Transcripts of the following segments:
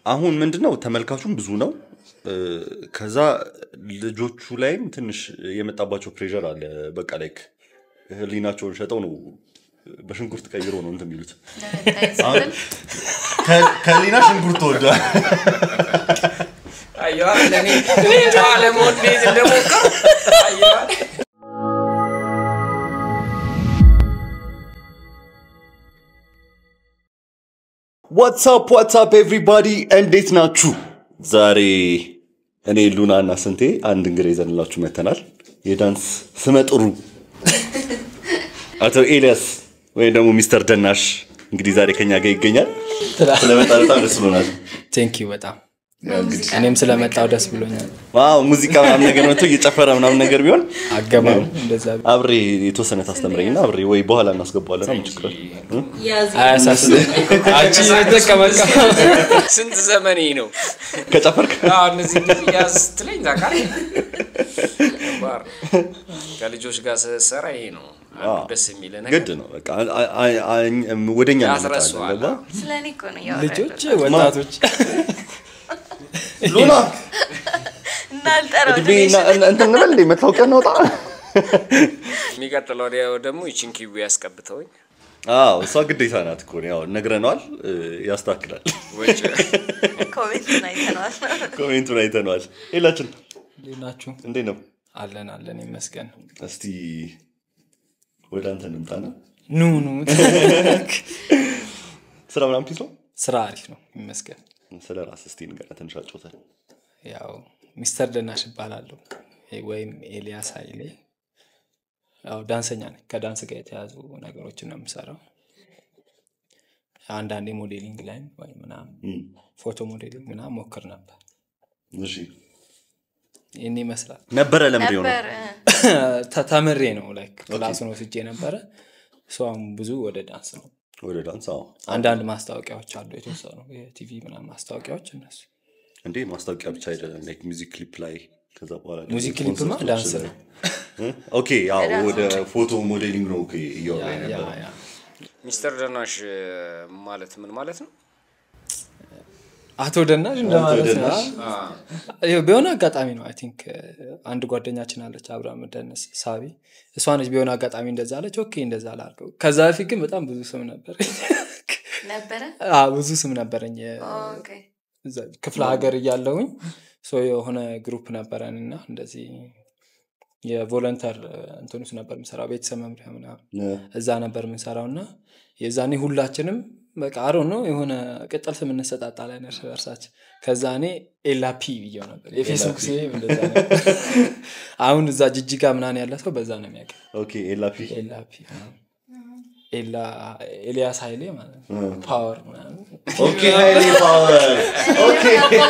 አሁን ምንድነው ተመልካቹም ብዙ ነው እ፣ ከዛ ልጆቹ ላይም ትንሽ የመጣባቸው ፕሬር አለ በቃ ላይክ ህሊናቸውን ሸጠው ነው በሽንኩርት ቀይሮ ነው እንትን የሚሉት አሁን ከ- ከህሊና ሽንኩርት ተወዷል አየዋል ለእኔ እኔ ጨዋ ለመሆን እንዴት እንደሞከር አየዋል ዋትሳፕ ዋትሳፕ ኤቭሪባዲ እንዴት ናችሁ ዛሬ እኔ ሉና እና ስንቴ አንድ እንግዳ ይዘንላችሁ መተናል የዳንስ ስመጥሩ አቶ ኤልያስ ወይም ደግሞ ሚስተር ደናሽ እንግዲህ ዛሬ ከኛ ጋር ይገኛል ስለመጣ በጣም ደስ ብሎናል ቴንክ ዩ በጣም እኔም ስለመጣው ደስ ብሎኛል ዋው ሙዚቃ ምናምን ነገር መጥቶ እየጨፈረ ምናምን ነገር ቢሆን አገባም እንደዛ ቢሆን አብሬ የተወሰነ ታስተምረኝና አብሬ ወይ በኋላ እናስገባዋለን ምን ችግር አለ? እ? አያሳስብ አንቺ ተቀመቀ ስንት ዘመኔ ነው ከጨፈርክ አዎ፣ እነዚህ እንደዚህ ያዝ ስትለኝ ታውቃለህ ከባድ ነው። ከልጆች ጋር ስትሰራ ይሄ ነው አንዱ ደስ የሚል ነገር ግድ ነው በቃ አ- አ- አ- ወደኛ ያስረሳዋል። ገባ ስለ እኔ እኮ ነው እያወራ ልጆች ያለሁት። ወጣቶች ሉና እና አልጠራው እድሜ እና- እና- እንትን እንበል እንዴ መታወቂያ እናውጣ የሚቀጥለው ወዲያው ደግሞ ይችን ኪዊ ያስቀብተውኝ አዎ እሷ ግዴታ ናት እኮ ያው ነግረነዋል እ፣ ያስተካክላል ወጭ ኮሜንቱን አይተነዋል። ኮሜንቱን አይተነዋል ሌላችን እንዴት ናችሁ እንዴት ነው አለን አለን ይመስገን እስቲ ወደ አንተ እንምጣና ኑ ኑ ስራ ምናምን ፒስ ነው ስራ አሪፍ ነው ይመስገን ስለ ራስ እስቲ ንገረን ትንሽ አጫውተን ያው ሚስተር ደናሽ እባላለሁ ወይም ኤልያስ ኃይሌ ያው ዳንሰኛ ነኝ ከዳንስ ጋር የተያዙ ነገሮችን ነው የምሰራው አንዳንዴ ሞዴሊንግ ላይ ወይ ምናምን እም፣ ፎቶ ሞዴሊንግ ምናምን ሞክር ነበር እሺ ይህን ይመስላል ነበረ ለምድ የሆነው ነበር ተ- ተምሬ ነው ላይክ ክላሱን ወስጄ ነበረ እሷም ብዙ ወደ ዳንስ ነው ወደ ዳንስ አዎ አንዳንድ ማስታወቂያዎች አሉ የተወሰኑ የቲቪ ምናምን ማስታወቂያዎች እነሱ እንዴ ማስታወቂያ ብቻ አይደለም ላይክ ሚውዚክ ክሊፕ ላይ ከዛ በኋላ ደግሞ ሙዚክ ክሊፕማ ኮንሰርቶች ዳንስ ላይ። ነው እ? ኦኬ ያው ወደ ፎቶ ሞዴሊንግ ነው ኦኬ እያወራ ያ ነበር ያ ሚስተር ደናሽ ማለት ምን ማለት ነው አቶ ደናሽ እንደማለት ነው ደናሽ። ይኸው በሆነ አጋጣሚ ነው አይ ቲንክ አንድ ጓደኛችን አለች አብርሃም ደንስ ሳቢ እሷ ነች ቢሆነ አጋጣሚ እንደዛ አለች ኦኬ እንደዛ ላርገው ከዛ በፊት ግን በጣም ብዙ ስም ነበር ነበረ ብዙ ስም ነበረኝ ኦኬ። እዛ ክፍለ ሀገር እያለውኝ ሶ የሆነ ግሩፕ ነበረን እና እንደዚህ የቮለንተር እንትን ውስጥ ነበር ምሰራው ቤተሰብ መምሪያ ምናምን እ፣ እዛ ነበር የምንሰራው እና የዛኔ ሁላችንም በቃ አሮ ነው የሆነ ቅጥል ስም እንሰጣጣለን እርስ በርሳችን ከዛ እኔ ኤላፒ ብየው ነበር የፌስቡክ ስሜ እንደዛ ነበር አሁን እዛ ጅጅጋ ምናን ያለ ሰው በዛ ነው የሚያውቅ ኦኬ ኤላፒ ኤላፒ ኤላ ኤልያስ ኃይሌ ማለት ነው ፓወር ምናምን ኦኬ ሀይሌ ፓወር ኦኬ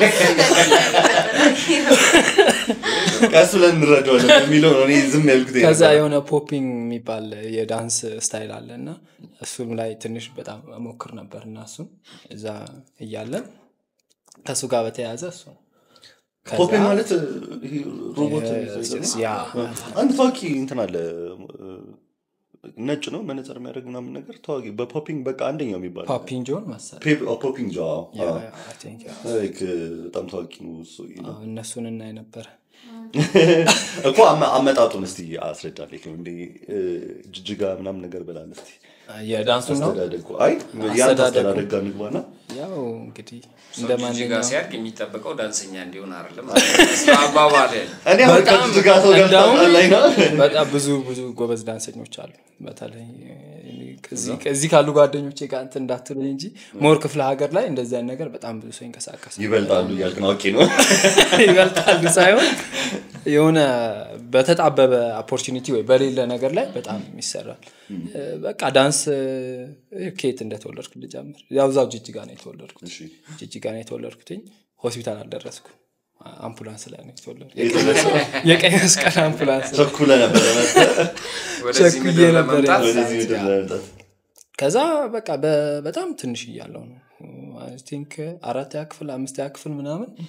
ቀስ ብለን እንረዳዋለን የሚለው ነው እኔ ዝም ያልኩት ይሄ ከዛ ነበር። የሆነ ፖፒንግ የሚባል የዳንስ ስታይል አለ እና እሱም ላይ ትንሽ በጣም ሞክር ነበር እና እሱም እዛ እያለን ከእሱ ጋር በተያያዘ እሱ ነው። ከዛ- ፖፒ ማለት ይሄ ሮቦት ያ አንድ ታዋቂ እንትን አለ እ፣ ነጭ ነው መነጽር የሚያደርግ ምናምን ነገር ታዋቂ በፖፒንግ በቃ አንደኛው የሚባል ፓፒን ጆን መሰለኝ። ፔ- ኦ፣ ፖፒንግ ጆ አዎ፣ ያ፣ አዎ። ያ፣ I think ያ። ላይክ በጣም ታዋቂ ነው እሱ ነው። አዎ፣ እነሱን እናይ ነበር እኮ አመ- አመጣጡን እስቲ አስረዳልኝ እንደ ጅጅጋ ምናምን ነገር በላል እስቲ የዳንሱ ነው አስተዳደጉ አይ ያንተ አስተዳደጉ። አስተዳደግ ጋር ንግባና ያው እንግዲህ እንደ ሰው ጅጅጋ ማንኛውም ሲያድግ የሚጠበቀው ዳንሰኛ እንዲሆን አይደለም አባባል እኔ አሁን በጣም ከጅጅጋ ሰው ጋር እንደውም ታጣላኝ ነው በጣም ብዙ ብዙ ጎበዝ ዳንሰኞች አሉ በተለይ ከዚህ- ከዚህ ካሉ ጓደኞቼ ጋር እንትን እንዳትሉኝ እንጂ ሞር ክፍለ ሀገር ላይ እንደዚህ አይነት ነገር በጣም ብዙ ሰው ይንቀሳቀሳል ይበልጣሉ እያልክ ነው ኦኬ ነው ይበልጣሉ ሳይሆን የሆነ በተጣበበ ኦፖርቹኒቲ ወይ በሌለ ነገር ላይ በጣም ይሰራል እ፣ በቃ ዳንስ እ፣ ከየት እንደተወለድኩ ልጀምር ያው እዛው ጅጅጋ ነው የተወለድኩት እሺ ጅጅጋ ነው የተወለድኩትኝ ሆስፒታል አልደረስኩ አምቡላንስ ላይ ነው የተወለድኩት የተወለድከው? የቀይ መስቀል አምቡላንስ ላይ። ቸኩለ ነበረ መጥተህ ወደዚህ ቸኩዬ ምድር ነበር ለመምጣት ወደዚህ ምድር ለመምጣት ከዛ በቃ በ- በጣም ትንሽ እያለው ነው አይ ቲንክ አራተኛ ክፍል አምስተኛ ክፍል ምናምን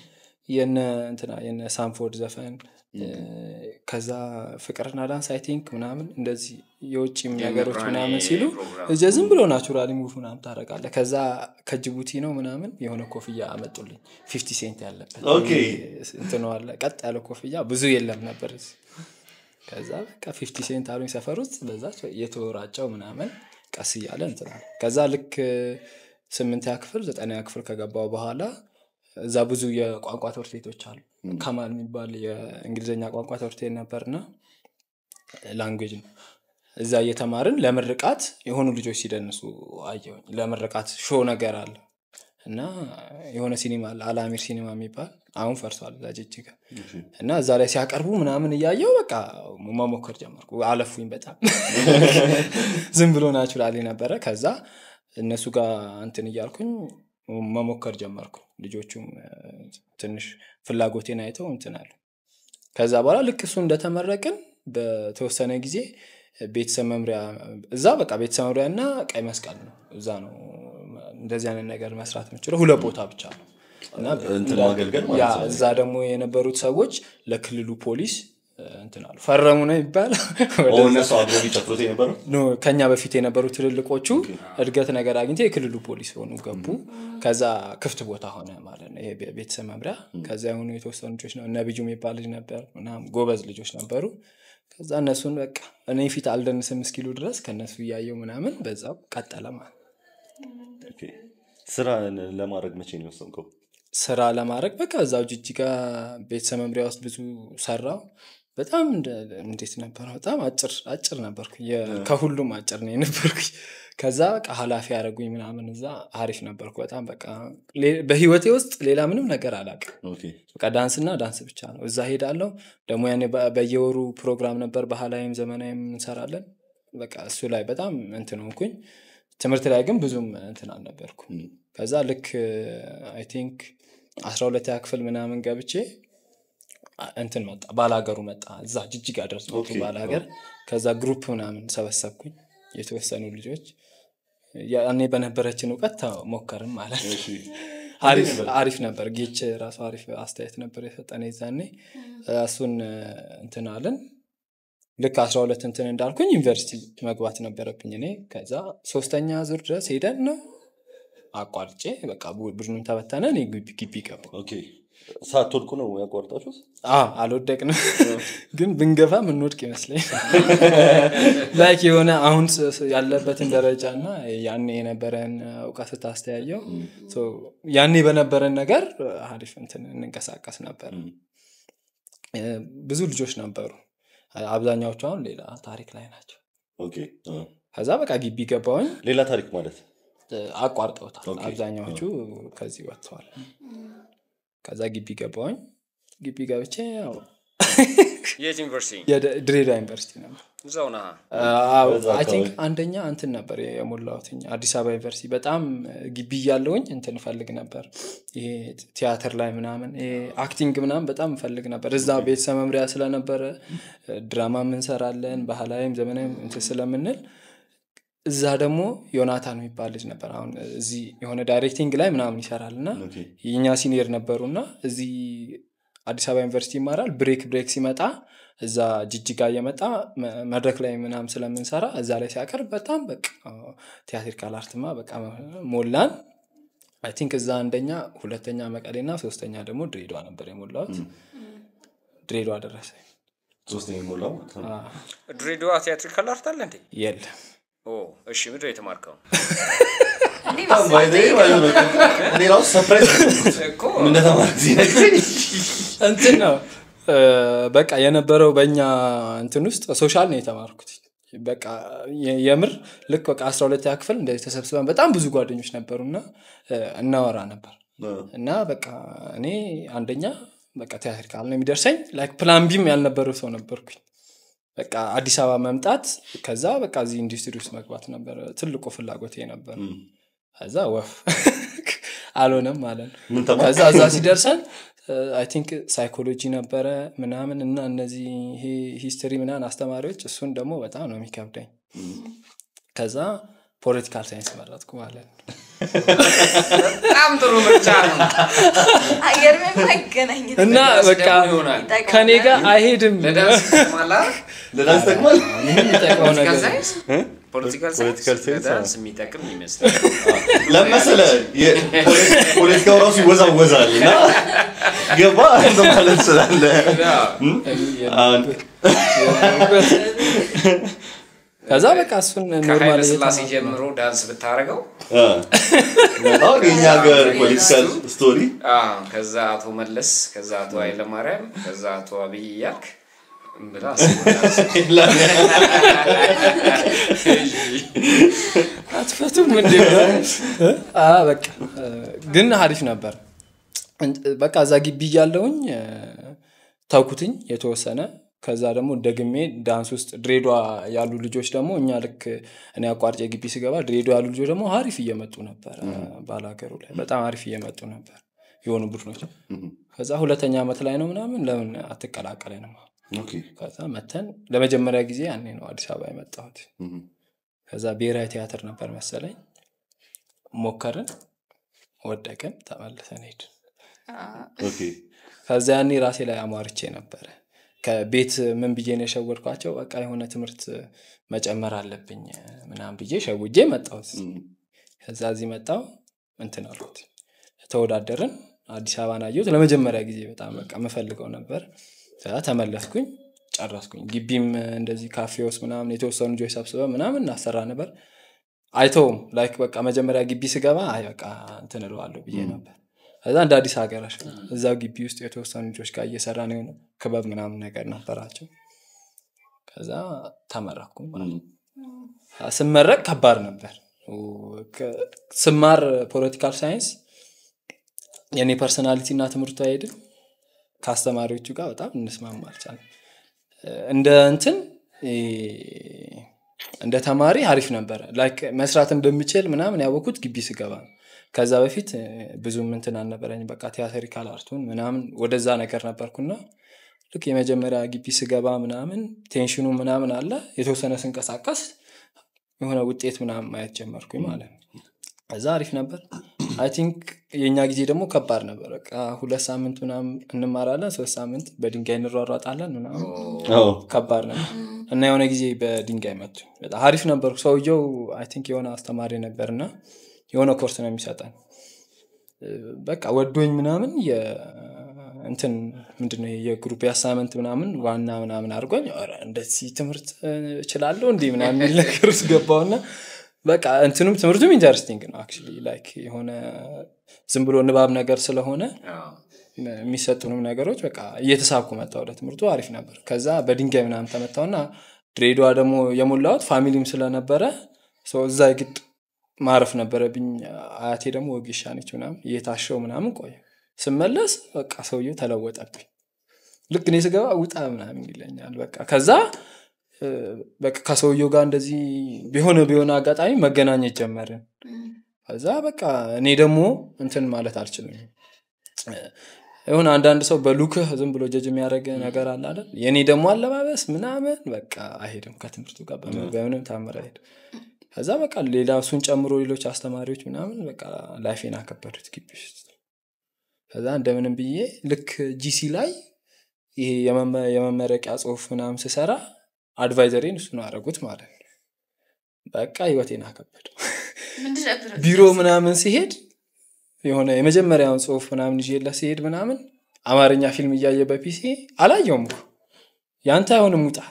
የነ እንትና የነ ሳንፎርድ ዘፈን እ፣ ከዛ ፍቅርና ዳንስ አይ ቲንክ ምናምን እንደዚህ የውጭም ነገሮች የምራኔ ምናምን ሲሉ ፕሮግራም። እዚያ ዝም ብሎ ናቹራሊ ሙቭ ምናምን ታደርጋለህ ከዛ ከጅቡቲ ነው ምናምን የሆነ ኮፍያ አመጡልኝ ፊፍቲ ሴንት ያለበት ኦኬ። እንትኑ አለ ቀጥ ያለ ኮፍያ ብዙ የለም ነበር እዚህ። ከዛ በቃ ፊፍቲ ሴንት አሉኝ ሰፈር ውስጥ በዛች የተወራጨው ምናምን ቀስ እያለ እንትናል ከዛ ልክ ስምንተኛ ክፍል ዘጠነኛ ክፍል ከገባው በኋላ እዛ ብዙ የቋንቋ ትምህርት ቤቶች አሉ ከማል የሚባል የእንግሊዝኛ ቋንቋ ትምህርት ቤት ነበርና ላንጉጅ ነው እዛ እየተማርን ለምርቃት የሆኑ ልጆች ሲደንሱ አየሁኝ ለምርቃት ሾ ነገር አለ እና የሆነ ሲኒማ አለ አላሚር ሲኒማ የሚባል አሁን ፈርሷል እዛ ጅጅጋ እና እዛ ላይ ሲያቀርቡ ምናምን እያየው በቃ መሞከር ጀመርኩ አለፉኝ በጣም ዝም ብሎ ናቹራሊ ነበረ ከዛ እነሱ ጋር እንትን እያልኩኝ መሞከር ጀመርኩ ልጆቹም እ፣ ትንሽ ፍላጎቴን አይተው እንትን አሉ ከዛ በኋላ ልክ እሱ እንደተመረቅን በተወሰነ ጊዜ ቤተሰብ መምሪያ እዛ በቃ ቤተሰብ መምሪያ እና ቀይ መስቀል ነው እዛ ነው እንደዚህ አይነት ነገር መስራት የምችለው ሁለት ቦታ ብቻ ነው እና እንትን እንዳ- ማገልገል ማለት ያ ነው። እዛ ደግሞ የነበሩት ሰዎች ለክልሉ ፖሊስ እ፣ እንትን አሉ ፈረሙ ነው ይባል ኦ፣ እነሱ አብሮ ሊጨፍሩት የነበረው ኖ ከኛ በፊት የነበሩ ትልልቆቹ እድገት ነገር አግኝተው የክልሉ ፖሊስ ሆኑ ገቡ ከዛ ክፍት ቦታ ሆነ ማለት ነው ይሄ ቤ- ቤተሰብ መምሪያ ከዛ የሆኑ የተወሰኑ ልጆች ነው እነ ብዩ የሚባል ልጅ ነበር ምናምን ጎበዝ ልጆች ነበሩ ከዛ እነሱን በቃ እኔ ፊት አልደንስም እስኪሉ ድረስ ከእነሱ እያየው ምናምን በዛው ቀጠለ ማለት ነው። ኦኬ። ስራ ለማድረግ መቼ ነው የወሰንከው ስራ ለማድረግ በቃ እዛው ጅጅጋ ቤተሰብ መምሪያ ውስጥ ብዙ ሰራው በጣም እንደ- እንዴት ነበረ በጣም አጭር አጭር ነበርኩ ከሁሉም አጭር ነው የነበርኩ ከዛ በቃ ሀላፊ ያደረጉኝ ምናምን እዛ አሪፍ ነበርኩ በጣም በቃ ሌ- በህይወቴ ውስጥ ሌላ ምንም ነገር አላውቅም ኦኬ። በቃ ዳንስና ዳንስ ብቻ ነው እዛ ሄዳለሁ ደግሞ ያኔ በ- በየወሩ ፕሮግራም ነበር ባህላዊም ዘመናዊም እንሰራለን በቃ እሱ ላይ በጣም እንትን ሆንኩኝ ትምህርት ላይ ግን ብዙም እንትን አልነበርኩም ም። ከዛ ልክ አይ ቲንክ አስራ ሁለተኛ ክፍል ምናምን ገብቼ አ- እንትን መጣ ባላገሩ መጣ እዛ ጅጅጋ ድረስ መጡ ኦኬ። ባላገር ከዛ ግሩፕ ምናምን ሰበሰብኩኝ የተወሰኑ ልጆች ያኔ በነበረችን እውቀት ተሞከርም ማለት ነው እሺ። አሪፍ አሪፍ ነበር ጌች ራሱ አሪፍ አስተያየት ነበር የሰጠን የዛኔ እሱን እንትን አለን ልክ አስራ ሁለት እንትን እንዳልኩኝ ዩኒቨርሲቲ መግባት ነበረብኝ እኔ ከዛ ሶስተኛ ዙር ድረስ ሄደን ነው አቋርጬ በቃ ቡ- ቡድኑን ተበተነ እኔ ግቢ ግቢ ገባሁ ኦኬ። ሳትወድቁ ነው ያቋርጣችሁት አ አልወደቅንም ግን ብንገፋ ምንወድቅ ይመስለኝ ላይክ የሆነ አሁን ስ- ስ- ያለበትን ደረጃ እና ያኔ የነበረን እውቀት ስታስተያየው ሶ ያኔ በነበረን ነገር አሪፍ እንትን እንንቀሳቀስ ነበር እ፣ ብዙ ልጆች ነበሩ አብዛኛዎቹ አሁን ሌላ ታሪክ ላይ ናቸው ኦኬ። አ። ከዛ በቃ ግቢ ገባውኝ ሌላ ታሪክ ማለት አቋርጠውታል ኦኬ። አብዛኛዎቹ ከዚህ ወጥተዋል ከዛ ግቢ ገባውኝ ግቢ ገብቼ ያው የት ዩኒቨርሲቲ የደ- ድሬዳዋ ዩኒቨርሲቲ ነበር እዛው ነህ በዛ አይ ቲንክ አካባቢ። አንደኛ እንትን ነበር የሞላሁትኝ አዲስ አበባ ዩኒቨርሲቲ በጣም ግቢ እያለውኝ እንትን እፈልግ ነበር ይሄ ቲያትር ላይ ምናምን ይሄ አክቲንግ ምናምን በጣም እፈልግ ነበር እዛ ቤተሰብ መምሪያ ስለነበረ ድራማ እንሰራለን ባህላዊም ዘመናዊም እንትን ስለምንል እዛ ደግሞ ዮናታን የሚባል ልጅ ነበር አሁን እዚህ የሆነ ዳይሬክቲንግ ላይ ምናምን ይሰራል እና ኦኬ። የእኛ ሲኒየር ነበሩ እና እዚህ አዲስ አበባ ዩኒቨርሲቲ ይማራል ብሬክ ብሬክ ሲመጣ እዛ ጅጅጋ እየመጣ መ- መድረክ ላይ ምናምን ስለምንሰራ እዛ ላይ ሲያቀርብ በጣም በቃ ቲያትሪካል አርትማ በቃ ሞላን አይ ቲንክ እዛ አንደኛ ሁለተኛ መቀሌና ሶስተኛ ደግሞ ድሬዳዋ ነበር የሞላሁት ድሬዳዋ ደረሰ ሶስተኛ የሞላው ማለት ነው። ድሬዳዋ ቲያትሪካል አርት አለ እንዴ የለም ኦ እሺ ምድር የተማርከው እንዴ ባይ ዘ ወይ ማለት ነው። እኔ ራሱ ሰርፕራይዝ እኮ ምን እንደተማርክ ሲነግረኝ እንትን ነው እ፣ በቃ የነበረው በእኛ እንትን ውስጥ ሶሻል ነው የተማርኩት በቃ የ- የምር ልክ በቃ አስራ ሁለተኛ ክፍል እንደዚህ ተሰብስበን በጣም ብዙ ጓደኞች ነበሩና እ፣ እናወራ ነበር እና በቃ እኔ አንደኛ በቃ ቲያትሪካል ነው የሚደርሰኝ ላይክ ፕላን ቢም ያልነበረው ሰው ነበርኩኝ በቃ አዲስ አበባ መምጣት ከዛ በቃ እዚህ ኢንዱስትሪ ውስጥ መግባት ነበር ትልቁ ፍላጎቴ ነበር ከዛ ወፍ አልሆነም ማለት ነው ምን ተማርክ? ከዛ እዛ ሲደርሰን አይ ቲንክ ሳይኮሎጂ ነበረ ምናምን እና እነዚህ ይሄ ሂስትሪ ምናምን አስተማሪዎች እሱን ደግሞ በጣም ነው የሚከብደኝ ከዛ ፖለቲካል ሳይንስ መረጥኩ ማለት ነው በጣም ጥሩ ምርጫ ነው አየር የማይገናኝ ነው። እና ለዳንስ በቃ ደግሞ ይሆናል ከኔ ጋር አይሄድም ለዳንስ ይጠቅማል አይደል? ለዳንስ ጠቅማል የሚጠቅመው ፖለቲካል ነገር ሳይንስ ፖለቲካል ፖለቲካል ሳይንስ ሳይንስ፣ ለዳንስ የሚጠቅም ይመስላል ለመሰለ ፖለቲካው ራሱ ይወዛወዛል እና ገባ ማለት ስላለ አሁን ከዛ በቃ እሱን ኖርማል ከኃይለ ስላሴ ጀምሮ ዳንስ ብታደርገው አ፣ አሁን የኛ ሀገር ፖለቲካል ስቶሪ አዎ፣ ከዛ አቶ መለስ ከዛ አቶ ኃይለማርያም ከዛ አቶ አብይ እያልክ ብላ አትፈቱም እንዴ አ በቃ ግን አሪፍ ነበር እንት- በቃ እዛ ግቢ እያለውኝ ተውኩትኝ የተወሰነ ከዛ ደግሞ ደግሜ ዳንስ ውስጥ ድሬዷ ያሉ ልጆች ደግሞ እኛ ልክ እኔ አቋርጬ ግቢ ስገባ ድሬዷ ያሉ ልጆች ደግሞ አሪፍ እየመጡ ነበር ባላገሩ ላይ በጣም አሪፍ እየመጡ ነበር የሆኑ ቡድኖች ከዛ ሁለተኛ ዓመት ላይ ነው ምናምን ለምን አትቀላቀለንም ኦኬ ከዛ መተን ለመጀመሪያ ጊዜ ያኔ ነው አዲስ አበባ የመጣሁት እም፣ ከዛ ብሔራዊ ቲያትር ነበር መሰለኝ ሞከርን ወደቅን ተመልሰን ሄድን ኦኬ ከዛ ያኔ ራሴ ላይ አሟርቼ ነበረ ከቤት ምን ብዬ ነው የሸወድኳቸው በቃ የሆነ ትምህርት መጨመር አለብኝ ምናምን ብዬ ሸውጄ መጣሁት እም፣ ከዛ እዚህ መጣው እንትን አልኩት ተወዳደርን አዲስ አበባን አየሁት ለመጀመሪያ ጊዜ በጣም በቃ የምፈልገው ነበር ከዛ ተመለስኩኝ ጨረስኩኝ ግቢም እንደዚህ ካፌ ውስጥ ምናምን የተወሰኑ ልጆች ሰብስበ ምናምን እናሰራ ነበር አይተውም ላይክ በቃ መጀመሪያ ግቢ ስገባ አይ በቃ እንትን እለዋለሁ ብዬ ነበር ከዛ እንደ አዲስ ሀገር እዛው ግቢ ውስጥ የተወሰኑ ልጆች ጋር እየሰራ ነው የሆነ ክበብ ምናምን ነገር ነበራቸው ከዛ ተመረኩ ማለት ነው። ስመረቅ ከባድ ነበር ከ- ስማር ፖለቲካል ሳይንስ የእኔ ፐርሰናሊቲ እና ትምህርቱ አይሄድም ከአስተማሪዎቹ ጋር በጣም እንስማማ አልቻልንም እንደ እንትን እ፣ እንደ ተማሪ አሪፍ ነበረ ላይክ መስራት እንደምችል ምናምን ያወኩት ግቢ ስገባ ነው ከዛ በፊት እ፣ ብዙም እንትን አልነበረኝ በቃ ቲያትሪካል አርቱን ምናምን ወደዛ ነገር ነበርኩና ልክ የመጀመሪያ ግቢ ስገባ ምናምን ቴንሽኑ ምናምን አለ የተወሰነ ስንቀሳቀስ የሆነ ውጤት ምናምን ማየት ጀመርኩኝ ማለት ነው እዛ አሪፍ ነበር አይ ቲንክ የእኛ ጊዜ ደግሞ ከባድ ነበር በቃ ሁለት ሳምንት ምናምን እንማራለን ሶስት ሳምንት በድንጋይ እንሯሯጣለን ምናምን አዎ ከባድ ነበር እና የሆነ ጊዜ በድንጋይ መቱ በጣም አሪፍ ነበርኩ ሰውየው አይ ቲንክ የሆነ አስተማሪ ነበር እና የሆነ ኮርስ ነው የሚሰጠን እ፣ በቃ ወዶኝ ምናምን የ- እንትን ምንድነው የግሩፕ የአሳመንት ምናምን ዋና ምናምን አድርጎኝ ኧረ እንደዚህ ትምህርት እ፣ እችላለሁ እንዲህ ምናምን የሚል ነገር ውስጥ ገባውና በቃ እንትኑም ትምህርቱም ኢንተረስቲንግ ነው አክቹዋሊ ላይክ የሆነ ዝም ብሎ ንባብ ነገር ስለሆነ አዎ። የሚሰጡንም ነገሮች በቃ እየተሳኩ መጣ ወደ ትምህርቱ አሪፍ ነበር ከዛ በድንጋይ ምናምን ተመታውና ድሬዳዋ ደግሞ የሞላሁት ፋሚሊም ስለነበረ ሰው እዛ ግድ ማረፍ ነበረብኝ አያቴ ደግሞ ወጌሻ ነች ምናምን እየታሸው ምናምን ቆየ ስመለስ በቃ ሰውየው ተለወጠብኝ ልክ እኔ ስገባ ውጣ ምናምን ይለኛል በቃ ከዛ እ፣ በቃ ከሰውየው ጋር እንደዚህ ቢሆነ ቢሆነ አጋጣሚ መገናኘት ጀመርን ከዛ በቃ እኔ ደግሞ እንትን ማለት አልችልም የሆነ አንዳንድ ሰው በሉክህ ዝም ብሎ ጀጅ የሚያደርግ ነገር አለ አይደል የእኔ ደግሞ አለባበስ ምናምን በቃ አይሄድም ከትምህርቱ ጋር በምን- በምንም ታምር አይሄድም ከዛ በቃ ሌላ እሱን ጨምሮ ሌሎች አስተማሪዎች ምናምን በቃ ላይፌን አከበዱት ግቢ ውስጥ ከዛ እንደምንም ብዬ ልክ ጂሲ ላይ ይሄ የመመ- የመመረቂያ ጽሁፍ ምናምን ስሰራ አድቫይዘሬን እሱ ነው አደረጉት ማለት ነው በቃ ህይወቴን አከበደው ምንድን ነበር ቢሮ ምናምን ሲሄድ የሆነ የመጀመሪያውን ጽሁፍ ምናምን ይዤለት ሲሄድ ምናምን አማርኛ ፊልም እያየ በፒሲ አላየውም እኮ ያንተ አይሆንም ውጣ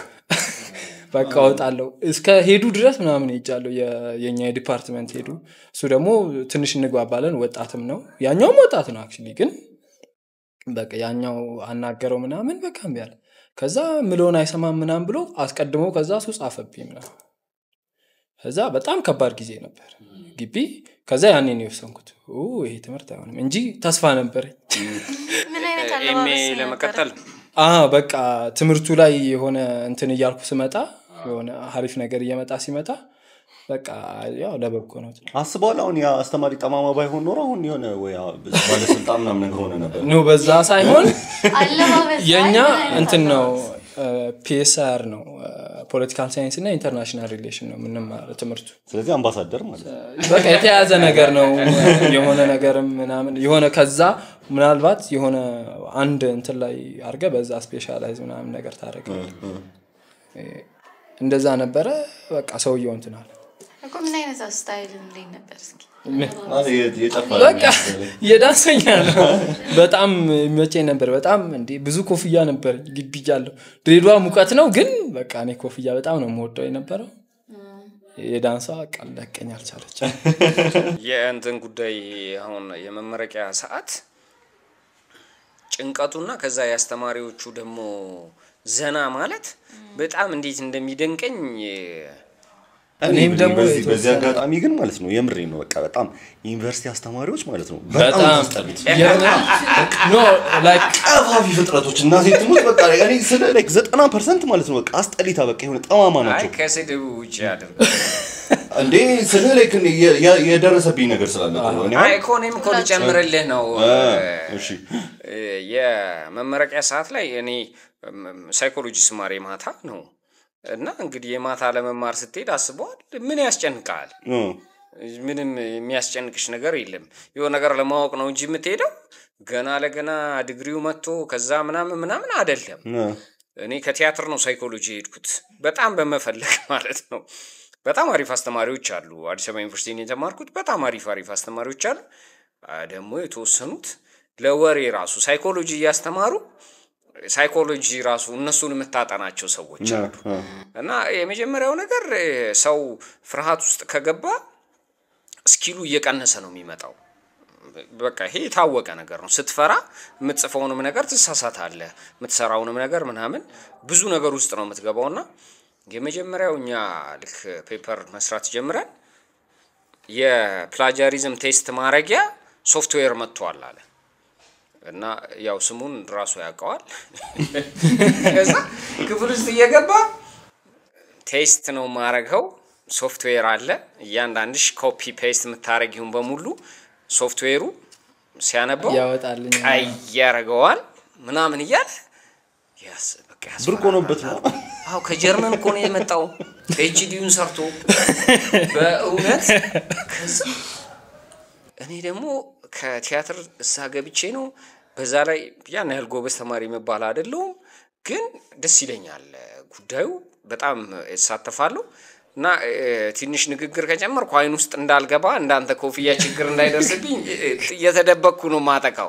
በቃ ወጣለሁ እስከ ሄዱ ድረስ ምናምን ሄጃለሁ የ- የኛ የዲፓርትመንት ሄዱ እሱ ደግሞ ትንሽ እንግባባለን ወጣትም ነው ያኛውም ወጣት ነው አክቹዋሊ ግን በቃ ያኛው አናገረው ምናምን በቃ እምቢ አለ ከዛ ምለውን አይሰማም ምናምን ብሎ አስቀድሞ ከዛ እሱ ጻፈብኝ ምናምን ከዛ በጣም ከባድ ጊዜ ነበር ግቢ ከዛ ያኔ ነው የወሰንኩት ኡ፣ ይሄ ትምህርት አይሆንም እንጂ ተስፋ ነበረኝ ምን አይነት ኤምኤ አለባበስ ነበረ? ለመቀጠል አ በቃ ትምህርቱ ላይ የሆነ እንትን እያልኩ ስመጣ የሆነ ሀሪፍ ነገር እየመጣ ሲመጣ በቃ ያው ለበጎ ነው አስበዋል አሁን ያ አስተማሪ ጠማማ ባይሆን ኖሮ አሁን የሆነ ወይ ባለስልጣን ምናምን ነገር ሆነ ነበር ኖ በዛ ሳይሆን አለባበስ የእኛ አይ፣ ምን አይነት እንትን ነው አለባበስ? ፒኤስአር ነው ፖለቲካል ሳይንስ እና ኢንተርናሽናል ሪሌሽን ነው የምንማረው ትምህርቱ ስለዚህ አምባሳደር ማለት ነው በቃ የተያዘ ነገር ነው የሆነ ነገርም ምናምን የሆነ ከዛ ምናልባት የሆነ አንድ እንትን ላይ አድርገ በዛ ስፔሻላይዝ ምናምን ነገር ታደረገ እንደዛ ነበረ በቃ ሰውየው እንትን አለ እኮ ምን አይነት ስታይል እንዴት ነበር እስኪ ማለት የ- የጨፈረ በቃ የዳንሰኛ ነው በጣም የሚመቸኝ ነበር በጣም እንዲ ብዙ ኮፍያ ነበር ግቢ እያለሁ ድሬዳዋ ሙቀት ነው ግን በቃ እኔ ኮፍያ በጣም ነው የምወደው የነበረው የዳንሷ በቃ ለቀኝ አልቻለች የእንትን ጉዳይ አሁን የመመረቂያ ሰዓት ጭንቀቱና ከዛ የአስተማሪዎቹ ደግሞ ዘና ማለት በጣም እንዴት እንደሚደንቀኝ እኔም ደግሞ በዚህ በዚህ የተወሰነ- አጋጣሚ ግን ማለት ነው የምሬ ነው በቃ በጣም የዩኒቨርሲቲ አስተማሪዎች ማለት ነው በጣም በጣም ታስጠሉት ኖ ላይክ ቀፋፊ ፍጥረቶች እና ሴትሞች በቃ እኔ ስለ ላይክ ዘጠና ፐርሰንት ማለት ነው በቃ አስጠሊታ በቃ የሆነ ጠማማ አይ ናቸው ከስድብ ውጭ አድርግ እንዴ ስለ ላይክ እኔ የ- የ- የደረሰብኝ ነገር ስላለ እኮ ነው እኔ አይ አሁን- እኮ እኔም እኮ ልጨምርልህ ነው አ፣ እሺ የመመረቂያ ሰዓት ላይ እኔ ሳይኮሎጂ ስማር የማታ ነው እና እንግዲህ የማታ ለመማር ስትሄድ አስበዋል ምን ያስጨንቃል እ፣ ምንም የሚያስጨንቅሽ ነገር የለም የሆነ ነገር ለማወቅ ነው እንጂ የምትሄደው ገና ለገና ዲግሪው መጥቶ ከዛ ምናምን ምናምን አደለም እ፣ እኔ ከቲያትር ነው ሳይኮሎጂ የሄድኩት በጣም በመፈለግ ማለት ነው በጣም አሪፍ አስተማሪዎች አሉ አዲስ አበባ ዩኒቨርሲቲ ነው የተማርኩት በጣም አሪፍ አሪፍ አስተማሪዎች አሉ አ፣ ደግሞ የተወሰኑት ለወሬ ራሱ ሳይኮሎጂ እያስተማሩ ሳይኮሎጂ ራሱ እነሱን የምታጠናቸው ሰዎች እ፣ አሉ እ፣ እና የመጀመሪያው ነገር እ፣ ሰው ፍርሃት ውስጥ ከገባ ስኪሉ እየቀነሰ ነው የሚመጣው በቃ ይሄ የታወቀ ነገር ነው ስትፈራ የምትጽፈውንም ነገር ትሳሳታለህ የምትሰራውንም ነገር ምናምን ብዙ ነገር ውስጥ ነው የምትገባው እና የመጀመሪያው እኛ ልክ ፔፐር መስራት ጀምረን የፕላጃሪዝም ቴስት ማድረጊያ ሶፍትዌር መጥቷል አለ እና ያው ስሙን ራሱ ያውቀዋል ከዛ ክፍል ውስጥ እየገባ ቴስት ነው ማረገው ሶፍትዌር አለ እያንዳንድሽ ኮፒ ፔስት የምታረጊውን በሙሉ ሶፍትዌሩ ሲያነበው ያወጣልኝ ቀይ ያደርገዋል ምናምን እያለ ያስ- በቃ ብርቅ ሆኖበት ነው አዎ ከጀርመን እኮ ነው የመጣው ፒኤችዲውን ሰርቶ በእውነት ከዛ እኔ ደግሞ ከቲያትር እዛ ገብቼ ነው በዛ ላይ ያን ያህል ጎበዝ ተማሪ መባል አይደለውም ግን ደስ ይለኛል ጉዳዩ በጣም እሳተፋለሁ እና እ፣ ትንሽ ንግግር ከጨመርኩ አይን ውስጥ እንዳልገባ እንዳንተ ኮፍያ ችግር እንዳይደርስብኝ እ፣ እየተደበቅኩ ነው ማጠቃው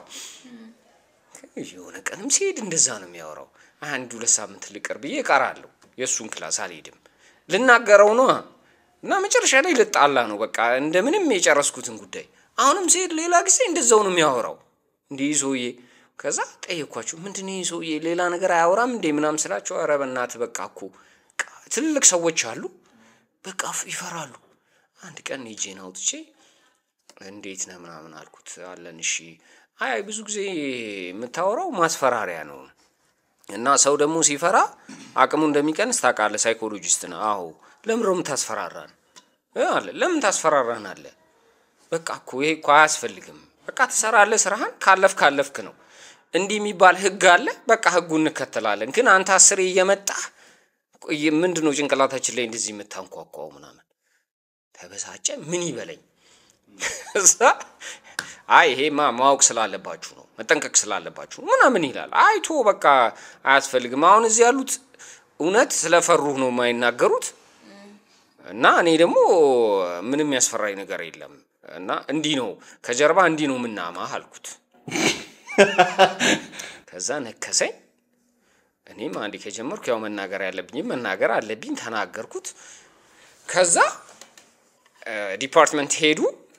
የሆነ ቀንም ሲሄድ እንደዛ ነው የሚያወራው። አንድ ሁለት ሳምንት ልቅር ብዬ እቀራለሁ። የእሱን ክላስ አልሄድም። ልናገረው ነው እና መጨረሻ ላይ ልጣላ ነው በቃ እንደምንም የጨረስኩትን ጉዳይ። አሁንም ሲሄድ ሌላ ጊዜ እንደዛው ነው የሚያወራው። እንዲህ ይህ ሰውዬ ከዛ ጠየኳቸው፣ ምንድን ነው ይህ ሰውዬ ሌላ ነገር አያወራም እንዴ ምናምን ስላቸው፣ ኧረ በእናትህ በቃ እኮ በቃ ትልልቅ ሰዎች አሉ በቃ ይፈራሉ። አንድ ቀን ሄጄን አውጥቼ እንዴት ነህ ምናምን አልኩት። አለን እሺ። አይ ብዙ ጊዜ የምታወራው ማስፈራሪያ ነው እና ሰው ደግሞ ሲፈራ አቅሙ እንደሚቀንስ ታውቃለህ። ሳይኮሎጂስት ነው። አዎ ለምን ነው የምታስፈራራን እ አለ። ለምን ታስፈራራን አለ። በቃ እኮ ይሄ እኮ አያስፈልግም። በቃ ትሰራለህ፣ ስራህን ካለፍ ካለፍክ ነው። እንዲህ የሚባል ህግ አለ። በቃ ህጉ እንከተላለን። ግን አንተ አስሬ እየመጣህ ምንድን ነው ጭንቅላታችን ላይ እንደዚህ የምታንኳኳው ምናምን ተበሳጨ። ምን ይበለኝ እዛ አይ ይሄማ ማወቅ ስላለባችሁ ነው መጠንቀቅ ስላለባችሁ ነው ምናምን ይላል። አይቶ በቃ አያስፈልግም። አሁን እዚህ ያሉት እውነት ስለፈሩህ ነው የማይናገሩት እና እኔ ደግሞ ምንም ያስፈራኝ ነገር የለም እና እንዲህ ነው ከጀርባ እንዲህ ነው ምናማህ አልኩት። ከዛ ነከሰኝ። እኔም አንዴ ከጀመርኩ ያው መናገር ያለብኝም መናገር አለብኝ ተናገርኩት። ከዛ ዲፓርትመንት ሄዱ።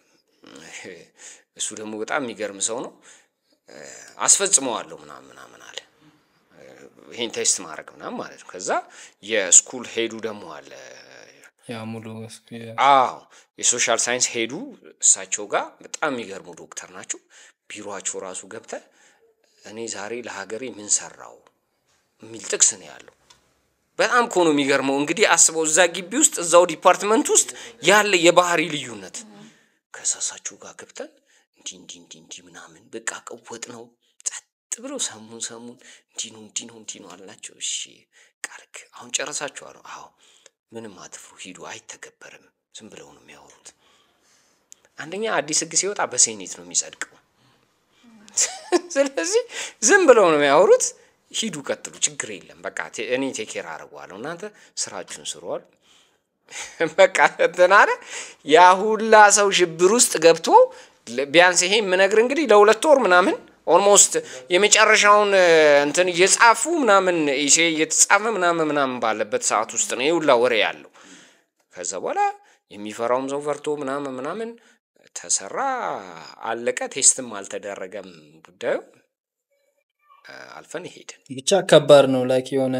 እሱ ደግሞ በጣም የሚገርም ሰው ነው። አስፈጽመዋለሁ ምናምን ምናምን አለ። ይሄን ቴስት ማድረግ ምናምን ማለት ነው። ከዛ የስኩል ሄዱ ደግሞ አለ። ያ ሙሉ አዎ የሶሻል ሳይንስ ሄዱ እሳቸው ጋር በጣም የሚገርሙ ዶክተር ናቸው። ቢሮቸው ራሱ ገብተ እኔ ዛሬ ለሀገሬ ምን ሰራው የሚል ጥቅስ ነው ያለው። በጣም እኮ ነው የሚገርመው። እንግዲህ አስበው እዛ ግቢ ውስጥ እዛው ዲፓርትመንት ውስጥ ያለ የባህሪ ልዩነት ከሳሳችሁ ጋር ገብተን እንዲህ እንዲህ እንዲህ እንዲህ ምናምን በቃ ቀወጥ ነው ጸጥ ብለው ሰሙን ሰሙን እንዲህ ነው እንዲህ ነው እንዲህ ነው አልናቸው። እሺ ቃልክ አሁን ጨረሳችኋል? አዎ ምንም አትፍሩ፣ ሂዱ፣ አይተገበርም። ዝም ብለው ነው የሚያወሩት። አንደኛ አዲስ ህግ ሲወጣ በሴኔት ነው የሚጸድቀው። ስለዚህ ዝም ብለው ነው የሚያወሩት። ሂዱ፣ ቀጥሉ፣ ችግር የለም በቃ ቴ- እኔ ቴኬር አደርገዋለሁ፣ እናንተ ስራችሁን ስሯል። በቃ እንትን አለ። ያ ሁላ ሰው ሽብር ውስጥ ገብቶ ለ- ቢያንስ ይሄ የምነግር እንግዲህ ለሁለት ወር ምናምን ኦልሞስት የመጨረሻውን እ፣ እንትን እየጻፉ ምናምን ኢሴ እየተጻፈ ምናምን ምናምን ባለበት ሰዓት ውስጥ ነው ይህ ሁላ ወሬ ያለው። ከዛ በኋላ የሚፈራውም ሰው ፈርቶ ምናምን ምናምን ተሰራ፣ አለቀ። ቴስትም አልተደረገም ጉዳዩ እ፣ አልፈን ሄድን። ብቻ ከባድ ነው ላይክ የሆነ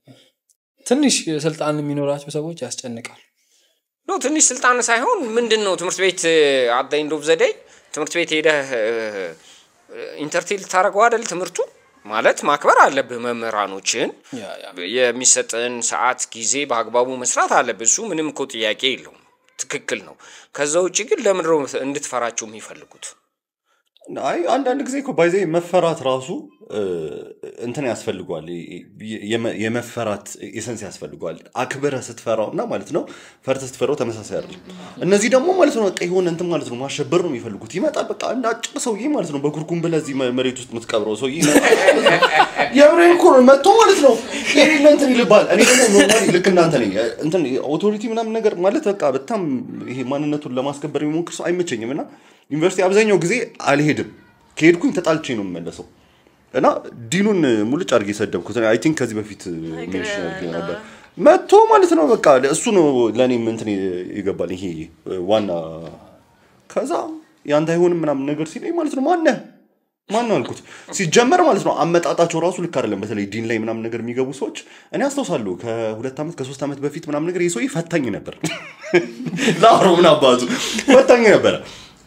ትንሽ ስልጣን የሚኖራቸው ሰዎች ያስጨንቃል ኖ ትንሽ ስልጣን ሳይሆን ምንድን ነው ትምህርት ቤት አት ኤንድ ኦፍ ዘ ዴይ ትምህርት ቤት ሄደህ ኢንተርቴል ልታደርገው አይደል? ትምህርቱ ማለት ማክበር አለብህ መምህራኖችን ያ ያ የሚሰጥን ሰዓት ጊዜ በአግባቡ መስራት አለብህ። እሱ ምንም እኮ ጥያቄ የለውም፣ ትክክል ነው። ከዛ ውጭ ግን ለምንድን ነው እንድትፈራቸው የሚፈልጉት? አይ አንዳንድ ጊዜ እኮ ባይዘ መፈራት ራሱ እ፣ እንትን ያስፈልጓል የ- የመ- የመፈራት ኤሰንስ ያስፈልጓል አክብረ ስትፈራው እና ማለት ነው ፈርተ ስትፈራው ተመሳሳይ አይደለም እነዚህ ደግሞ ማለት ነው በቃ የሆነ እንትን ማለት ነው ማሸበር ነው የሚፈልጉት ይመጣል በቃ እንደ አጭር ሰውዬ ማለት ነው በኩርኩም ብለህ እዚህ መ- መሬት ውስጥ የምትቀብረው ሰውዬ ይመጣል ማለት ነው። የምሬን እኮ ነው መጥቶ ማለት ነው የሌለ እንትን ይልባል እኔ ደግሞ ኖርማሊ ልክ እናንተ ነኝ እንትን ኦቶሪቲ ምናምን ነገር ማለት በቃ በጣም ይሄ ማንነቱን ለማስከበር የሚሞክር ሰው አይመቸኝም እና ዩኒቨርሲቲ አብዛኛው ጊዜ አልሄድም ከሄድኩኝ ተጣልቼ ነው የምመለሰው እና ዲኑን ሙልጭ አድርጌ የሰደብኩት አይ ቲንክ ከዚህ በፊት ሜንሽን አድርጌ ነበር መጥቶ ማለት ነው በቃ እሱ ነው ለእኔም እንትን ይገባል ይሄ ዋና ከዛ ያንተ አይሆንም ምናምን ነገር ሲለኝ ማለት ነው ማነህ ማን ነው አልኩት ሲጀመር ማለት ነው አመጣጣቸው ራሱ ልክ አይደለም በተለይ ዲን ላይ ምናምን ነገር የሚገቡ ሰዎች እኔ አስታውሳለሁ ከሁለት ዓመት ከሶስት ዓመት በፊት ምናምን ነገር የሰውዬ ፈታኝ ነበር ለአሮ ምን አባቱ ፈታኝ ነበረ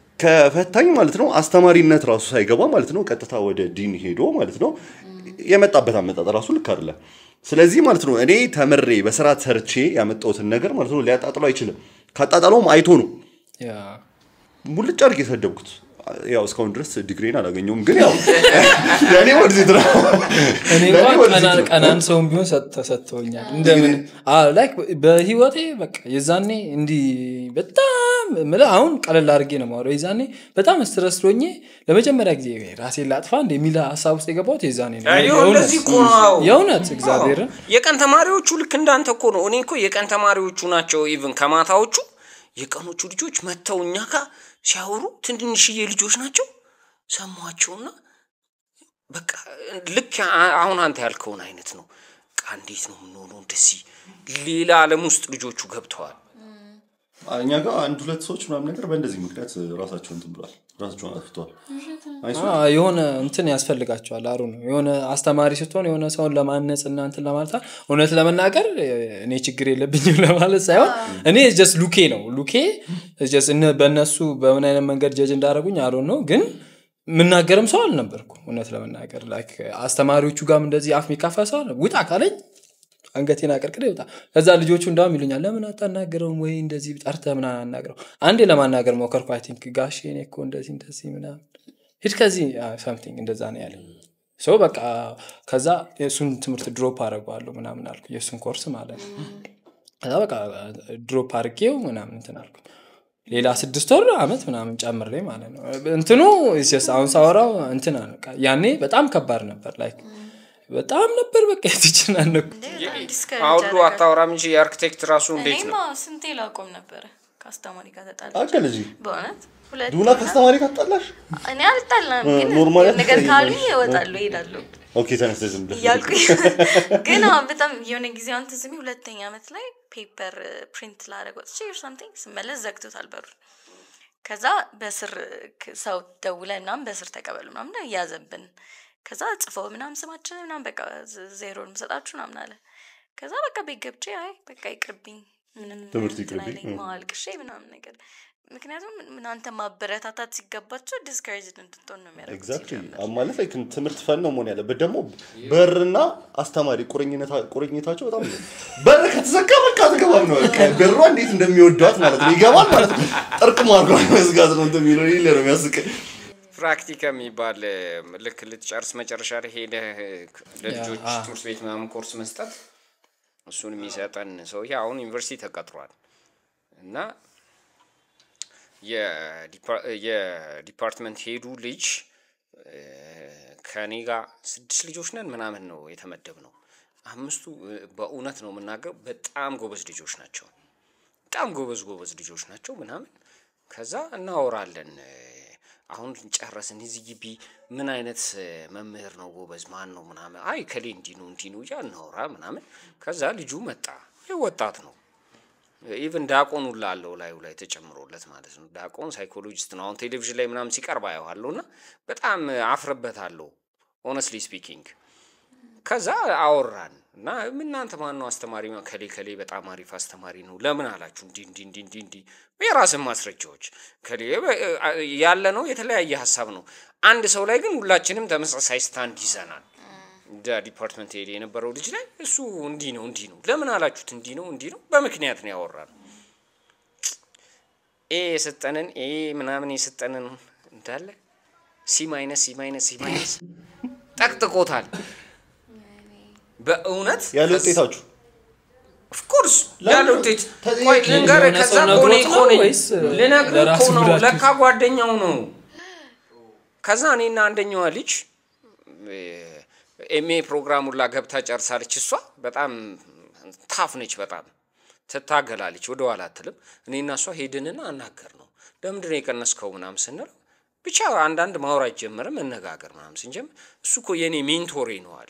ከፈታኝ ማለት ነው አስተማሪነት ራሱ ሳይገባ ማለት ነው ቀጥታ ወደ ዲን ሄዶ ማለት ነው የመጣበት አመጣጥ ራሱ ልክ አይደለም ስለዚህ ማለት ነው እኔ ተምሬ በስርዓት ሰርቼ ያመጣሁትን ነገር ማለት ነው ሊያጣጥለው አይችልም ካጣጣለውም አይቶ ነው ያ ሙልጭ አድርጌ የሰደብኩት ያው እስካሁን ድረስ ዲግሪን አላገኘውም ግን ያው ለእኔ ወደዚህ ድራ እኔ እንኳን ቀናን ቀናን ሰውን ቢሆን ሰጥ- ተሰጥቶኛል እንደምን ላይክ በህይወቴ በቃ የዛኔ እንዲህ በጣም ምልህ አሁን ቀለል አድርጌ ነው ማውረው የዛኔ በጣም ስትረስ ሆኜ ለመጀመሪያ ጊዜ ራሴን ላጥፋ እንደ የሚል ሀሳብ ውስጥ የገባሁት የዛኔ ነው የእውነት- እንደዚህ እኮ ነው። የእውነት እግዚአብሔርን የቀን ተማሪዎቹ ልክ እንዳንተ እኮ ነው። እኔ እኮ የቀን ተማሪዎቹ ናቸው። ኢቭን ከማታዎቹ የቀኖቹ ልጆች መጥተው እኛ ጋር ሲያወሩ ትንንሽዬ ልጆች ናቸው። ሰማቸውና በቃ ልክ አ- አሁን አንተ ያልከውን አይነት ነው። በቃ እንዴት ነው የምንሆነው? እንደዚህ ሌላ ዓለም ውስጥ ልጆቹ ገብተዋል። እኛ ጋር አንድ ሁለት ሰዎች ምናምን ነገር በእንደዚህ ምክንያት ራሳቸውን እንትን ብሏል ራሳቸውን አጥፍተዋል አይሱ አ፣ የሆነ እንትን ያስፈልጋቸዋል አሩ ነው የሆነ አስተማሪ ስትሆን የሆነ ሰውን ለማነጽ እና እንትን ለማለት እውነት ለመናገር እ፣ እኔ ችግር የለብኝም ለማለት ሳይሆን እኔ ጀስት ሉኬ ነው ሉኬ ጀስት እነ- በእነሱ በምን አይነት መንገድ ጀጅ እንዳደረጉኝ አሩ ነው ግን የምናገርም ሰው አልነበርኩ እውነት ለመናገር ላይክ አስተማሪዎቹ ጋርም እንደዚህ አፍ የሚካፋ ሰው አልነበርኩም። ውጣ ካለኝ አንገቴን አቀርቅሬ ይወጣ ከዛ ልጆቹ እንዳውም ይሉኛል ለምን አታናገረውም ወይ እንደዚህ ጠርተህ ምናምን አናግረው አንዴ ለማናገር ሞከርኩ አይ ቲንክ ጋሼ እኔ እኮ እንደዚህ እንደዚህ ምናምን ሂድ ከዚህ ሰምቲንግ እንደዛ ነው ያለኝ ሶ በቃ ከዛ የእሱን ትምህርት ድሮፕ አደረገዋለሁ ምናምን አልኩ የእሱን ኮርስ ማለት ነው ከዛ በቃ ድሮፕ አድርጌው ምናምን እንትን አልኩ ሌላ ስድስት ወር አመት ምናምን ጨምሬ ማለት ነው እንትኑ it's just አሁን ሳወራው እንትን አለ። በቃ ያኔ በጣም ከባድ ነበር ላይክ በጣም ነበር በቃ የተጨናነኩ አሁሉ አታወራም እንጂ የአርክቴክት ራሱ እንዴት እኔማ ነው? ስንቴ ላቆም ነበረ ከአስተማሪ ጋር ተጣላ አቀ ልጅ በእውነት ሁለት ዱላ ከአስተማሪ ካጣላሽ እኔ አልጣላም ግን ኖርማል የሆነ ነገር አትጣይም ካሉኝ ማለት እወጣለሁ እሄዳለሁ ኦኬ ተነስተሽ ዝም ብለሽ እያልኩኝ ግን አሁን በጣም የሆነ ጊዜ አሁን ትዝ የሚል ሁለተኛ ዓመት ላይ ፔፐር ፕሪንት ላደረግ ወጥቼ ር ሳምቲንግ ስመለስ ዘግቶታል በሩን ከዛ በስር ክ- ሰው ደውለ ምናምን በስር ተቀበሉ ምናምን እያዘብን ከዛ ጽፈው ምናምን ስማችን ምናምን በቃ ዝ- ዜሮን ምሰጣችሁ ምናምን አለ ከዛ በቃ ቤት ገብቼ አይ በቃ ይቅርብኝ ምንም ትምህርት እንትን ይቅርብኝ፣ አይለኝም፣ እ። አልቅሼ ምናምን ነገር ምክንያቱም እናንተ ማበረታታት ሲገባቸው ዲስካሬጅድ እንድትሆን ነው የሚያደርጉት ኤግዛክትሊ ሲጀምር። ማለት ላይ ትምህርት ፈን ነው መሆን ያለበት ደግሞ በርና አስተማሪ ቁርኝነታ- ቁርኝታቸው በጣም ነው። በር ከተዘጋ በቃ አትገባም ነው በቃ በሯ እንዴት እንደሚወዷት ማለት ነው ይገባል ማለት ነው ጥርቅም አድርጎ መዝጋት ነው እንትን የሚለው ይሄ ነው የሚያስቀኝ ፕራክቲካ የሚባል እ፣ ልክ ልትጨርስ መጨረሻ ላይ ሄደህ እ፣ ለልጆች አ። ትምህርት ቤት ምናምን ኮርስ መስጠት እሱን የሚሰጠን ሰውዬ አሁን ዩኒቨርሲቲ ተቀጥሯል እና የዲፓ- የዲፓርትመንት ሄዱ ልጅ እ፣ ከኔ ጋር ስድስት ልጆች ነን ምናምን ነው የተመደብ ነው። አምስቱ እ፣ በእውነት ነው የምናገር በጣም ጎበዝ ልጆች ናቸው። በጣም ጎበዝ ጎበዝ ልጆች ናቸው ምናምን። ከዛ እናወራለን እ፣ አሁን ጨረስን እዚህ ግቢ ምን አይነት እ፣ መምህር ነው ጎበዝ ማን ነው ምናምን፣ አይ ከሌ እንዲህ ነው እንዲህ ነው እያ እናወራ ምናምን። ከዛ ልጁ መጣ። ይህ ወጣት ነው ኢቭን ዳቆን ሁላ አለው ላዩ ላይ ተጨምሮለት ማለት ነው። ዳቆን ሳይኮሎጂስት ነው። አሁን ቴሌቪዥን ላይ ምናምን ሲቀርብ አየዋለሁ እና በጣም አፍርበታለሁ ኦነስትሊ ስፒኪንግ። ከዛ አወራን እና እናንተ ማን ነው አስተማሪ? ከሌ ከሌ በጣም አሪፍ አስተማሪ ነው። ለምን አላችሁ? እንዲ እንዲ እንዲ እንዲ እንዲ የራስን ማስረጃዎች ከሌ ያለ ነው። የተለያየ ሀሳብ ነው። አንድ ሰው ላይ ግን ሁላችንም ተመሳሳይ ስታንድ ይዘናል። እንደ ዲፓርትመንት ሄድ የነበረው ልጅ ላይ እሱ እንዲህ ነው እንዲህ ነው ለምን አላችሁት? እንዲህ ነው እንዲህ ነው በምክንያት ነው ያወራል። ኤ የሰጠንን ኤ ምናምን የሰጠንን እንዳለ ሲ ማይነስ ሲ ማይነስ ሲ ማይነስ ጠቅጥቆታል። በእውነት ያለ ውጤታችሁ ኦፍኮርስ ለምን? ያለ ውጤት ተጠያቂ ቆይ ልንገርህ፣ የሆነ ከዛ ሰው እኮ እኔ ነግሮት እኮ ነው ነኝ ወይስ ልነግርህ እኮ ለራሱ ነው። ጉዳት? ለካ ጓደኛው ነው። ከዛ እኔና አንደኛዋ ልጅ ኤምኤ ፕሮግራሙን ላ ገብታ ጨርሳለች። እሷ በጣም ታፍ ነች፣ በጣም ትታገላለች፣ ወደ ኋላ አትልም። እኔና እሷ ሄድንና አናገር ነው ለምንድን ነው የቀነስከው ምናምን ስንለው ብቻ አንዳንድ ማውራት ጀመረ፣ መነጋገር ምናምን ስንጀምር እሱ እኮ የእኔ ሜንቶሬ ነው አለ።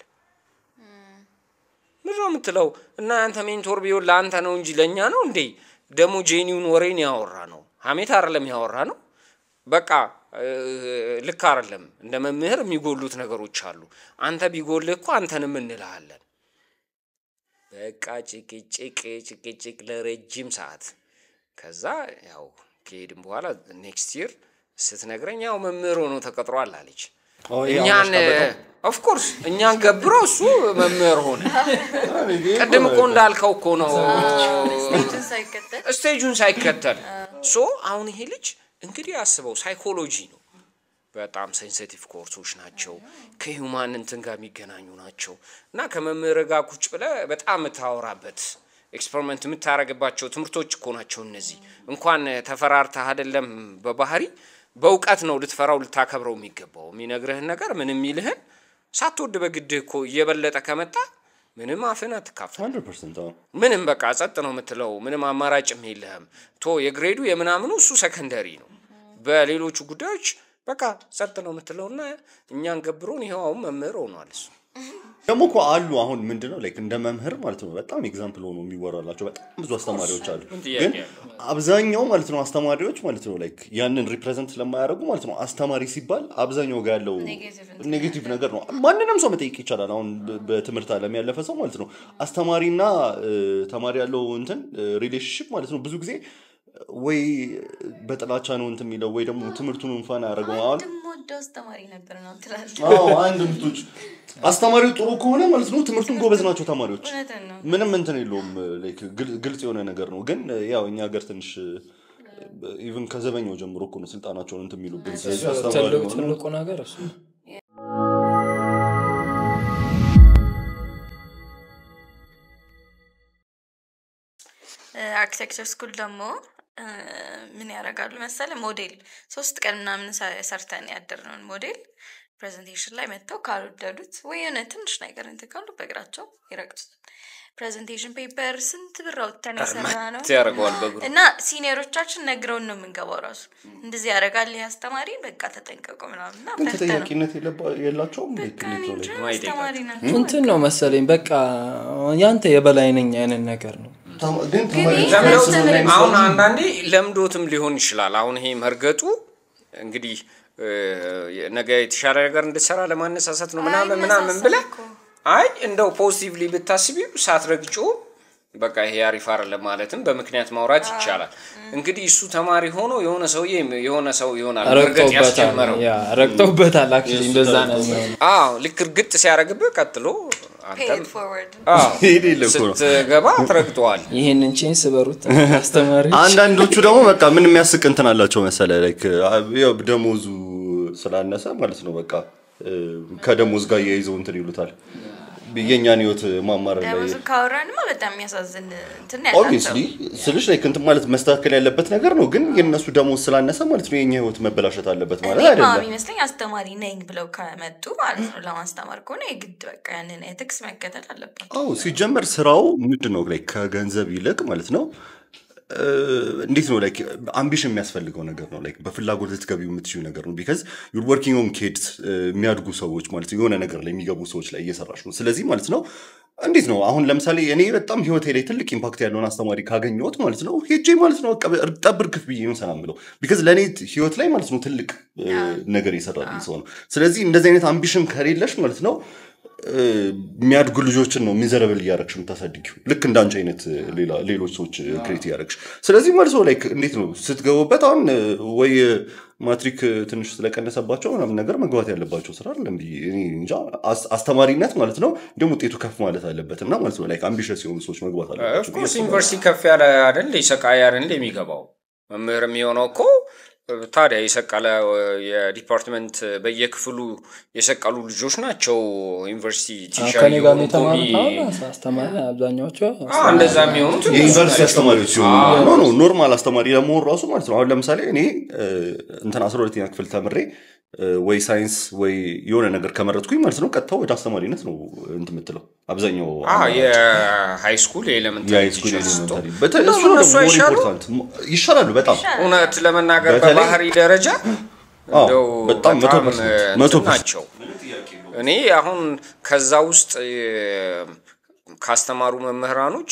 ምንድን ነው የምትለው? እና አንተ ሜንቶር ቢሆን ለአንተ ነው እንጂ ለእኛ ነው እንዴ? ደግሞ ጄኒውን ወሬን ያወራ ነው፣ ሀሜት አይደለም ያወራ ነው። በቃ እ፣ ልክ አይደለም። እንደ መምህር የሚጎሉት ነገሮች አሉ። አንተ ቢጎልህ እኮ አንተንም እንልሃለን። በቃ ጭቅጭቅ ጭቅጭቅ ለረጅም ሰዓት። ከዛ ያው ከሄድን በኋላ ኔክስት ይር ስትነግረኝ ያው መምህር ሆኖ ተቀጥሯል አለች። አዎ፣ ይሄ እኛን አሁን ያሽቃበጠው። ኦፍኮርስ እኛን ገብሮ እሱ መምህር ሆነ። ቅድም እኮ እንዳልከው እኮ ነው ስቴጅን ሳይከተል ስቴጁን ሳይከተል ሶ አሁን ይሄ ልጅ እንግዲህ አስበው ሳይኮሎጂ ነው። በጣም ሴንሲቲቭ ኮርሶች ናቸው። ከሂውማን እንትን ጋር የሚገናኙ ናቸው እና ከመምህር ጋር ቁጭ ብለህ በጣም የምታወራበት ኤክስፐሪመንት የምታረግባቸው ትምህርቶች እኮ ናቸው እነዚህ። እንኳን ተፈራርተህ አይደለም በባህሪ በእውቀት ነው ልትፈራው ልታከብረው የሚገባው። የሚነግርህን ነገር ምን የሚልህን ሳትወድ በግድህ እኮ እየበለጠ ከመጣ ምንም አፍን አትካፈል። 100% አዎ። ምንም በቃ ጸጥ ነው የምትለው። ምንም አማራጭም የለህም። ቶ የግሬዱ የምናምኑ እሱ ሰከንደሪ ነው። በሌሎቹ ጉዳዮች በቃ ጸጥ ነው የምትለው እና እኛን ገብሮን ይኸው አሁን መምህር ሆኗል እሱ። ደግሞ እኮ አሉ አሁን ምንድነው ላይክ እንደ መምህር ማለት ነው በጣም ኤግዛምፕል ሆኖ የሚወራላቸው በጣም ብዙ አስተማሪዎች አሉ። ምን ጥያቄ ግን አለው? አብዛኛው ማለት ነው አስተማሪዎች ማለት ነው ላይክ ያንን ሪፕሬዘንት ስለማያደርጉ ማለት ነው አስተማሪ ሲባል አብዛኛው ጋር ያለው ኔጌቲቭ ኔጌቲቭ ነገር ነው። ማንንም ሰው መጠየቅ ይቻላል። አሁን በ- በትምህርት ዓለም ያለፈ ሰው ማለት ነው አስተማሪና እ፣ ተማሪ ያለው እንትን ሪሌሽንሽፕ ማለት ነው ብዙ ጊዜ ወይ በጥላቻ ነው እንትን የሚለው ወይ ደግሞ ትምህርቱን እንኳን አያደርገው አሁን ወደው አስተማሪ ነበር ነው ትላለህ። አዎ አንድ ምቶች አስተማሪው ጥሩ ከሆነ ማለት ነው ትምህርቱን ጎበዝ ናቸው ተማሪዎች እውነትን ነው። ምንም እንትን የለውም ላይክ ግል- ግልጽ የሆነ ነገር ነው ግን ያው እኛ ሀገር ትንሽ ኢቭን ከዘበኛው ጀምሮ እኮ ነው ስልጣናቸውን እንትን የሚሉብን ስለዚህ አስተማሪ ትልቁ መሆኑ- ትልቁ ነገር እሱ ነው። አርኪቴክቸር ስኩል ደግሞ እ፣ ምን ያደርጋሉ መሰለ ሞዴል ሶስት ቀን ምናምን ሰ- ሰርተን ያደርነውን ሞዴል ፕሬዘንቴሽን ላይ መጥተው ካልወደዱት ወይ የሆነ ትንሽ ነገር እንትን ካሉ በእግራቸው ይረግጡታል። ፕሬዘንቴሽን ፔፐር ስንት ብር አውጥተን የሰራ ነው ያደርገዋል በእግሩ እና ሲኒየሮቻችን ነግረውን ነው የምንገባው። ራሱ እንደዚህ ያደርጋል ይህ አስተማሪ በቃ ተጠንቀቁ ምናምን እና ግን ፈርተን ነው ተጠያቂነት የለባ- የላቸውም like በቃ እንዴት እኔ ነው እንጃ like? ማይጠይቃቸው። አስተማሪ ናቸው። እንትን ነው መሰለኝ በቃ ያንተ የበላይ ነኝ አይነት ነገር ነው። ተማ- ግን ተማሪ ይሄ ለምዶት ያስተምረኝ አሁን አንዳንዴ ለምዶትም ሊሆን ይችላል። አሁን ይሄ መርገጡ እንግዲህ እ፣ ነገ የተሻለ ነገር እንድትሰራ ለማነሳሳት ነው ምናምን ምናምን አይነሳሳም ብለህ እኮ። አይ እንደው ፖዚቲቭሊ ብታስቢው ሳትረግጩ በቃ ይሄ አሪፍ አይደለም ማለትም በምክንያት ማውራት ይቻላል። እንግዲህ እሱ ተማሪ ሆኖ የሆነ ሰውዬ የሆነ ሰው ይሆናል መርገጥ ረግጠውበታል ያስጀመረው። ያ ረግጠውበታል። አክቹዋሊ እንደዛ ነው የሚሆነው። አዎ ልክ እርግጥ ሲያደርግብህ ቀጥሎ አንተም ፔድ ፎርወርድ አዎ ይሄ የለ እኮ ነው። ስትገባ ትረግጠዋል። ይህንን ቼን ስበሩት አስተማሪ አንዳንዶቹ ደግሞ በቃ ምን የሚያስቅ እንትን አላቸው መሰለ ላይክ ያው ደሞዙ ስላነሰ ማለት ነው በቃ እ፣ ከደሞዝ ጋር እያይዘው እንትን ይሉታል የእኛን ህይወት ማማረር ላይ ደሞዙ ካወራንማ በጣም የሚያሳዝን እንትን ኦብቪየስሊ ስልሽ ላይ እንትን ማለት መስተካከል ያለበት ነገር ነው። ግን የእነሱ ደሞዝ ስላነሰ ማለት ነው የኛ ህይወት መበላሸት አለበት ማለት እኔ አይደለም። የሚመስለኝ አስተማሪ ነኝ ብለው ከመጡ ማለት ነው ለማስተማር ከሆነ የግድ በቃ ያንን ኤቲክስ መከተል አለባቸው። አዎ ሲጀመር ስራው ምንድን ነው ላይ ከገንዘብ ይልቅ ማለት ነው እ፣ እንዴት ነው ላይክ አምቢሽን የሚያስፈልገው ነገር ነው ላይክ በፍላጎት ልትገቢው የምትችዩ ነገር ነው ቢካዝ ዩር ወርኪንግ ኦን ኪድስ የሚያድጉ ሰዎች ማለት ነው የሆነ ነገር ላይ የሚገቡ ሰዎች ላይ እየሰራሽ ነው ስለዚህ ማለት ነው እንዴት ነው አሁን ለምሳሌ እኔ በጣም ህይወቴ ላይ ትልቅ ኢምፓክት ያለውን አስተማሪ ካገኘሁት ማለት ነው ሄጄ ማለት ነው በቃ ጠብር ክፍ ብዬ ነው ሰላም ብለው ቢካዝ ለእኔ ህይወት ላይ ማለት ነው ትልቅ እ፣ ነገር የሰራልኝ ሰው ነው ስለዚህ እንደዚህ አይነት አምቢሽን ከሌለሽ ማለት ነው እ፣ የሚያድጉ ልጆችን ነው ሚዘረብል እያረግሽ የምታሳድጊው ልክ እንዳንቺ አይነት እ፣ ሌላ- ሌሎች ሰዎች ክሬት እያረግሽ ስለዚህ መልሶ ላይ እንዴት ነው ስትገቡበት አሁን እ፣ ወይ ማትሪክ እ፣ ትንሽ ስለቀነሰባቸው ምናምን ነገር መግባት ያለባቸው ስራ አይደለም ብዬ እኔ እንጃ አስ- አስተማሪነት ማለት ነው እንዲሁም ውጤቱ ከፍ ማለት አለበት እና ማለት ነው ላይ አምቢሽስ የሆኑ ሰዎች መግባት አለባቸው ብዬ ኦፍኮርስ አስባለሁ። ዩኒቨርሲቲ ከፍ ያለ አይደል የሰቃይ አይደል የሚገባው መምህር የሚሆነው እኮ ታዲያ የሰቀለ የዲፓርትመንት በየክፍሉ የሰቀሉ ልጆች ናቸው ዩኒቨርሲቲ ቲቸር ከኔ ጋር የሆኑ የተማሩት ኮሚ- አሁን አስተማሪ አብዛኛዎቹ አዎ፣ እንደዛ የሚሆኑት እነሱ የዩኒቨርሲቲ ናቸው። አስተማሪዎች ሲሆኑ ኖ ኖ ኖርማል አስተማሪ ለመሆን ራሱ ማለት ነው አሁን ለምሳሌ እኔ እ፣ እንትን አስራ ሁለተኛ ክፍል ተምሬ እ፣ ወይ ሳይንስ ወይ የሆነ ነገር ከመረጥኩኝ ማለት ነው ቀጥታ ወደ አስተማሪነት ነው እንትን የምትለው አብዛኛው አዎ፣ የሃይ ስኩል የኤሌመንታሪ የሃይስኩል ቲቸር ስትሆን ኤሌመንታሪ በተለይ እሱ ነው እነሱ ደግሞ more አይሻሉም? important። ይሻላሉ በጣም እውነት ለመናገር በተለይ- በባህሪ ደረጃ አዎ፣ እንደው በጣም መቶ በጣም ፐርሰንት፣ መቶ እንትን ፐርሰንት። ናቸው። እኔ አሁን ከዛ ውስጥ እ፣ ካስተማሩ መምህራኖች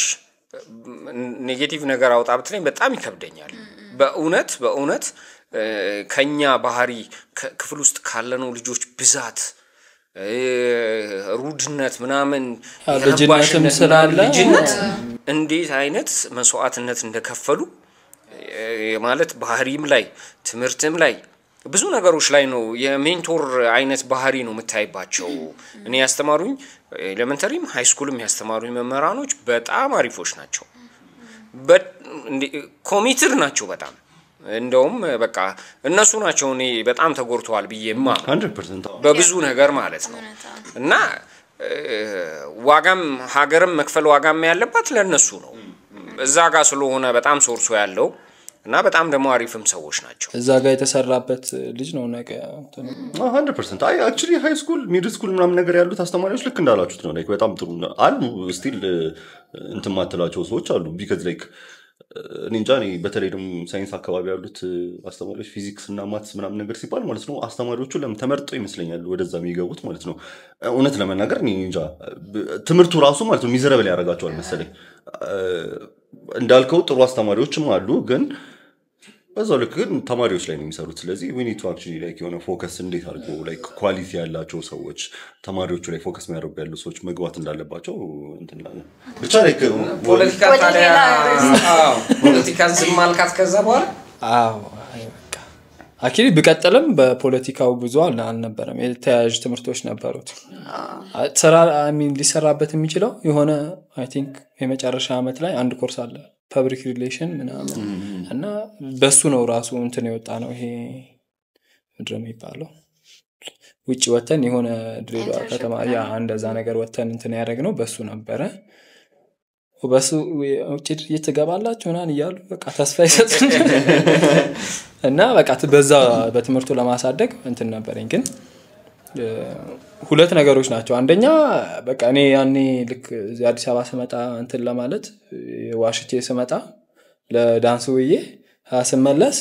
ኔጌቲቭ ነገር አውጣ ብትለኝ በጣም ይከብደኛል። በእውነት በእውነት እ፣ ከኛ ባህሪ ከ- ክፍል ውስጥ ካለነው ልጆች ብዛት እ፣ ሩድነት ምናምን አዎ፣ ልጅነትም የረባሽነት ስላለ ምናምን ልጅነት እንዴት አይነት መስዋዕትነት እንደከፈሉ እ፣ ማለት ባህሪም ላይ ትምህርትም ላይ ብዙ ነገሮች ላይ ነው የሜንቶር አይነት ባህሪ ነው የምታይባቸው። እኔ ያስተማሩኝ ኤሌመንተሪም ሃይ ስኩልም ያስተማሩኝ መምህራኖች በጣም አሪፎች ናቸው። ኮሚትድ ናቸው በጣም እንደውም በቃ እነሱ ናቸው እኔ በጣም ተጎድተዋል ብዬ ማ 100% አዎ። በብዙ ነገር ማለት ነው እና እ፣ ዋጋም ሀገርም መክፈል ዋጋም ያለባት ለእነሱ ነው እዛ ጋር ስለሆነ በጣም ሶርሶ ያለው እና በጣም ደግሞ አሪፍም ሰዎች ናቸው። እዛ ጋር የተሰራበት ልጅ ነው ነገ እንትኑ ሀንድረድ ፐርሰንት አይ አክቹዋሊ ሃይ ስኩል ሚድል ስኩል ምናምን ነገር ያሉት አስተማሪዎች ልክ እንዳላችሁት ነው ላይክ በጣም ጥሩ ነው። አሉ ስቲል እንትን ማትላቸው ሰዎች አሉ ቢከዝ ላይክ እኔ እንጃ እኔ በተለይ ደግሞ ሳይንስ አካባቢ ያሉት አስተማሪዎች ፊዚክስ እና ማትስ ምናምን ነገር ሲባል ማለት ነው አስተማሪዎቹ ለምን ተመርጠው ይመስለኛል ወደዛ የሚገቡት ማለት ነው እውነት ለመናገር እኔ እንጃ ትምህርቱ ራሱ ማለት ነው ሚዘረብል ያደርጋቸዋል መሰለኝ እንዳልከው ጥሩ አስተማሪዎችም አሉ ግን በዛው ልክ ግን ተማሪዎች ላይ ነው የሚሰሩት። ስለዚህ ዊኒቱ አክቹዋሊ ላይክ የሆነ ፎከስ እንዴት አድርጎ ላይክ ኳሊቲ ያላቸው ሰዎች ተማሪዎቹ ላይ ፎከስ የሚያደርጉ ያሉ ሰዎች መግባት እንዳለባቸው እንትን እላለን። ብቻ ላይክ ፖለቲካ ወደ ታዲያ ሌላ አዎ፣ ፖለቲካን ዝም አልካት ከዛ በኋላ አዎ አይ በቃ አኪሊ ብቀጥልም በፖለቲካው ብዙ አል- አልነበረም የተያያዥ ትምህርቶች ነበሩት ስራ አይ ሚን ሊሰራበት የሚችለው የሆነ አይ ቲንክ የመጨረሻ ዓመት ላይ አንድ ኮርስ አለ ፐብሊክ ሪሌሽን ምናምን እና በሱ ነው ራሱ እንትን የወጣ ነው ይሄ ምድር የሚባለው ውጭ ወተን የሆነ ድሬዳዋ ከተማ ያ እንደዛ ነገር ወተን እንትን ያደረግ ነው በሱ ነበረ በሱ ውጭ ድርጅት ትገባላችሁ ምናምን እያሉ በቃ ተስፋ ይሰጡን እና በቃ ት- በዛ በትምህርቱ ለማሳደግ እንትን ነበረኝ ግን እ፣ ሁለት ነገሮች ናቸው አንደኛ በቃ እኔ ያኔ ልክ እዚህ አዲስ አበባ ስመጣ እንትን ለማለት እ፣ ዋሽቼ ስመጣ ለዳንስ ውዬ አ፣ ስመለስ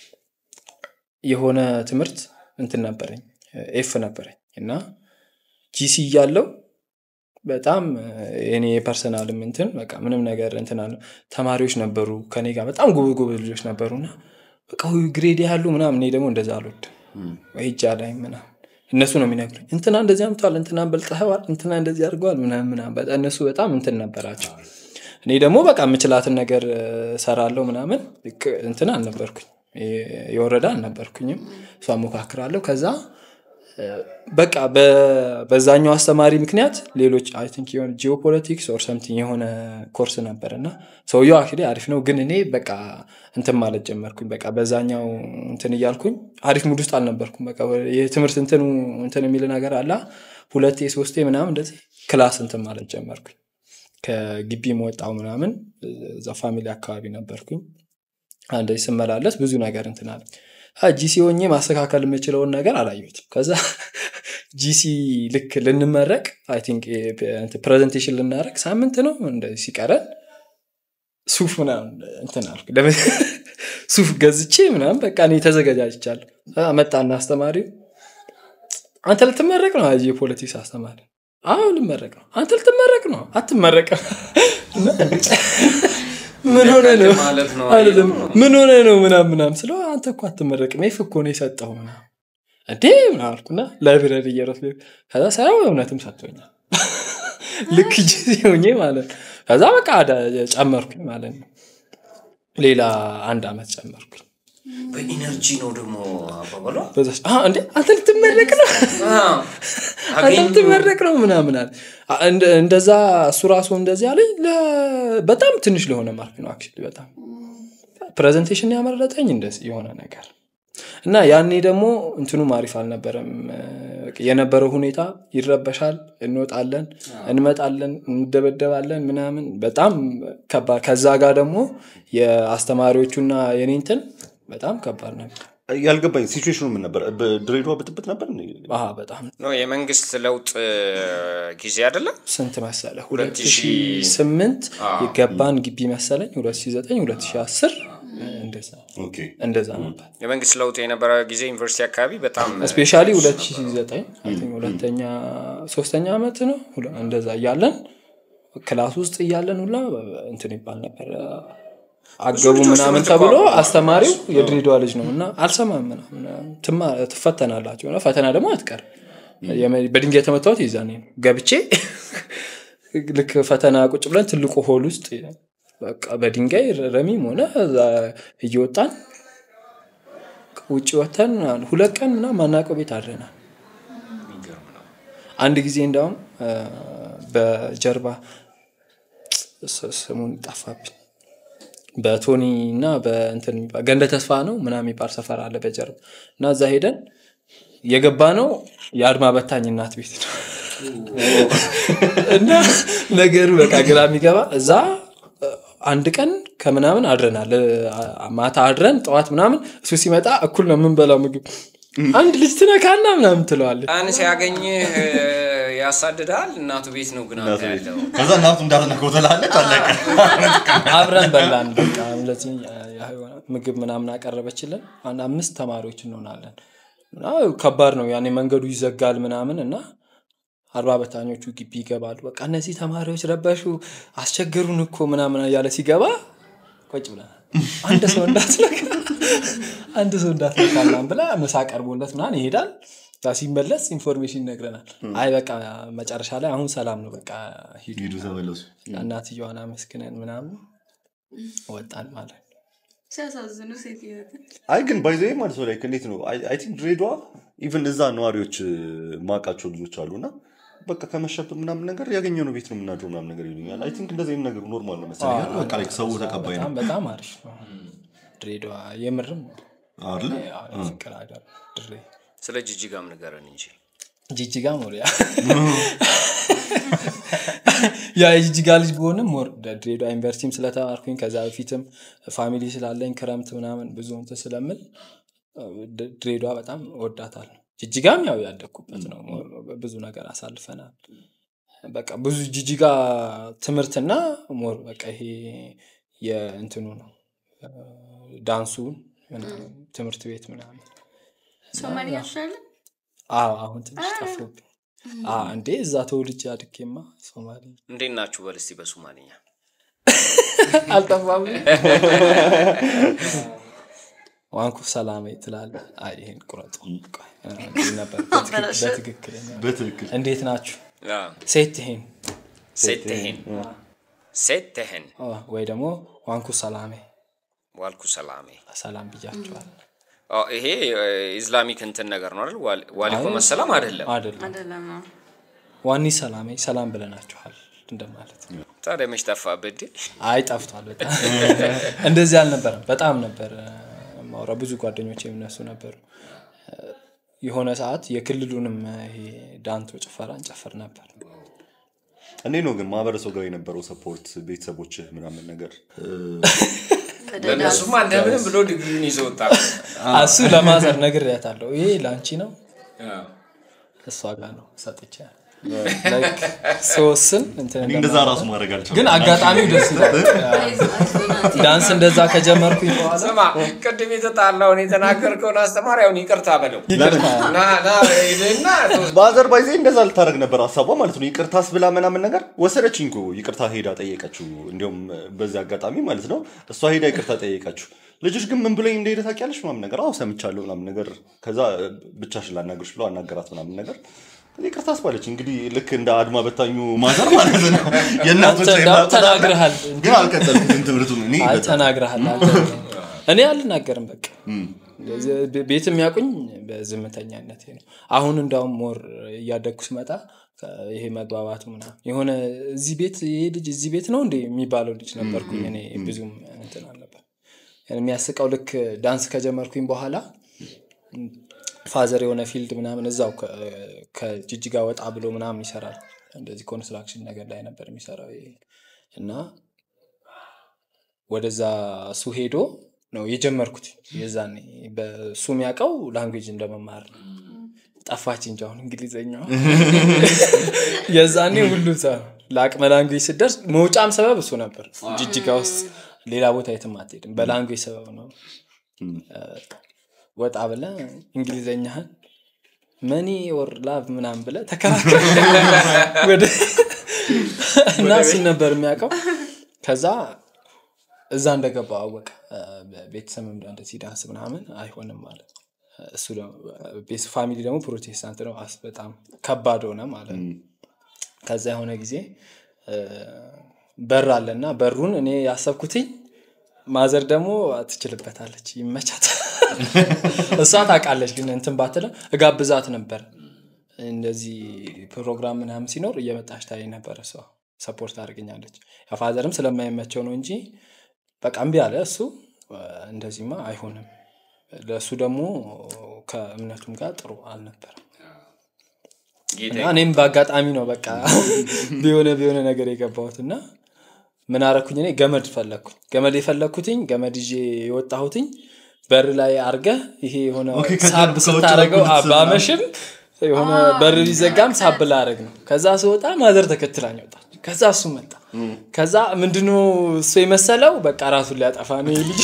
የሆነ ትምህርት እንትን ነበረኝ ኤፍ ነበረኝ እና ጂሲ እያለው በጣም የኔ የፐርሰናልም እንትን በቃ ምንም ነገር እንትን አለ ተማሪዎች ነበሩ ከኔ ጋር በጣም ጉብ ጉብ ልጆች ነበሩና በቃ ውይ ግሬድ ያሉ ምናምን እኔ ደግሞ እንደዛ አልወድም ወይ እጃ ላይ ምናምን እነሱ ነው የሚነግሩኝ እንትና እንደዚህ አምተዋል እንትና በልጠኸዋል እንትና እንደዚህ አድርገዋል ምናምን ምናምን በጣም እነሱ በጣም እንትን ነበራቸው እኔ ደግሞ በቃ የምችላትን ነገር እ፣ ሰራለሁ ምናምን ልክ እንትን አልነበርኩኝ የ- የወረዳ አልነበርኩኝም እሷ ሞካክራለሁ ከዛ በቃ በ- በዛኛው አስተማሪ ምክንያት ሌሎች አይ ቲንክ የሆነ ጂኦፖለቲክስ ኦር ሰምቲንግ የሆነ ኮርስ ነበር እና ሰውየው አክቹዋሊ አሪፍ ነው ግን እኔ በቃ እንትን ማለት ጀመርኩኝ በቃ በዛኛው እንትን እያልኩኝ አሪፍ ሙድ ውስጥ አልነበርኩም በቃ የትምህርት እንትኑ እንትን የሚል ነገር አላ ሁለቴ ሶስቴ ምናምን እንደዚህ ክላስ እንትን ማለት ጀመርኩኝ ከግቢ መወጣው ምናምን እዛ ፋሚሊ አካባቢ ነበርኩኝ እንደዚህ ስመላለስ ብዙ ነገር እንትን አለ ጂሲ ሆኜ ማስተካከል የምችለውን ነገር አላየሁትም ከዛ ጂሲ ልክ ልንመረቅ አይ ቲንክ ፕሬዘንቴሽን ልናደረግ ሳምንት ነው እንደዚህ ሲቀረን ሱፍ ምናምን እንትን አልኩ ለምን ሱፍ ገዝቼ ምናምን በቃ እኔ ተዘገጃጅቻለሁ አ፣ መጣና አስተማሪው አንተ ልትመረቅ ነው አዚ የፖለቲክስ አስተማሪ አዎ ልመረቅ ነው አንተ ልትመረቅ ነው አትመረቅም ምን ሆነ ነው ማለት ነው አይደለም ምን ሆነ ነው ምናም ምናም ስለው አንተ እኮ አትመረቅም ይፍ እኮ ነው የሰጠው ምናም እንዴ ምናምን አልኩና ላይብረሪ እየሮጥ ከዛ ሳየው እውነትም ሰጥቶኛል ልክ ጊዜ ሆኜ ማለት ነው ከዛ በቃ አዳ- ጨመርኩኝ ማለት ነው ሌላ አንድ አመት ጨመርኩኝ በኢነርጂ ነው ደግሞ አባባሏ በዛች አ፣ እንዴ አንተ ልትመረቅ ነው አንተ ልትመረቅ ነው ምናምን አለ አ፣ እንደ- እንደዛ እሱ ራሱ እንደዚህ አለኝ ለ- በጣም ትንሽ ለሆነ ማርክ ነው አክቹዋሊ በጣም ፕሬዘንቴሽን ያመረጠኝ እንደዚህ የሆነ ነገር እና ያኔ ደግሞ እንትኑም አሪፍ አልነበረም እ፣ የነበረው ሁኔታ ይረበሻል እንወጣለን እንመጣለን እንደበደባለን ምናምን በጣም ከባድ ከዛ ጋር ደግሞ የአስተማሪዎቹና የኔ እንትን በጣም ከባድ ነበር ያልገባኝ ሲቹዌሽኑ ምን ነበር በድሬዳዋ ብጥብጥ ነበር እንዴ? አሀ በጣም ነው የመንግስት ለውጥ ጊዜ አይደለም ስንት መሰለ ሁለት ሺህ 2008 የገባን ግቢ መሰለኝ 2009 2010 እንደዛ ኦኬ እንደዛ ነበር የመንግስት ለውጥ የነበረ ጊዜ ዩኒቨርሲቲ አካባቢ በጣም ስፔሻሊ 2009 I think ሁለተኛ ሶስተኛ ዓመት ነው ሁለ- እንደዛ እያለን ክላስ ውስጥ እያለን ሁላ እንትን ይባል ነበር አገቡ ልጆች ምናምን ትምህርት ተብሎ እኮ አስተማሪው የድሬዳዋ ልጅ ነው እና አልሰማም ምናምን ትማ- ትፈተናላችሁ እና ፈተና ደግሞ አትቀር በድንጋይ የተመታሁት ይዛኔ ነው ገብቼ ልክ ፈተና ቁጭ ብለን ትልቁ ሆል ውስጥ በቃ በድንጋይ ረሚም ሆነ እዛ እየወጣን ውጭ ወተን ሁለት ቀን ምናምን ማናውቀው ቤት አድረናል የሚገርም ነው አንድ ጊዜ እንዳውም እ፣ በጀርባ ስ- ስሙን ጠፋብኝ በቶኒ እና በእንትን የሚባል ገንደ ተስፋ ነው ምናምን የሚባል ሰፈር አለ በጀርባ እና እዛ ሄደን የገባ ነው የአድማ በታኝ እናት ቤት ነው እና ነገሩ በቃ ግራ የሚገባ እዛ እ፣ አንድ ቀን ከምናምን አድረናል እ፣ ማታ አድረን ጠዋት ምናምን እሱ ሲመጣ እኩል ነው የምንበላው ምግብ አንድ ልጅ ትነካና ምናምን ትለዋለች ቀን ሲያገኝህ እ፣ ያሳድዳል እናቱ ቤት ነው ግን አንተ ያለው ከዛ እናቱ እንዳትነከው ትላለች አለቀ አብረን በላን በቃ እንደዚህ የሆነ ምግብ ምናምን አቀረበችልን አንድ አምስት ተማሪዎች እንሆናለን እና ከባድ ነው ያኔ መንገዱ ይዘጋል ምናምን እና አርባ በታኞቹ ግቢ ይገባሉ በቃ እነዚህ ተማሪዎች ረበሹ አስቸገሩን እኮ ምናምን እያለ ሲገባ ቆጭ ብለናል አንድ ሰው እንዳትነካ አንድ ሰው እንዳትነካ ምናምን ብላ ምሳ ቀርቦለት ምናምን ይሄዳል ያ ሲመለስ ኢንፎርሜሽን ይነግረናል አይ በቃ መጨረሻ ላይ አሁን ሰላም ነው በቃ ሂዱ ሂዱ ተመለሱ እናትየዋን አመስግነን ምናምን ወጣን ማለት ነው ሲያሳዝኑ ሴትዮትን አይ ግን ባይዘ ማለት ነው ላይክ እንዴት ነው አይ ቲንክ ድሬዳዋ ኢቨን እዛ ነዋሪዎች እ፣ ማውቃቸው ልጆች አሉ እና በቃ ከመሸብን ምናምን ነገር ያገኘነው ቤት ነው የምናድረው ምናምን ነገር ይሉኛል አይ ቲንክ እንደዚህ አይነት ነገሩ ኖርማል ነው መሰለኝ አይደል? በቃ ላይክ ሰው ተቀባይ ነው በጣም በጣም አሪፍ ነው ድሬዳዋ የምርም አይደለ ያው ፍቅር ሀገር ድሬ ስለ ጅጅጋም ንገረን እንጂ ጂጂጋ ሞሪያ ያ የጂጂጋ ልጅ ብሆንም ሞር ድሬዳዋ ዩኒቨርሲቲም ስለተማርኩኝ ከዛ በፊትም ፋሚሊ ስላለኝ ክረምት ምናምን ብዙ እንትን ስለምል ድ- ድሬዳዋ በጣም ወዳታለሁ ጅጅጋም ያው ያደግኩበት ነው ሞር ብዙ ነገር አሳልፈናል በቃ ብዙ ጅጅጋ ትምህርትና ሞር በቃ ይሄ የእንትኑ ነው ዳንሱ ምናምን ትምህርት ቤት ምናምን ሶማሊያ ትችላለ አዎ አሁን ትንሽ ጠፉብኝ አ እንዴ እዛ ተወልጄ አድጌማ ሶማሌ እንዴት ናችሁ በል እስቲ በሶማልኛ አልጠፋም ዋንኩ ሰላሜ ትላለ አይ ይሄን ቁረጡ ቆይ፣ እንዲህ ነበር በትክክል- በትክክለኛ በትክክል እንዴት ናችሁ አዎ። ሴት ይሄን ሴትህን ሴትህን አ፣ ወይ ደግሞ ዋንኩ ሰላሜ ዋልኩ ሰላሜ ሰላም ብያቸዋል አዎ፣ ይሄ እ፣ ኢስላሚክ እንትን ነገር ነው አይደል? ዋል- ዋሊኮ አይ፣ መሰላም አይደለም። አይደለም አይደለም ነው ዋኒ ሰላሜ ሰላም ብለናችኋል እንደማለት ነው። ታዲያ መች ጠፋብህ እንዴ? አይ ጠፍቷል በጣም እንደዚህ አልነበረም በጣም ነበር ማውራ ብዙ ጓደኞች የሚነሱ ነበሩ የሆነ ሰዓት የክልሉንም ይሄ ዳንቶ ጭፈራ እንጨፍር ነበር እንዴት ነው ግን ማህበረሰቡ ጋር የነበረው ሰፖርት ቤተሰቦች ምናምን ነገር ለእነሱማ እንደምንም ብሎ ዲግሪውን ይዞ ወጣ። እሱ ለማዘር ነግሬያታለሁ ይሄ ለአንቺ ነው አዎ። እሷ ጋር ነው ሰጥቼ ላይክ ስወስን እንትን እኔ እንደዛ እንደማለት ራሱ ነው። ማድረግ አልቻልኩም። ግን አጋጣሚው ደስ ይላል ዳንስ እንደዛ ከጀመርኩኝ በኋላ ስማ ቅድም የተጣላውን የተናገርከውን አስተማሪ አሁን ይቅርታ በለው ና ና ሄድና በአዘርባይጃን እንደዛ ልታደርግ ነበር ሀሳቧ ማለት ነው። ይቅርታስ ብላ ምናምን ነገር ወሰደችኝ እኮ ይቅርታ ሄዳ ጠየቀችው። እንዲሁም በዚህ አጋጣሚ ማለት ነው እሷ ሄዳ ይቅርታ ጠየቀችው። ልጆች ግን ምን ብሎኝ እንደሄደ ታውቂያለሽ ምናምን ነገር አዎ ሰምቻለሁ ምናምን ነገር ከዛ ብቻሽን ላናግርሽ ብሎ አናገራት ምናምን ነገር ይቅርታ አስባለች። እንግዲህ ልክ እንደ አድማ በታኙ ማዘር ማለት ነው የእናቶች አንተ እንዳውም ተናግረሃል ግን አልቀጠልኩትም ትምህርቱን እኔ አይ በጣም- ተናግረሃል አንተ። እኔ አልናገርም በቃ ቤ- ቤት የሚያውቁኝ በዝምተኛነት ነው አሁን እንዳውም ሞር እያደግኩ ስመጣ ከ- ይሄ መግባባቱ ምናምን የሆነ እዚህ ቤት ይሄ ልጅ እዚህ ቤት ነው እንዴ የሚባለው ልጅ ነበርኩኝ እኔ ብዙም እንትን አልነበር የሚያስቀው ልክ ዳንስ ከጀመርኩኝ በኋላ ፋዘር የሆነ ፊልድ ምናምን እዛው ከ- ከጅጅጋ ወጣ ብሎ ምናምን ይሰራል እንደዚህ ኮንስትራክሽን ነገር ላይ ነበር የሚሰራው ይሄ እና ወደዛ እሱ ሄዶ ነው የጀመርኩት የዛኔ በሱ የሚያውቀው ላንጉጅ እንደመማር ነው ጠፋች እንጂ አሁን እንግሊዝኛዋ የዛኔ ሁሉ ሰው ለአቅመ ላንጉጅ ስደርስ መውጫም ሰበብ እሱ ነበር ጅጅጋ ውስጥ ሌላ ቦታ የትም አትሄድም በላንጉጅ ሰበብ ነው ወጣ ብለ እንግሊዘኛህን መኒ ወር ላቭ ምናምን ብለ ተከራከር ወደ እና እሱን ነበር የሚያውቀው ከዛ እዛ እንደገባ አወቀ ቤተሰብ እንደዚህ ዳንስ ምናምን አይሆንም ማለት ነው እሱ ደግሞ ቤት ፋሚሊ ደግሞ ፕሮቴስታንት ነው አስ በጣም ከባድ ሆነ ማለት ነው ከዛ የሆነ ጊዜ እ፣ በር አለ እና በሩን እኔ ያሰብኩትኝ ማዘር ደግሞ ትችልበታለች ይመቻት እሷ ታውቃለች ግን እንትን ባትለ እጋብዛት ነበር እንደዚህ ፕሮግራም ምናምን ሲኖር እየመጣች ታይ ነበር እሷ ሰፖርት አድርገኛለች ፋዘርም ስለማይመቸው ነው እንጂ በቃ እምቢ አለ እሱ እንደዚህማ አይሆንም ለእሱ ደግሞ ከእምነቱም ጋር ጥሩ አልነበረም ጌታ እና እኔም በአጋጣሚ ነው በቃ ቢሆነ ቢሆነ ነገር የገባሁት እና ምን አረኩኝ እኔ ገመድ ፈለግኩኝ ገመድ የፈለግኩትኝ ገመድ ይዤ የወጣሁትኝ በር ላይ አርገህ ይሄ የሆነ ኦኬ፣ ከዛ ሳብ ከውጭ ስታደረገው በኩል ትስብ ባመሽም የሆነ በር ሊዘጋም ሳብ ላረግ ነው ከዛ ስወጣ ማዘር ተከትላኝ ወጣች ከዛ እሱ መጣ ከዛ ምንድነው እሱ የመሰለው በቃ ራሱን ሊያጠፋ ነው ይህ ልጅ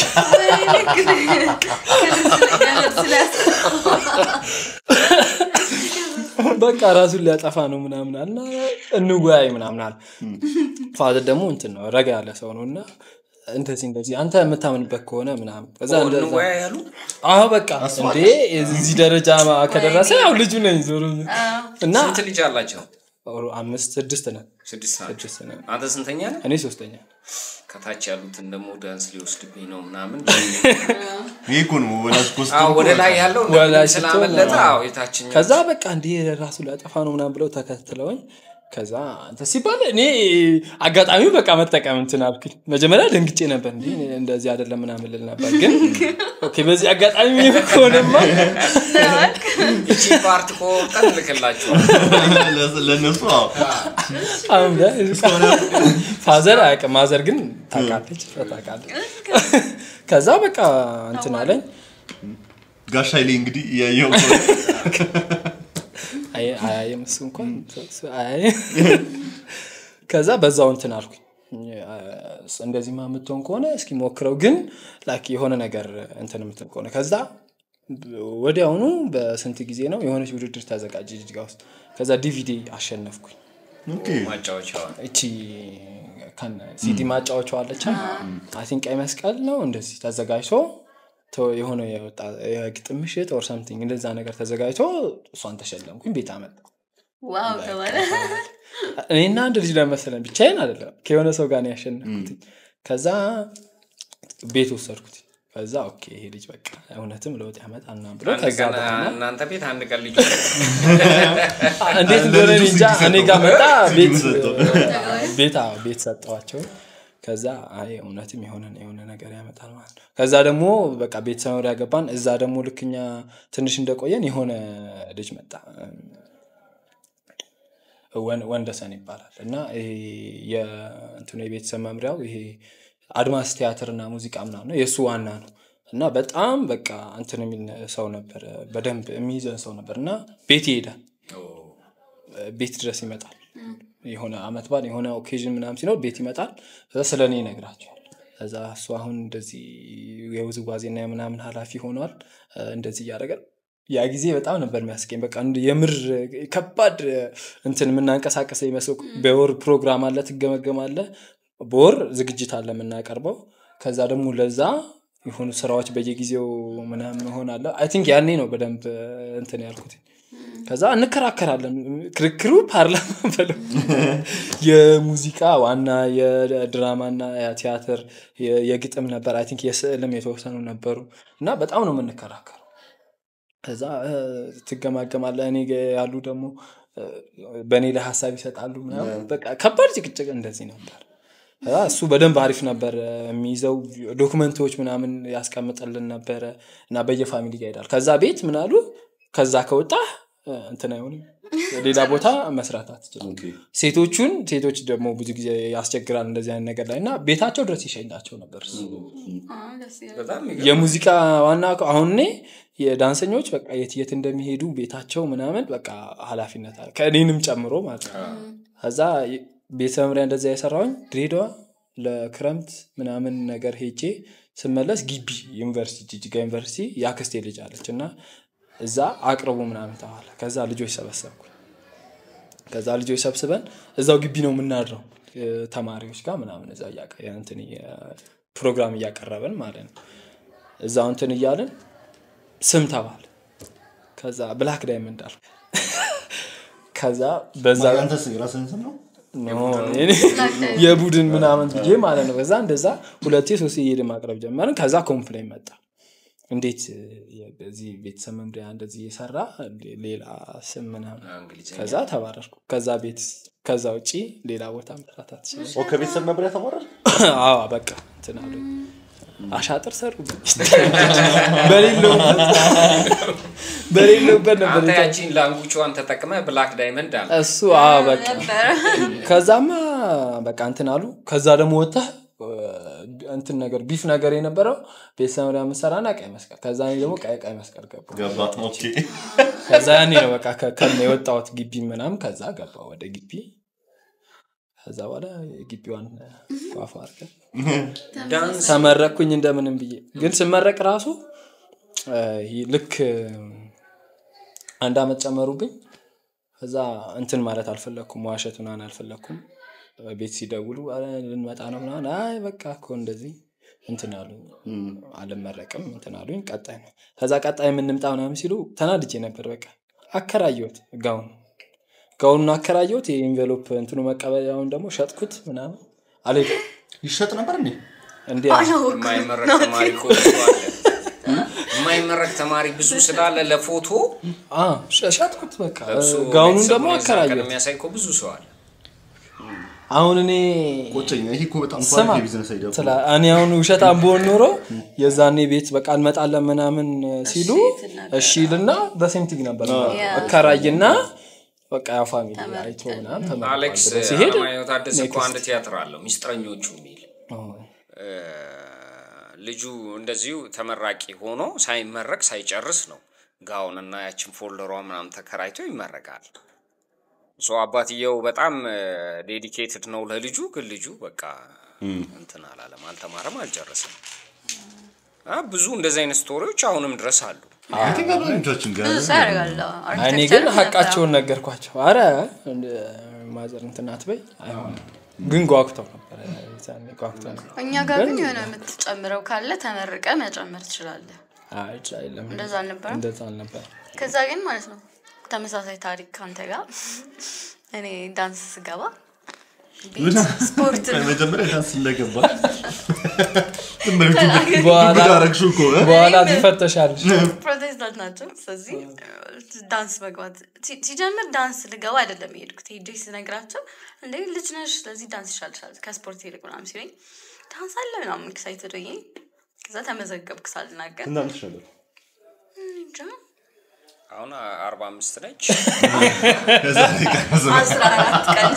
በቃ ራሱን ሊያጠፋ ነው ምናምን አልና እንወያይ ምናምን አለ ፋዘር ደግሞ እንትን ነው ረጋ ያለ ሰው ነው እና እንደዚህ እንደዚህ አንተ የምታምንበት ከሆነ ምናምን ከዛ እንደዛ እንወያ ያሉ አዎ በቃ እንዴ እዚህ ደረጃ ከደረሰ ያው ልጁ ነኝ ዞሮ እና ስንት ልጅ አላቸው? አምስት ስድስት ነን ስድስት ናቸው። ስድስት ነን አንተ ስንተኛ ነህ? እኔ ሶስተኛ ከታች ያሉትን ደግሞ ዳንስ ሊወስድብኝ ነው ምናምን ይሄ እኮ ነው ወላጅ ኮስት አዎ፣ ወደ ላይ ያለው ወላጅ ስላመለጠ ስትሆን፣ አዎ፣ የታችኛው ከዛ በቃ እንዲህ ራሱ ሊያጠፋ ነው ምናምን ብለው ተከትለውኝ ከዛ አንተ ሲባል እኔ አጋጣሚው በቃ መጠቀም እንትን አልኩኝ መጀመሪያ ደንግጬ ነበር እንዲ እንደዚህ አይደለም ምናምን ልል ነበር ግን ኦኬ በዚህ አጋጣሚ የሚሆን ከሆነማ ይቺ ፓርት ቆርጠን ልክላችኋል። ለእነሱ አዎ። አሁን ላይ ፋዘር አያውቅም ማዘር ግን ታውቃለች ታውቃለች ከዛ በቃ እንትን አለኝ ጋሽ ኃይሌ እንግዲህ የየው አይ- አያይም እሱ እንኳን እሱ አያይም። ከዛ በዛው እንትን አልኩኝ እንደዚህማ የምትሆን ከሆነ እስኪ ሞክረው ግን ላይክ የሆነ ነገር እንትን የምትል ከሆነ ከዛ ወዲያውኑ በስንት ጊዜ ነው የሆነች ውድድር ተዘጋጀ ጅጅጋ ውስጥ ከዛ ዲቪዲ አሸነፍኩኝ ማጫወቻዋ እቺ ከነ ሲዲ ማጫወቻው አለች አይ ቲንክ ቀይ መስቀል ነው እንደዚህ ተዘጋጅቶ ተ- የሆነ የወጣ የግጥም ምሽት ኦር ሳምቲንግ እንደዛ ነገር ተዘጋጅቶ እሷን ተሸለምኩኝ ቤት አመጣ ዋው ተባለ እኔና አንድ ልጅ ለመሰለን ብቻዬን አይደለም ከሆነ ሰው ጋር ነው ያሸነፍኩት ከዛ ቤት ወሰድኩት ከዛ ኦኬ ይሄ ልጅ በቃ እውነትም ለውጥ ያመጣል ምናምን ብሎ አንድ ከዛ ቀን በኋላ እናንተ ቤት አንድ ቀን ልጅ እንዴት እንደሆነ እኔ እንጃ እኔ ጋር መጣ ቤት ሰጠው። ቤት አዎ፣ ቤት ሰጠዋቸው ከዛ አይ እውነትም የሆነ የሆነ ነገር ያመጣል ማለት ነው ከዛ ደግሞ በቃ ቤተሰብ መምሪያ ገባን እዛ ደግሞ ልክኛ ትንሽ እንደቆየን የሆነ ልጅ መጣ ወን- ወንደሰን ይባላል እና ይሄ የእንትኑ የቤተሰብ መምሪያው ይሄ አድማስ ቲያትርና ሙዚቃ ምናምን ነው የእሱ ዋና ነው እና በጣም በቃ እንትን የሚል ሰው ነበር በደንብ የሚይዘን ሰው ነበር እና ቤት ይሄዳል ቤት ድረስ ይመጣል የሆነ አመት በዓል የሆነ ኦኬዥን ምናምን ሲኖር ቤት ይመጣል ከዛ ስለ እኔ ይነግራቸዋል ከዛ እሱ አሁን እንደዚህ የውዝዋዜና የምናምን ኃላፊ ሆኗል እ፣ እንደዚህ እያደረገ ያ ጊዜ በጣም ነበር የሚያስቀኝ በቃ እንደ የምር ከባድ እንትን የምናንቀሳቀሰ ይመስል በወር ፕሮግራም አለ ትገመገማለ በወር ዝግጅት አለ የምናቀርበው ከዛ ደግሞ ለዛ የሆኑ ስራዎች በየጊዜው ምናምን ሆናለ አይ ቲንክ ያኔ ነው በደንብ እንትን ያልኩት ከዛ እንከራከራለን ክርክሩ ፓርላማ በለው የሙዚቃ ዋና የድራማና የቲያትር የ- የግጥም ነበር አይ ቲንክ የስዕልም የተወሰኑ ነበሩ እና በጣም ነው የምንከራከሩ ከዛ እ፣ ትገማገማለህ እኔ ጋ ያሉ ደግሞ እ፣ በእኔ ላይ ሀሳብ ይሰጣሉ ምናምን በቃ ከባድ ጭቅጭቅ እንደዚህ ነበር ከዛ እሱ በደንብ አሪፍ ነበር እ፣ የሚይዘው ዶክመንቶች ምናምን ያስቀምጥልን ነበረ እና በየፋሚሊ ጋር ይሄዳል ከዛ ቤት ምናሉ ከዛ ከወጣ እንትን አይሆንም ሌላ ቦታ መስራት አትችልም ኦኬ። ሴቶቹን ሴቶች ደግሞ ብዙ ጊዜ ያስቸግራል እንደዚህ አይነት ነገር ላይ እና ቤታቸው ድረስ ይሸኛቸው ነበር እሱ በጣም የሙዚቃ ዋና አሁን እኔ የዳንሰኞች በቃ የት የት እንደሚሄዱ ቤታቸው ምናምን በቃ ኃላፊነት አለ ከእኔንም ጨምሮ ማለት ነው ከዛ ቤተ መምሪያ እንደዛ የሰራውኝ ድሬዳዋ ለክረምት ምናምን ነገር ሄጄ ስመለስ ግቢ ዩኒቨርሲቲ ጅጅጋ ዩኒቨርሲቲ የአክስቴ ልጅ አለች እና እዛ አቅርቡ ምናምን ተባለ ከዛ ልጆች ሰበሰብኩ ከዛ ልጆች ሰብስበን እዛው ግቢ ነው የምናድረው እ፣ ተማሪዎች ጋር ምናምን እዛ እያቀ- እንትን እየ- ፕሮግራም እያቀረብን ማለት ነው እዛው እንትን እያልን ስም ተባለ ከዛ ብላክ ዳይመንድ አልኩ ከዛ በዛ አንተስ የራስህን ስም ነው? ኖ፣ እኔ የቡድን ምናምን ብዬ ማለት ነው ከዛ እንደዛ ሁለቴ ሶስት እየሄድ ማቅረብ ጀመርን ከዛ ኮምፕሌን መጣ እንዴት የ- በዚህ ቤተሰብ መምሪያ እንደዚህ የሰራ ሌላ ስም ምናምን እንግሊዝኛ ከዛ ተባረርኩ ከዛ ቤት ከዛ ውጪ ሌላ ቦታ መስራት አትችልም ኦ፣ ከቤተሰብ መምሪያ ተማረር? አዎ በቃ እንትን አሉኝ አሻጥር ሰሩ በሌለውበት በሌለውበት ነበር አንተ የተ- ያቺን ላንጉቿን ተጠቅመ ብላክ ዳይመንድ አለ እሱ አዎ በቃ ከዛማ በቃ እንትን አሉ ከዛ ደግሞ ወጥተህ እ፣ እንትን ነገር ቢፍ ነገር የነበረው ቤተሰብ መምሪያ መሰራና ቀይ መስቀል ከዛ እኔ ደግሞ ቀይ ቀይ መስቀል ገባ ገባ። ኦኬ። ከዛ ያኔ ነው በቃ ከ- ከነ የወጣሁት ግቢ ምናምን ከዛ ገባ ወደ ግቢ ከዛ በኋላ የግቢዋን ፏፏ አድርገን ዳንስ ተመረቅኩኝ እንደምንም ብዬ ግን ስመረቅ ራሱ እ፣ ይህ ልክ እ፣ አንድ አመት ጨመሩብኝ ከዛ እንትን ማለት አልፈለግኩም ዋሸት ምናምን አልፈለግኩም እ፣ ቤት ሲደውሉ "ኧረ ልንመጣ ነው ምናምን አይ በቃ እኮ እንደዚህ እንትን አሉኝ አልመረቅም እንትን አሉኝ ቀጣይ ነው ከዛ ቀጣይ የምንምጣ ምናምን ሲሉ ተናድጄ ነበር በቃ አከራየሁት ጋውን ጋውኑን አከራየሁት የኢንቬሎፕ እንትኑ መቀበያውን ደግሞ ሸጥኩት ምናምን አልሄድኩም ይሸጥ ነበር እንዴ? እንዲ የማይመረቅ ተማሪ እኮ ብዙ አለ የማይመረቅ ተማሪ ብዙ ስላለ ለፎቶ ሸጥኩት በቃ ለብሶ ጋውኑን ቤተሰቡን ደግሞ የዛን ቀን አከራየሁት የሚያሳይ እኮ ብዙ ሰው አለ አሁን እኔ ቆጨኝ። ይሄ እኮ በጣም ስማ ኳሊቲ የቢዝነስ አይዲያ እኮ ነው። ስላ- እኔ አሁን ውሸታም በሆን ኖሮ የዛኔ ቤት በቃ እንመጣለን ምናምን ሲሉ እሺ ልና በሴምቲግ ነበር እከራይና በቃ ያው ፋሚሊ አይቶ ምናምን ተመርቋል አሌክስ ብሎ ሲሄድ አለማየሁ ታደሰ እኮ አንድ ቲያትር አለው ሚስጥረኞቹ የሚል ኦ፣ እ፣ ልጁ እንደዚሁ ተመራቂ ሆኖ ሳይመረቅ ሳይጨርስ ነው ጋውንና ያችን ፎልደሯ ምናምን ተከራይቶ ይመረቃል ሶ አባትየው በጣም ዴዲኬትድ ነው ለልጁ ግን ልጁ በቃ እንትን አላለም አልተማረም አልጨረስም አ፣ ብዙ እንደዚህ አይነት ስቶሪዎች አሁንም ድረስ አሉ አይ ቲንክ አብዛኞቻችን ጋር ብዙ ሰው ያደርጋል እኔ ግን ሀቃቸውን ነገርኳቸው አረ እንደ ማዘር እንትን አትበይ አይሆንም ግን ጓጉተው ነበረ የዛኔ ጓጉተው ነበር እኛ ጋር ግን የሆነ የምትጨምረው ካለ ተመርቀ መጨመር ትችላለህ አይ አይደለም እንደዛ አልነበረም እንደዛ አልነበረ ከዛ ግን ማለት ነው ተመሳሳይ ታሪክ ከአንተ ጋር እኔ ዳንስ ስገባ ቤት ስፖርት ነው። መጀመሪያ ዳንስ ስለገባ በኋላ አረግሽው እኮ እ? በኋላ ትፈተሻለሽ ፕሮቴስታንት ናቸው። ስለዚህ ዳንስ መግባት ሲ- ሲጀምር ዳንስ ልገባ አይደለም የሄድኩት። ሄጄ ስነግራቸው እንደ ልጅ ነሽ፣ ስለዚህ ዳንስ ይሻልሻል ከስፖርት ይልቅ ምናምን ሲሉኝ ዳንስ አለ ምናምን ኤክሳይትድ ሆኜ ከዛ ተመዘገብኩ ሳልናገር ስንት ዓመትሽ ነበር? እንጃ አሁን አርባ አምስት ነች አስራ አራት ቀን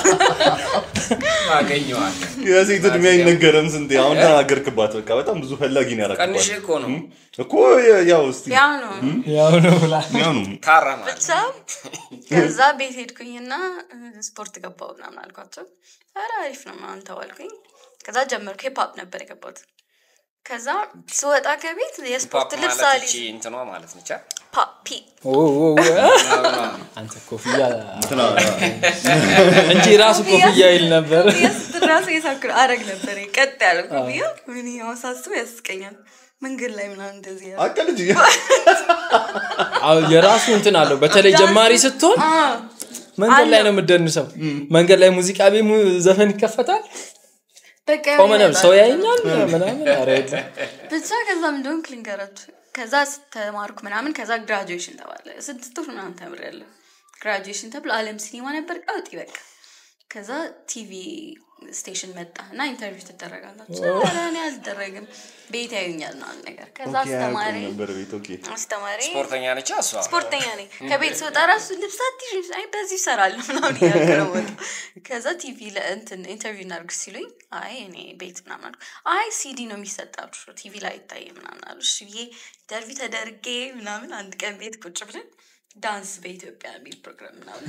አገኘዋል የሴት እድሜ አይነገርም። ስንቴ አሁን ተናገርክባት። በቃ በጣም ብዙ ፈላጊ ነው ያደረግባት ቀንሽ እኮ ነው እኮ የ- ያው እስቲ ያው ነው ያው ነው ብላ ያው ነው ታረማል ብቻ ከዛ ቤት ሄድኩኝና እ፣ ስፖርት ገባው ምናምን አልኳቸው። ኧረ አሪፍ ነው ምናምን ተባልኩኝ። ከዛ ጀመርኩ። ሂፕሆፕ ነበር የገባሁት። ከዛ ስወጣ ከቤት የስፖርት ፓፕ ልብስ ማለት አልይዝ ይቺ እንትኗ ማለት ነች አ? ፓፒ ኦ፣ ኦ፣ ኦ፣ አንተ ኮፍያ እንትና እንጂ ራሱ ኮፍያ ይል ነበር ራሱ የሳክር አረግ ነበር ቀጥ ያለ ኮፍያ ምን ያው ሳስበው ያስቀኛል። መንገድ ላይ ምናምን እንደዚህ ያለ አቀልጅ አዎ፣ የራሱ እንትን አለው በተለይ ጀማሪ ስትሆን መንገድ ላይ ነው የምደንሰው መንገድ ላይ ሙዚቃ ቤት mu- ዘፈን ይከፈታል በቃ ቆመ ነው ሰው ያው ያየኛል ምናምን ኧረ የለም ብቻ ከዛ ምንደሆን ክሊንገራችሁ ከዛ ተማርኩ ምናምን ከዛ ግራጁዌሽን ተባለ ስድስት ወር ምናምን ተምሬያለሁ ግራጁዌሽን ተብሎ አለም ሲኒማ ነበር ቀውጢ በቃ ከዛ ቲቪ ስቴሽን መጣ እና ኢንተርቪው ትደረጋላችሁ ኧረ እኔ አልደረግም ቤት ያዩኛል ነው ነገር ከዛ አስተማሪ ነበር ቤት ኦኬ አስተማሪ ስፖርተኛ ነች እሷ ስፖርተኛ ነኝ ከቤት ስወጣ ራሱ ልብስ አትይዥ አይ በዚህ ይሰራለሁ ምናምን እያልኩ ነው የምወጣው። ከዛ ቲቪ ለእንትን ኢንተርቪው እናድርግ ሲሉኝ አይ እኔ ቤት ምናምን አልኩ አይ ሲዲ ነው የሚሰጣችሁ ቲቪ ላይ አይታይ ምናምን አሉ እሺ ብዬ ኢንተርቪው ተደርጌ ምናምን አንድ ቀን ቤት ቁጭ ብለን ዳንስ በኢትዮጵያ የሚል ፕሮግራም ምናምን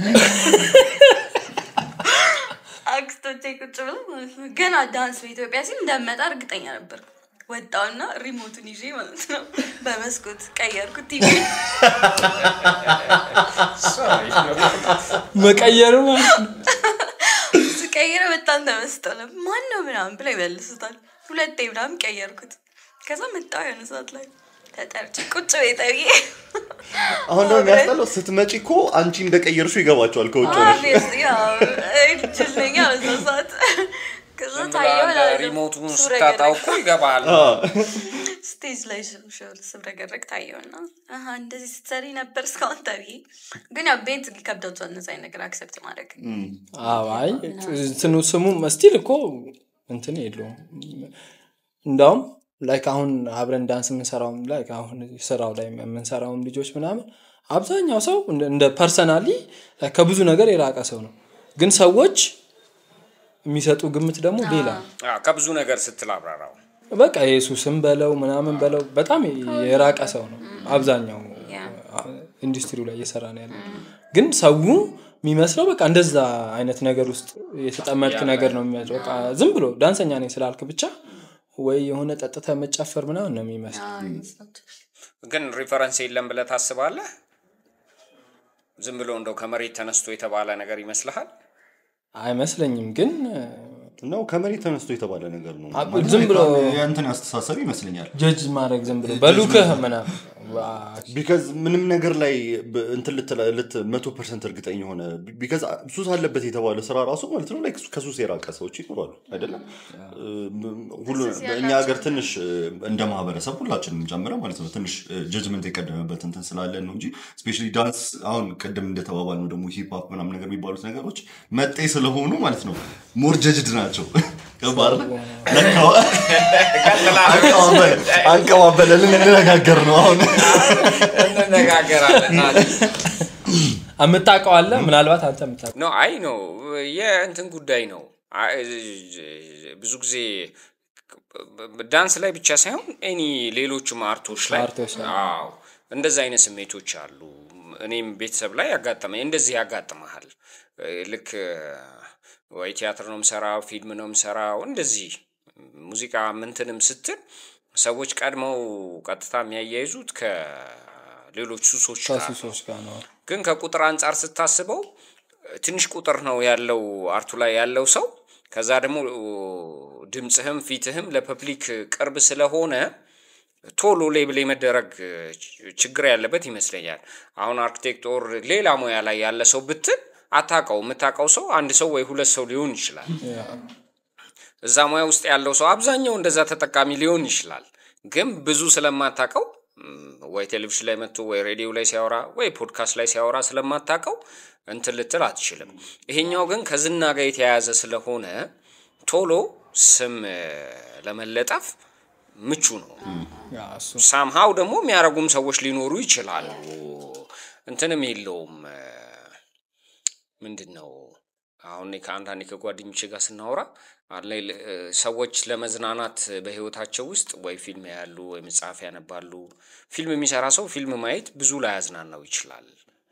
አክስቶቼ ቁጭ ብለው ማለት ነው ገና ዳንስ በኢትዮጵያ ሲል እንደመጣ እርግጠኛ ነበር ወጣውና ሪሞቱን ይዤ ማለት ነው በመስኮት ቀየርኩት ቲቪ መቀየሩ ማለት ነው ስቀይረ በጣም ተመስጠው ነው ማን ነው ምናምን ብለው ይመልሱታል ሁለቴ ምናምን ቀየርኩት ከዛ መጣው የሆነ ሰዓት ላይ ተጠርቼ ቁጭ ቤት ብዬ አሁን ደግሞ የሚያስጠላው ስትመጪ እኮ አንቺ እንደቀየርሹ ይገባቸዋል ከውጭ ሆነሽ Obviously, ያው ጅል ነኝ ያው በዛ ሰዓት ከዛ ዝም ብላ ታየው እንደ እላለሁ። ሪሞቱን ስብረገረግ። ስታጣው እኮ ይገባል ስቴጅ ላይ ስብረገረግ ታየውና አሀ እንደዚህ ስትሰሪ ነበር እስካሁን ተብዬ ግን ያው ቤት ከብዳቸዋል እነዚ አይነት ነገር አክሰፕት ማድረግ አዎ፣ አይ እንትኑ ስሙ መስቲል እኮ እንትን የለውም እንዳውም ላይክ አሁን አብረን ዳንስ የምንሰራውም ላይክ አሁን ስራው ላይ የምንሰራውም ልጆች ምናምን አብዛኛው ሰው እንደ- እንደ ፐርሰናሊ ከብዙ ነገር የራቀ ሰው ነው ግን ሰዎች የሚሰጡ ግምት ደግሞ ሌላ ነው። አዎ፣ ከብዙ ነገር ስትል አብራራው በቃ የሱስም በለው ምናምን በለው በጣም የራቀ ሰው ነው አብዛኛው ያ። ኢንዱስትሪው ላይ እየሰራ ነው ያለው ግን ሰው የሚመስለው በቃ እንደዛ አይነት ነገር ውስጥ የተጠመድክ ነገር ነው የሚመስለው በቃ ዝም ብሎ ዳንሰኛ ነኝ ስላልክ ብቻ ወይ የሆነ ጠጥተ መጨፈር ምናምን ነው የሚመስለው ግን ሪፈረንስ የለም ብለህ ታስባለህ ዝም ብሎ እንደው ከመሬት ተነስቶ የተባለ ነገር ይመስልሃል አይመስለኝም ግን ነው ከመሬት ተነስቶ የተባለ ነገር ነው አ- ዝም ብሎ የእንትን አስተሳሰብ ይመስለኛል ጀጅ ማድረግ ዝም ብሎ በሉክህ ምናምን ቢካዝ ምንም ነገር ላይ ብ- እንትን ልትለ- ልት መቶ ፐርሰንት እርግጠኛ የሆነ ቢካዝ ሱስ አለበት የተባለ ስራ ራሱ ማለት ነው like ከሱስ የራቀ ሰዎች ይኖራሉ አይደለም ሁሉ እኛ ሀገር ትንሽ እ፣ እንደ ማህበረሰብ ሁላችንም ጨምረ ማለት ነው ትንሽ ጀጅመንት የቀደመበት እንትን ስላለን ነው እንጂ ስፔሻሊ ዳንስ አሁን ቅድም እንደተባባል ነው ደግሞ ሂፕ ምናምን ነገር የሚባሉት ነገሮች መጤ ስለሆኑ ማለት ነው ሞር ጀጅድ ናቸው ገባህ አይደለ? አንቀባበል- አንቀባበለልን እንነጋገር ነው አሁን እንነጋገራለን የምታውቀው አለ ምናልባት አንተ የምታውቀው ኖ አይ ነው የእንትን ጉዳይ ነው አይ፣ ብዙ ጊዜ ዳንስ ላይ ብቻ ሳይሆን ኤኒ ሌሎችም አርቶች ላይ አርቶች ላይ። አዎ እንደዚ አይነት ስሜቶች አሉ እኔም ቤተሰብ ላይ ያጋጠመኝ እንደዚህ ያጋጥመሃል ልክ ወይ ቲያትር ነው ምሰራው ፊልም ነው ምሰራው እንደዚህ ሙዚቃ ምንትንም ስትል ሰዎች ቀድመው ቀጥታ የሚያያይዙት ከሌሎች ሱሶች ጋር ነው። ከሱሶች ጋር ነው ግን ከቁጥር አንጻር ስታስበው ትንሽ ቁጥር ነው ያለው አርቱ ላይ ያለው ሰው ከዛ ደግሞ ድምፅህም ፊትህም ለፐብሊክ ቅርብ ስለሆነ ቶሎ ሌብል የመደረግ ችግር ያለበት ይመስለኛል። አሁን አርክቴክት ኦር ሌላ ሙያ ላይ ያለ ሰው ብትል አታውቀው። የምታውቀው ሰው አንድ ሰው ወይ ሁለት ሰው ሊሆን ይችላል። እዛ ሙያ ውስጥ ያለው ሰው አብዛኛው እንደዛ ተጠቃሚ ሊሆን ይችላል። ግን ብዙ ስለማታውቀው ም፣ ወይ ቴሌቪዥን ላይ መጥቶ ወይ ሬዲዮ ላይ ሲያወራ ወይ ፖድካስት ላይ ሲያወራ ስለማታውቀው እንትን ልትል አትችልም። ይሄኛው ግን ከዝና ጋር የተያያዘ ስለሆነ ቶሎ ስም እ፣ ለመለጠፍ ምቹ ነው። ያ እሱ ሳምሃው ደግሞ የሚያደርጉም ሰዎች ሊኖሩ ይችላሉ። እንትንም የለውም እ፣ ምንድን ነው አሁን እኔ ከአንዳንዴ ከጓደኞቼ ጋር ስናወራ አለ ል- እ፣ ሰዎች ለመዝናናት በህይወታቸው ውስጥ ወይ ፊልም ያያሉ ወይ መጽሐፍ ያነባሉ። ፊልም የሚሰራ ሰው ፊልም ማየት ብዙ ላያዝናናው ይችላል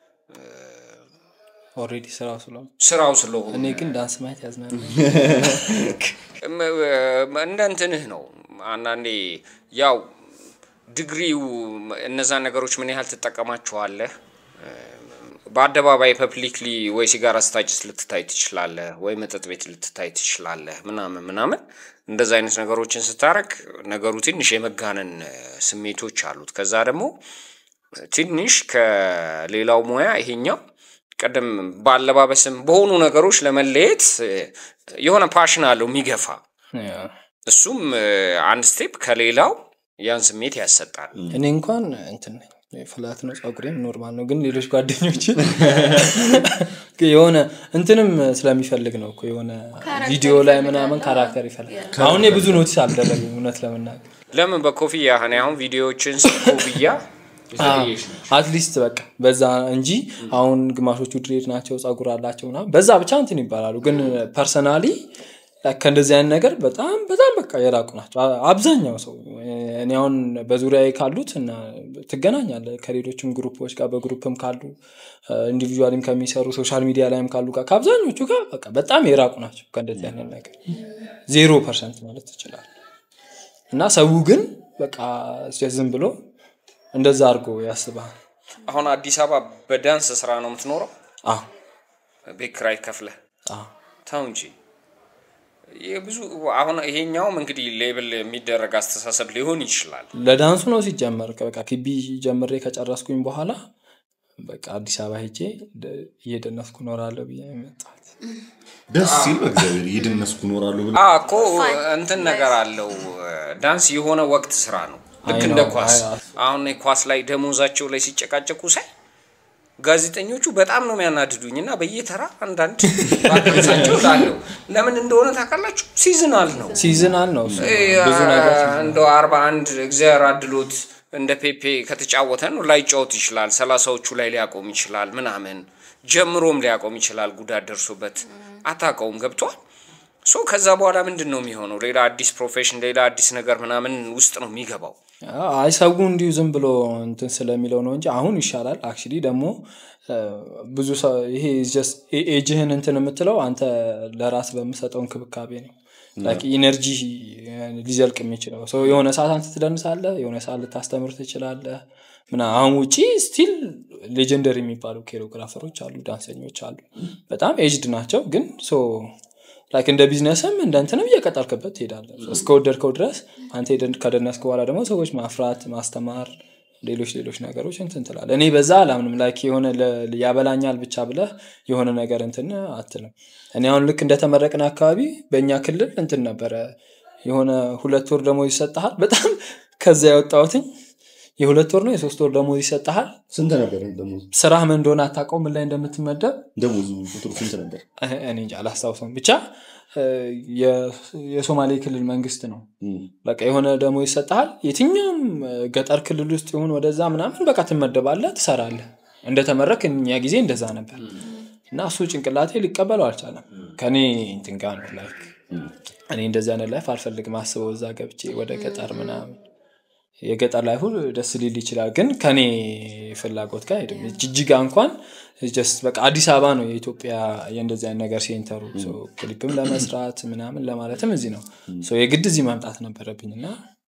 ኦልሬዲ ስራው ስለሆነ ስራው ስለሆነ እኔ ግን ዳንስ ማየት ያዝናል እም- እም- እንደ እንትንህ ነው። አንዳንዴ ያው ዲግሪው እነዛን ነገሮች ምን ያህል ትጠቀማቸዋለህ? በአደባባይ ፐብሊክሊ ወይ ሲጋራ ስታጭስ ልትታይ ትችላለህ፣ ወይ መጠጥ ቤት ልትታይ ትችላለህ፣ ምናምን ምናምን እንደዛ አይነት ነገሮችን ስታረግ ነገሩ ትንሽ የመጋነን እ፣ ስሜቶች አሉት። ከዛ ደግሞ ትንሽ ከሌላው ሙያ ይሄኛው ቀደም በአለባበስም በሆኑ ነገሮች ለመለየት እ፣ የሆነ ፓሽን አለው የሚገፋ እሱም እ፣ አንድ ስቴፕ ከሌላው ያን ስሜት ያሰጣል። እኔ እንኳን እንትን ነኝ ፍላት ነው ጸጉሬም ኖርማል ነው ግን ሌሎች ጓደኞች የሆነ እንትንም ስለሚፈልግ ነው እኮ የሆነ ቪዲዮ ላይ ምናምን ካራክተር ይፈልጋል አሁን እኔ ብዙ ኖቲስ አልደረግም እውነት ለመናገር ለምን በኮፍያ እኔ አሁን ቪዲዮዎችን ስ- ኮፍያ አትሊስት በቃ በዛ እንጂ አሁን ግማሾቹ ድሬድ ናቸው ጸጉር አላቸው ምናምን በዛ ብቻ እንትን ይባላሉ ግን ፐርሰናሊ ከእንደዚህ አይነት ነገር በጣም በጣም በቃ የራቁ ናቸው አ- አብዛኛው ሰው እኔ አሁን በዙሪያ ካሉት እና ትገናኛለ ከሌሎችም ግሩፖች ጋር በግሩፕም ካሉ ኢንዲቪዥዋልም ከሚሰሩ ሶሻል ሚዲያ ላይም ካሉ ጋር ከአብዛኞቹ ጋር በቃ በጣም የራቁ ናቸው ከእንደዚህ አይነት ነገር ዜሮ ፐርሰንት ማለት ትችላል እና ሰው ግን በቃ ዝም ብሎ እንደዛ አድርጎ ያስባል አሁን አዲስ አበባ በዳንስ ስራ ነው የምትኖረው? አዎ ቤት ኪራይ ከፍለህ አዎ ተው እንጂ የብዙ አሁን ይሄኛውም እንግዲህ ሌብል የሚደረግ አስተሳሰብ ሊሆን ይችላል። ለዳንሱ ነው ሲጀመር በቃ ኪቢ ጀምሬ ከጨረስኩኝ በኋላ በቃ አዲስ አበባ ሄጄ ደ- እየደነስኩ እኖራለሁ ብዬ ነው የመጣሁት ደስ ሲል በእግዚአብሔር እየደነስኩ እኖራለሁ ብለህ አ እኮ እንትን ነገር አለው ዳንስ የሆነ ወቅት ስራ ነው። ልክ አይ እንደ ነው፣ ኳስ አይ፣ አሁን እኔ ኳስ ላይ ደሞዛቸው ላይ ሲጨቃጨቁ ሳይ ጋዜጠኞቹ በጣም ነው የሚያናድዱኝ እና በየተራ አንዳንድ ባቀምሳቸው ላለው ለምን እንደሆነ ታውቃላችሁ? ሲዝናል ነው ሲዝናል ነው እሱ። ብዙ ነገር እንደ አርባ አንድ እግዚአብሔር አድሎት እንደ ፔፔ ከተጫወተ ነው ላይጫወት ይችላል። ሰላሳዎቹ ላይ ሊያቆም ይችላል ምናምን ጀምሮም ሊያቆም ይችላል። ጉዳት ደርሶበት አታውቀውም። ገብቷል። ሶ ከዛ በኋላ ምንድን ነው የሚሆነው? ሌላ አዲስ ፕሮፌሽን፣ ሌላ አዲስ ነገር ምናምን ውስጥ ነው የሚገባው። አይ ሰው እንዲሁ ዝም ብሎ እንትን ስለሚለው ነው እንጂ አሁን ይሻላል አክቹዋሊ ደግሞ እ፣ ብዙ ሰው ይሄ just ኤ- ኤጅህን እንትን የምትለው አንተ ለራስ በምሰጠው እንክብካቤ ነው ላይክ ኢነርጂ ሊዘልቅ የሚችለው ሰው የሆነ ሰዓት አንተ ትደንሳለህ የሆነ ሰዓት ልታስተምር ትችላለህ ምና አሁን ውጪ ስቲል ሌጀንደሪ የሚባሉ ኮሪዮግራፈሮች አሉ ዳንሰኞች አሉ በጣም ኤጅድ ናቸው ግን ሶ ላይክ እንደ ቢዝነስም እንደ እንትንም እየቀጠልክበት ትሄዳለህ እስከወደድከው ድረስ አንተ ሄደን ከደነስክ በኋላ ደግሞ ሰዎች ማፍራት ማስተማር ሌሎች ሌሎች ነገሮች እንትን ትላለህ እኔ በዛ አላምንም ላይክ የሆነ ለ- ያበላኛል ብቻ ብለህ የሆነ ነገር እንትን አትልም እኔ አሁን ልክ እንደተመረቅን አካባቢ በእኛ ክልል እንትን ነበረ የሆነ ሁለት ወር ደሞዝ ይሰጠሃል በጣም ከዛ ያወጣሁትኝ የሁለት ወር ነው የሶስት ወር ደሞዝ ይሰጠሃል ስንት ነበር ደሞዝ? ስራህ ምን እንደሆነ አታውቀው ምን ላይ እንደምትመደብ ደሞዙ ቁጥሩ ስንት ነበር? እኔ እንጃ አላስታውሰውም ብቻ እ፣ የ- የሶማሌ ክልል መንግስት ነው እም። በቃ የሆነ ደግሞ ይሰጠሃል የትኛውም እ፣ ገጠር ክልል ውስጥ ይሁን ወደዛ ምናምን በቃ ትመደባለህ ትሰራለህ እንደተመረክ እኛ ጊዜ እንደዛ ነበር እና እሱ ጭንቅላቴ ሊቀበለው አልቻለም ከኔ እንትን ጋር ነው ላይክ እኔ እንደዚህ አይነት ላይፍ አልፈልግም አስበው እዛ ገብቼ ወደ ገጠር ምናምን የገጠር ላይፉ ደስ ሊል ይችላል ግን ከኔ ፍላጎት ጋር አይሄድም ጅጅጋ እንኳን ጀስት በቃ አዲስ አበባ ነው የኢትዮጵያ የእንደዚህ አይነት ነገር ሴንተሩ ሶ ክሊፕም ለመስራት ምናምን ለማለትም እዚህ ነው ሶ የግድ እዚህ መምጣት ነበረብኝ እና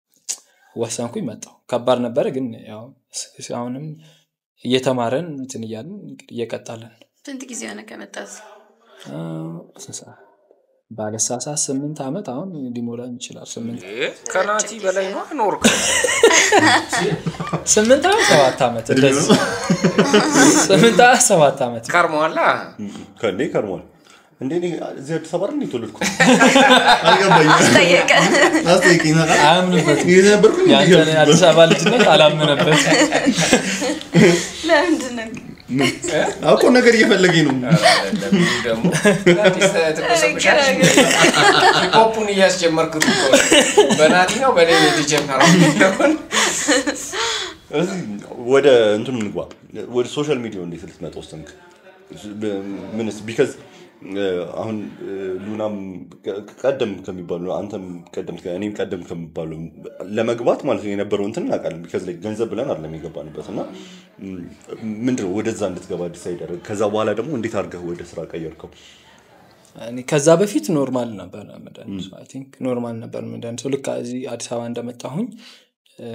ወሰንኩኝ መጣው ከባድ ነበረ ግን ያው ስ- አሁንም እየተማረን እንትን እያልን እንግዲህ እየቀጣለን ስንት ጊዜ ሆነ ከመጣት አ፣ ስንት ሰዓት? ባለሳሳት ስምንት ዓመት አሁን ሊሞላኝ ይችላል። ስምንት እ፣ ከናቲ በላይ ነው ኖር ስምንት ዓመት ሰባት ዓመት እንደዚህ ስምንት ዓመት ሰባት ዓመት ከርመዋላ ከእንዴ ከርሟል እንዴ እኔ እዚህ አዲስ አበባ ነው የተወለድኩት አልገባኝም። ጠየቀ አስጠይቀኝ ታውቃለህ? አያምንበትም። የት ነበርኩኝ? ያንተን የአዲስ አበባ ልጅነት አላምንበት። ለምንድን ነው አውቆ ነገር እየፈለገኝ ነው። ደግሞ ሂፖፑን እያስጀመርኩት እኮ ነው። በናቲ ነው በእኔ ነው የተጀመረው እዚህ ወደ እንትኑ እንግባ ወደ ሶሻል ሚዲያው እንዴት ልትመጣ ወሰንክ ምንስ ቢካዝ አሁን እ፣ ሉናም ቀ- ቀደም ከሚባሉ አንተም ቀደም እኔም ቀደም ከሚባሉ ለመግባት ማለት ነው የነበረው እንትን እናውቃለን ቢካዝ ላይ ገንዘብ ብለን አይደለም የገባንበት እና ም፣ ምንድነው ወደዛ እንድትገባ ዲሳይድ ያደረግ ከዛ በኋላ ደግሞ እንዴት አድርገህ ወደ ስራ ቀየርከው እኔ ከዛ በፊት ኖርማል ነበር መድኃኒቱ አይ ቲንክ ኖርማል ነበር መድኃኒቱ ልክ እዚህ አዲስ አበባ እንደመጣሁኝ እ፣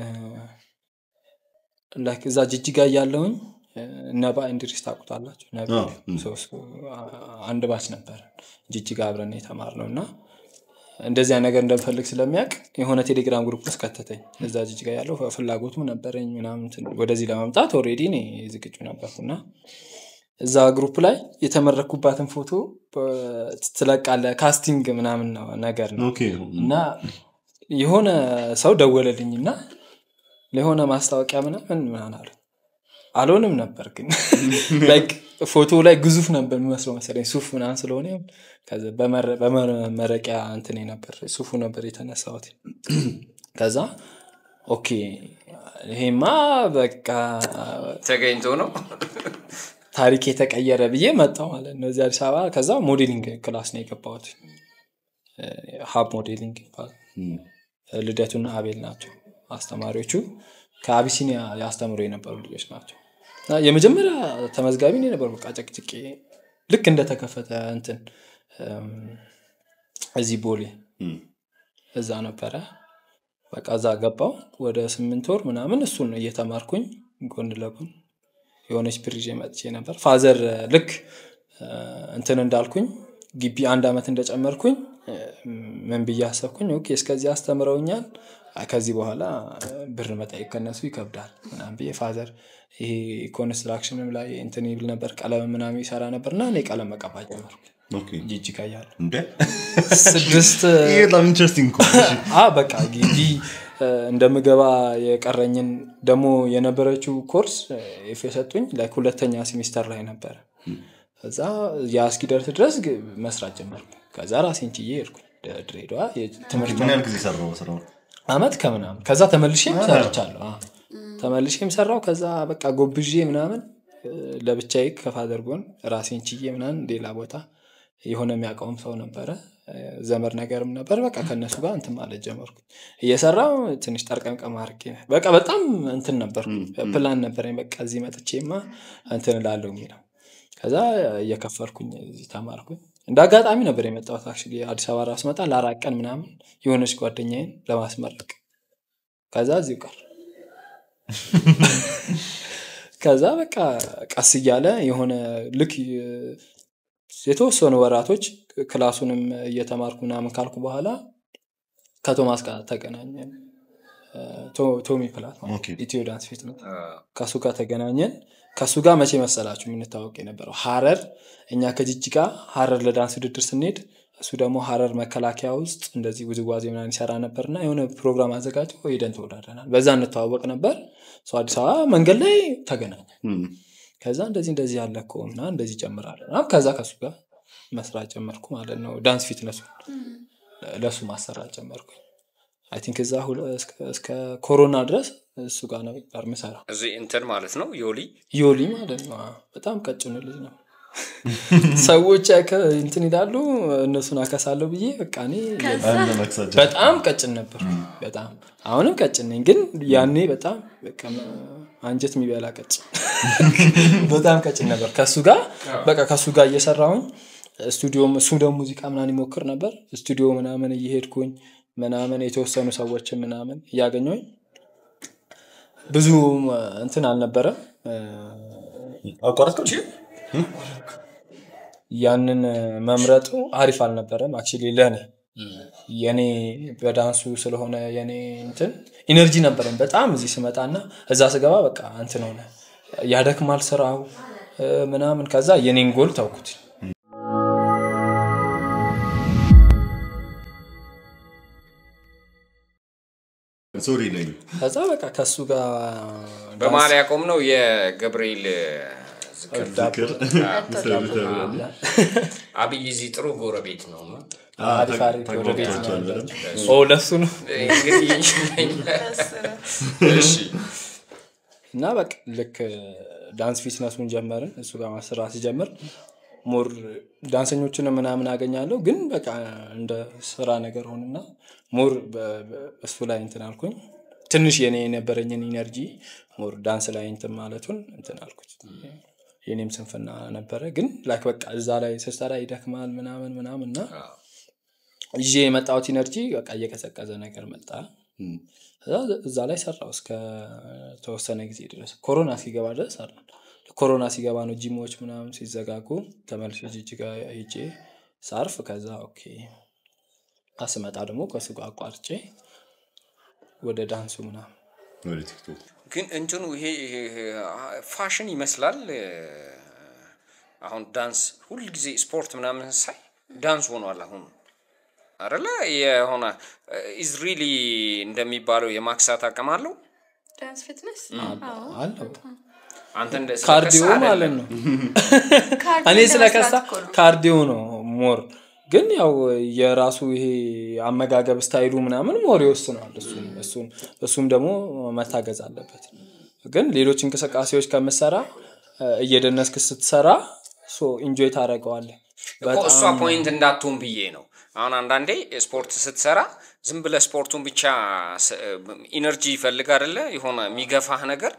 ላይክ እዛ ጅጅጋ እያለሁኝ እ፣ ነባ እንድሪስ ታውቁታላችሁ ነባ አዎ፣ ም። ሶስቱ አ- አንድ ባች ነበር ጅጅጋ አብረን የተማርነው እና እንደዚያ ነገር እንደምፈልግ ስለሚያውቅ የሆነ ቴሌግራም ግሩፕ ውስጥ ከተተኝ እዛ ጅጅጋ ያለው ፍላጎቱም ነበረኝ ምናምን እንትን ወደዚህ ለመምጣት ኦልሬዲ እኔ ዝግጁ ነበርኩና እዛ ግሩፕ ላይ የተመረኩባትን ፎቶ በ- ትለቃለ ካስቲንግ ምናምን ነው ነገር ነው ኦኬ እና የሆነ ሰው ደወለልኝ እና ለሆነ ማስታወቂያ ምናምን ምናምን አሉ አልሆንም ነበር ግን ላይክ ፎቶ ላይ ግዙፍ ነበር የሚመስለው መሰለኝ ሱፍ ምናምን ስለሆነ ይሁን ከዛ በመረ- በመመረቂያ እንትን ነበር ሱፉ ነበር የተነሳሁት ከዛ ኦኬ ይሄማ በቃ ተገኝቶ ነው ታሪክ የተቀየረ ብዬ መጣው ማለት ነው እዚህ አዲስ አበባ ከዛ ሞዴሊንግ ክላስ ነው የገባሁት ሀብ ሞዴሊንግ ይባላል ልደቱና አቤል ናቸው አስተማሪዎቹ ከአቢሲኒያ ያስተምሩ የነበሩ ልጆች ናቸው እና የመጀመሪያ ተመዝጋቢ ነው የነበሩ በቃ ጨቅጭቄ ልክ እንደተከፈተ እንትን እም፣ እዚህ ቦሌ እዛ ነበረ በቃ እዛ ገባው ወደ ስምንት ወር ምናምን እሱን እየተማርኩኝ ጎን ለጎን የሆነች ብር ይዤ መጥቼ ነበር ፋዘር ልክ እ፣ እንትን እንዳልኩኝ ግቢ አንድ ዓመት እንደጨመርኩኝ እ፣ ምን ብዬ አሰብኩኝ ኦኬ እስከዚህ አስተምረውኛል አይ፣ ከዚህ በኋላ እ፣ ብር መጠየቅ ከነሱ ይከብዳል ምናምን ብዬ ፋዘር ይሄ ኮንስትራክሽንም ላይ እንትን ይብል ነበር ቀለም ምናምን ይሰራ ነበር እና እኔ ቀለም መቀባት ጀመርኩ ኦኬ ጂጂጋ እያለሁ እንዴ ስድስት ይሄ በጣም ኢንትረስቲንግ እኮ ነው። እሺ። አ በቃ ግቢ እ፣ እንደምገባ የቀረኝን ደግሞ የነበረችው ኮርስ እ፣ ኤፍ የሰጡኝ ላይክ ሁለተኛ ሴሚስተር ላይ ነበረ እዛ ያ እስኪደርስ ድረስ ግ- መስራት ጀመርኩ ከዛ ራሴን ችዬ ሄድኩኝ ደ- ድሬዳዋ የትምህርት ምን ያህል ጊዜ ሰራው ስራው አመት ከምናምን ከዛ ተመልሼም ሰርቻለሁ አ። ተመልሼም ሰራው ከዛ በቃ ጎብዤ ምናምን እ፣ ለብቻዬ ከፋዘር ጎን ራሴን ችዬ ምናምን ሌላ ቦታ የሆነ የሚያውቀውም ሰው ነበረ እ፣ ዘመድ ነገርም ነበር በቃ ከእነሱ ጋር እንትን ማለት ጀመርኩ እየሰራው ትንሽ ጠርቀምቀም አድርጌ በቃ በጣም እንትን ነበርኩ ፕላን ነበረኝ በቃ እዚህ መጥቼማ እንትን እላለሁ የሚለው ከዛ እየከፈልኩኝ እዚህ ተማርኩኝ እንደ አጋጣሚ ነበር የመጣሁት አክቹዋሊ አዲስ አበባ ራሱ መጣ ለአራት ቀን ምናምን የሆነች ጓደኛዬን ለማስመረቅ ከዛ እዚሁ ቀር ከዛ በቃ ቀስ እያለ የሆነ ልክ የ- የተወሰኑ ወራቶች ክላሱንም እየተማርኩ ምናምን ካልኩ በኋላ ከቶማስ ጋር ተገናኘን እ፣ ቶ- ቶሚ ፕላት ማለት ኦኬ። ኢትዮ ዳንስ ፊት ነው ከእሱ ጋር ተገናኘን ከእሱ ጋር መቼ መሰላችሁ የምንታወቅ የነበረው ሀረር እኛ ከጅጅጋ ሀረር ለዳንስ ውድድር ስንሄድ እሱ ደግሞ ሀረር መከላከያ ውስጥ እንደዚህ ውዝዋዜ ምናምን ይሰራ ነበር እና የሆነ ፕሮግራም አዘጋጅቶ ሄደን ተወዳድረናል በዛ እንተዋወቅ ነበር ሰው አዲስ አበባ መንገድ ላይ ተገናኘ ከዛ እንደዚህ እንደዚህ ያለ እኮ እና እንደዚህ ጀምራለ ከዛ ከእሱ ጋር መስራት ጀመርኩ ማለት ነው ዳንስ ፊትነሱ ለእሱ ማሰራት ጀመርኩ አይ ቲንክ እዛ ሁለ- እስከ- እስከ ኮሮና ድረስ እሱ ጋር ነበር ምሰራው እዚህ እንትን ማለት ነው ዮሊ ዮሊ ማለት ነው አዎ። በጣም ቀጭኑ ልጅ ነው ሰዎች ያከ- እንትን ይላሉ እነሱን አከሳለሁ ብዬ በቃ እኔ አንድ መክሳት በጣም ቀጭን ነበር በጣም አሁንም ቀጭን ነኝ ግን ያኔ በጣም በቃ አንጀት የሚበላ ቀጭን በጣም ቀጭን ነበር ከሱ ጋር በቃ ከሱ ጋር እየሰራሁኝ ስቱዲዮም እሱ ደግሞ ሙዚቃ ምናምን ይሞክር ነበር ስቱዲዮ ምናምን እየሄድኩኝ ምናምን የተወሰኑ ሰዎችን ምናምን እያገኘሁኝ ብዙ እንትን አልነበረም እ፣ አቋረጥከው ያንን መምረጡ አሪፍ አልነበረም አክቹዋሊ ለእኔ የኔ በዳንሱ ስለሆነ የኔ እንትን ኢነርጂ ነበረን በጣም እዚህ ስመጣና እዛ ስገባ በቃ እንትን ሆነ ያደክማል ስራው እ፣ ምናምን ከዛ የኔን ጎል ተውኩት ሶሪ ነኝ ከዛ በቃ ከሱ ጋር በመሀል ያቆም ነው የገብርኤል ዝክር ዝክር አብይ እዚህ ጥሩ ጎረቤት ነው እና አሪፍ አሪፍ ወደ ቤት ነው ተግባብታችኋል ያለው። በደንብ? ኦ ለሱ ነው እንግዲህ እሺ እና በቃ ልክ ዳንስ ፊትነሱን ጀመርን እሱ ጋር ማሰራት ሲጀምር ሞር ዳንሰኞችን ምናምን አገኛለሁ ግን በቃ እንደ ስራ ነገር ሆንና ሞር በ- በ- እሱ ላይ እንትን አልኩኝ ትንሽ የኔ የነበረኝን ኢነርጂ ሞር ዳንስ ላይ እንትን ማለቱን እንትን አልኩት የኔም ስንፍና ነበረ ግን ላይክ በቃ እዛ ላይ ስሰራ ይደክማል ምናምን ምናምን እና ይዤ የመጣሁት ኢነርጂ በቃ እየቀዘቀዘ ነገር መጣ ከዛ እዛ ላይ ሰራው እስከ ተወሰነ ጊዜ ድረስ ኮሮና ሲገባ ድረስ ሰራ ኮሮና ሲገባ ነው ጂሞች ምናምን ሲዘጋጉ ተመልሶ ጅጅጋ ሄጄ ሳርፍ ከዛ ኦኬ አስመጣ ደግሞ ከሱ ጋር አቋርጬ ወደ ዳንሱ ምናምን ወደ ቲክቶክ ግን እንትኑ ይሄ ይሄ ፋሽን ይመስላል እ፣ አሁን ዳንስ ሁልጊዜ ስፖርት ምናምን ሳይ ዳንስ ሆኗል አሁን አረለ የሆነ ኢዝ ሪሊ እንደሚባለው የማክሳት አቅም አለው ዳንስ ፊትነስ አለው አንተ እንደ ካርዲዮ ስለከሳ ማለት አይደለም። ነው እኔ ስለከሳ ካርዲዮ ነው ሞር ግን ያው የራሱ ይሄ አመጋገብ ስታይሉ ምናምን ሞር ይወስነዋል እሱም እሱም እሱም ደግሞ መታገዝ አለበት ግን ሌሎች እንቅስቃሴዎች ከምሰራ እ፣ እየደነስክ ስትሰራ ኢንጆይ ታደረገዋለ እኮ እሷ ፖይንት እንዳትሆን ብዬ ነው አሁን አንዳንዴ ስፖርት ስትሰራ ዝም ብለ ስፖርቱን ብቻ ኢነርጂ ይፈልግ አደለ የሆነ የሚገፋህ ነገር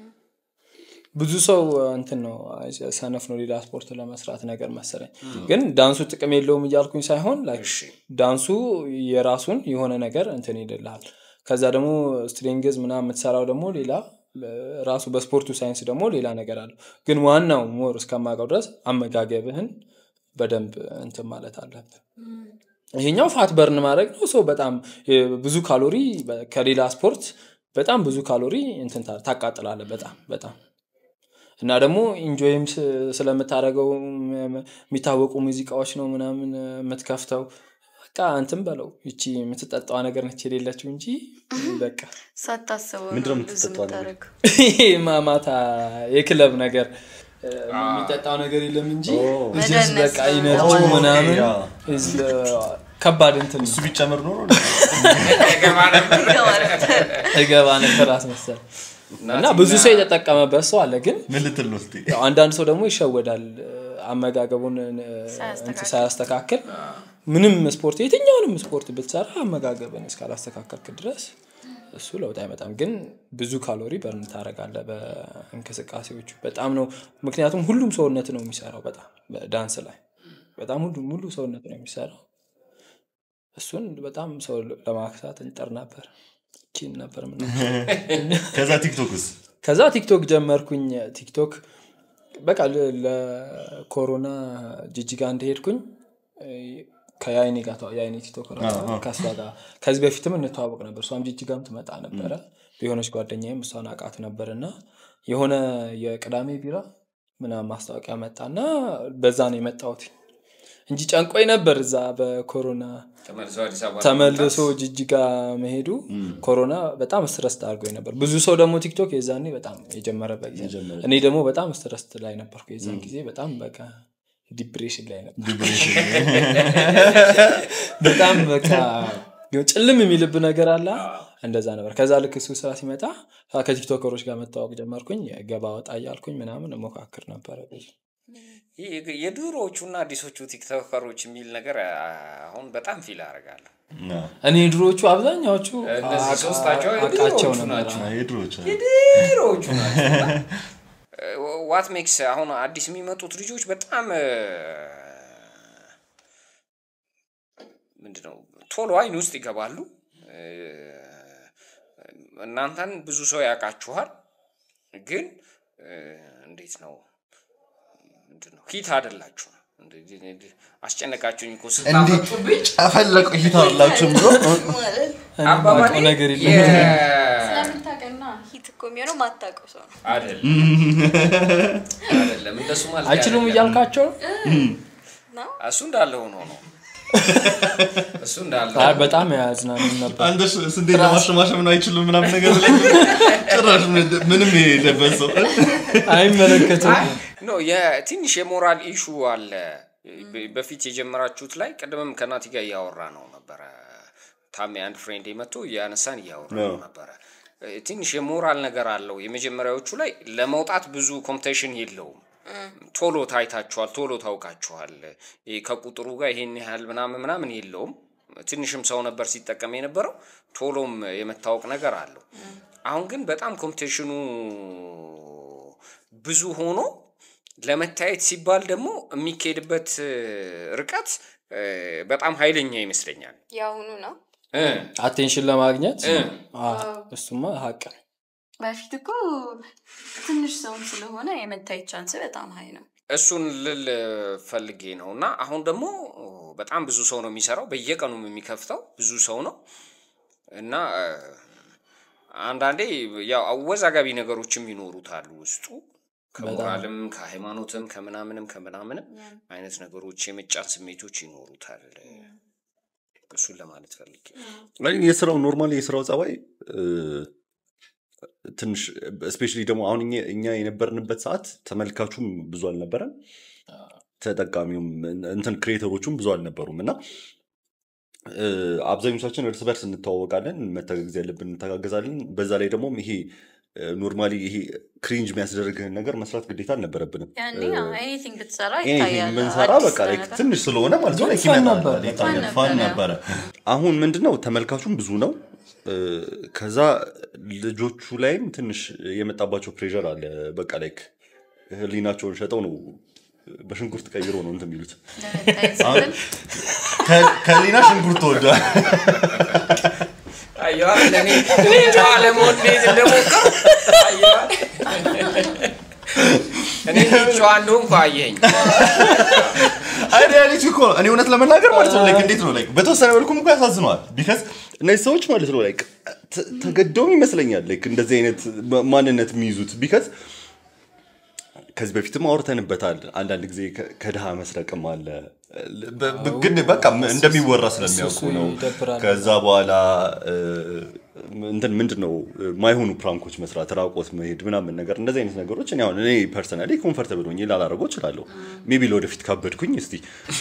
ብዙ ሰው እንትን ነው አይ፣ ሰነፍ ነው ሌላ ስፖርት ለመስራት ነገር መሰለኝ ግን ዳንሱ ጥቅም የለውም እያልኩኝ ሳይሆን like ዳንሱ የራሱን የሆነ ነገር እንትን ይልልሃል ከዛ ደግሞ ስትሪንግዝ ምናምን የምትሰራው ደግሞ ሌላ እ፣ ራሱ በስፖርቱ ሳይንስ ደግሞ ሌላ ነገር አለው ግን ዋናው ሞር እስከማውቀው ድረስ አመጋገብህን በደንብ እንትን ማለት አለብህ ይሄኛው ፋት በርን ማድረግ ነው ሰው በጣም እ፣ ብዙ ካሎሪ በ- ከሌላ ስፖርት በጣም ብዙ ካሎሪ እንትን ታ- ታቃጥላለህ በጣም በጣም እና ደግሞ ኢንጆይም ስ- ስለምታደርገው ም- የሚታወቁ ሙዚቃዎች ነው ምናምን እ፣ የምትከፍተው በቃ እንትን በለው ይቺ የምትጠጣዋ ነገር ነች የሌለችው እንጂ በቃ ሳታስበው ምንድነው ነው ብዙ የምትጠጣው ነገር? የምታደርገው ይሄ ማ- ማታ የክለብ ነገር እ፣ የሚጠጣው ነገር የለም እንጂ it's just መደነስ በቃ ነው። ኢነርጂ ኦ፣ ምናምን ያ። is the ከባድ እንትን ነው እሱ ቢጨምር ኖሮ ገባ ነበር እገባ ነበር አስመሰል እና ብዙ ሰው የተጠቀመበት ሰው አለ ግን ምን ልትል ነው እስኪ? ያው አንዳንድ ሰው ደግሞ ይሸወዳል እ፣ አመጋገቡን እ፣ ሳያስተካክል። እንትን ሳያስተካክል ምንም ስፖርት የትኛውንም ስፖርት ብትሰራ አመጋገብን እስካላስተካከልክ ድረስ እሱ ለውጥ አይመጣም ግን ብዙ ካሎሪ በርን ታደረጋለ በእንቅስቃሴዎቹ በጣም ነው ምክንያቱም ሁሉም ሰውነት ነው የሚሰራው በጣም በዳንስ ላይ በጣም ሁሉም ሙሉ ሰውነት ነው የሚሰራው እሱን በጣም ሰው ለማክሳት እንጠር ነበር ቺን ነበር ምና ከዛ ቲክቶክስ ከዛ ቲክቶክ ጀመርኩኝ ቲክቶክ በቃ ለ- ለኮሮና ጅጅጋ እንደሄድኩኝ እ፣ ከያይኔ ጋር ተዋ- የአይኔ ቲክቶክ ከእሷ ጋር ከዚህ በፊትም እንተዋወቅ ነበር እሷም ጅጅጋም ትመጣ ነበረ የሆነች ጓደኛዬም እሷን አውቃት ነበር እና የሆነ የቅዳሜ ቢራ ምናምን ማስታወቂያ መጣና በዛ ነው የመጣሁት እንጂ ጨንቆኝ ነበር እዛ በኮሮና ተመልሶ አዲስ አበባ ተመልሶ ጅጅጋ መሄዱ ኮሮና በጣም ስትረስ አድርጎኝ ነበር ብዙ ሰው ደግሞ ቲክቶክ የዛኔ በጣም የጀመረበት ጊዜ እኔ ደግሞ በጣም ስትረስ ላይ ነበርኩ የዛን ጊዜ በጣም በቃ ዲፕሬሽን ላይ ነበር በጣም በቃ የሆነ ጭልም የሚልብ ነገር አለ እንደዛ ነበር ከዛ ልክ እሱ ስራ ሲመጣ ከቲክቶከሮች ጋር መታወቅ ጀመርኩኝ ገባ ወጣ እያልኩኝ ምናምን ሞካክር ነበረ ብዙ ይህ የድሮዎቹና አዲሶቹ ቲክቶከሮች የሚል ነገር አ- አሁን በጣም ፊል አደርጋለሁ እኔ ድሮዎቹ አብዛኛዎቹ እነዚህ አቃ- ሶስታቸው አቃቸው የድሮዎቹ ነበር ናቸው። የድሮች ድሮዎቹ ናቸው ዋት ሜክስ አሁን አዲስ የሚመጡት ልጆች በጣም እ፣ ምንድነው ቶሎ አይን ውስጥ ይገባሉ እ፣ እናንተን ብዙ ሰው ያውቃችኋል ግን እ፣ እንዴት ነው ምንድነው ሂት አይደላችሁም እንደዚህ እንዲህ አስጨነቃችሁኝ እኮ እንዲህ ስታመጡብኝ ጨፈለቁ እይታ አላችሁም ብሎ እኔ አባባሌ የማውቀው ነገር የለም የ- ስለምታውቅና ሂት እኮ የሚሆነው ማታውቀው ሰው ነው አይደለም አይደለም እንደሱ ማለት አይችሉም አይደለም። እያልካቸው ነው? ነው እሱ እንዳለ ሆኖ ነው እሱ እንዳለ አይ በጣም ያዝናኑ ነበር አንተ ስንዴ ለማሸማሸም ነው አይችሉም ምናምን ነገር ብለህ ጭራሽ ምንም የሌለበት ሰው አይመለከትም ኖ የትንሽ የሞራል ኢሹ አለ በ- በፊት የጀመራችሁት ላይ ቅድምም ከናቲ ጋር እያወራ ነው ነበረ ታሜ አንድ ፍሬንድ መጥቶ እያነሳን እያወራ ነው ነበረ እ፣ ትንሽ የሞራል ነገር አለው የመጀመሪያዎቹ ላይ ለመውጣት ብዙ ኮምፒቴሽን የለውም ቶሎ ታይታችኋል ቶሎ ታውቃችኋል ይሄ ከቁጥሩ ጋር ይሄን ያህል ምናምን ምናምን የለውም ትንሽም ሰው ነበር ሲጠቀም የነበረው ቶሎም የመታወቅ ነገር አለው አሁን ግን በጣም ኮምፒቴሽኑ ብዙ ሆኖ ለመታየት ሲባል ደግሞ የሚካሄድበት እ፣ ርቀት እ፣ በጣም ኃይለኛ ይመስለኛል የአሁኑ ነው እ፣ አቴንሽን ለማግኘት እ። አዎ፣ እሱማ ሀቅ ነው በፊት እኮ ትንሽ ሰውም ስለሆነ የመታየት ቻንስ በጣም ሀይ ነው እሱን ልል ፈልጌ ነው እና አሁን ደግሞ በጣም ብዙ ሰው ነው የሚሰራው በየቀኑም የሚከፍተው ብዙ ሰው ነው እና እ፣ አንዳንዴ ያው አወዛጋቢ ነገሮችም ይኖሩታል ውስጡ ከሞራልም ከሃይማኖትም ከምናምንም ከምናምንም አይነት ነገሮች የመጫን ስሜቶች ይኖሩታል እሱን ለማለት ፈልጌ ነው። አይ፣ የስራው ኖርማሊ የስራው ጸባይ እ፣ ትንሽ ስፔሻሊ ደግሞ አሁን እኛ- እኛ የነበርንበት ሰዓት ተመልካቹም ብዙ አልነበረም ተጠቃሚውም እንትን ክሬተሮቹም ብዙ አልነበሩም እና እ፣ አብዛኞቻችን እርስ በርስ እንተዋወቃለን መተጋገዝ ያለብን እንተጋገዛለን በዛ ላይ ደግሞ ይሄ ኖርማሊ ይሄ ክሪንጅ የሚያስደርግህን ነገር መስራት ግዴታ አልነበረብንም ያኔ ኤኒቲንግ ብትሰራ ይሄ ይታያል ምንሰራ አዲስ በቃ like ነገር። ትንሽ ስለሆነ ማለት ነው like ፈን ይመጣል። ነበር። ይታያል ነበረ። ፋን ነበረ አሁን ምንድነው ተመልካቹም ብዙ ነው እ፣ ከዛ ልጆቹ ላይም ትንሽ የመጣባቸው ፕሬር አለ በቃ ላይክ ህሊናቸውን ሸጠው ነው በሽንኩርት ቀይሮ ነው እንትን የሚሉት ለመታየት ስትል ከ- ከሊና ሽንኩርት ተወዷል አየዋል እኔ እኔ ጨዋ ለመሆን እንዴት እንደሞከር አየዋል እኔ እንዴት ጨዋ እንደሆንኩ አየኸኝ አይ ሪያሊቲ እኮ ነው። እኔ እውነት ለመናገር ማለት ነው like እንዴት ነው like በተወሰነ መልኩም እኮ ያሳዝነዋል ቢካዝ እነዚህ ሰዎች ማለት ነው like ተ- ተገደውም ይመስለኛል like እንደዚህ አይነት ማ- ማንነት የሚይዙት ቢካዝ ከዚህ በፊትም አውርተንበታል አንዳንድ ጊዜ ከ- ከድሃ መስረቅም አለ በ- በ- ግን በቃ ም- እንደሚወራ ስለሚያውቁ እሱ ነው ይደብራል። ከዛ በኋላ እ፣ እንትን ምንድን ነው ማይሆኑ ፕራንኮች መስራት ራቆት መሄድ ምናምን ነገር እንደዚህ አይነት ነገሮች እኔ አሁን እኔ ፐርሰናሊ ኮንፈርተብል ሆኜ ላላረገው እችላለሁ ሜቢ ለወደፊት ካበድኩኝ እስቲ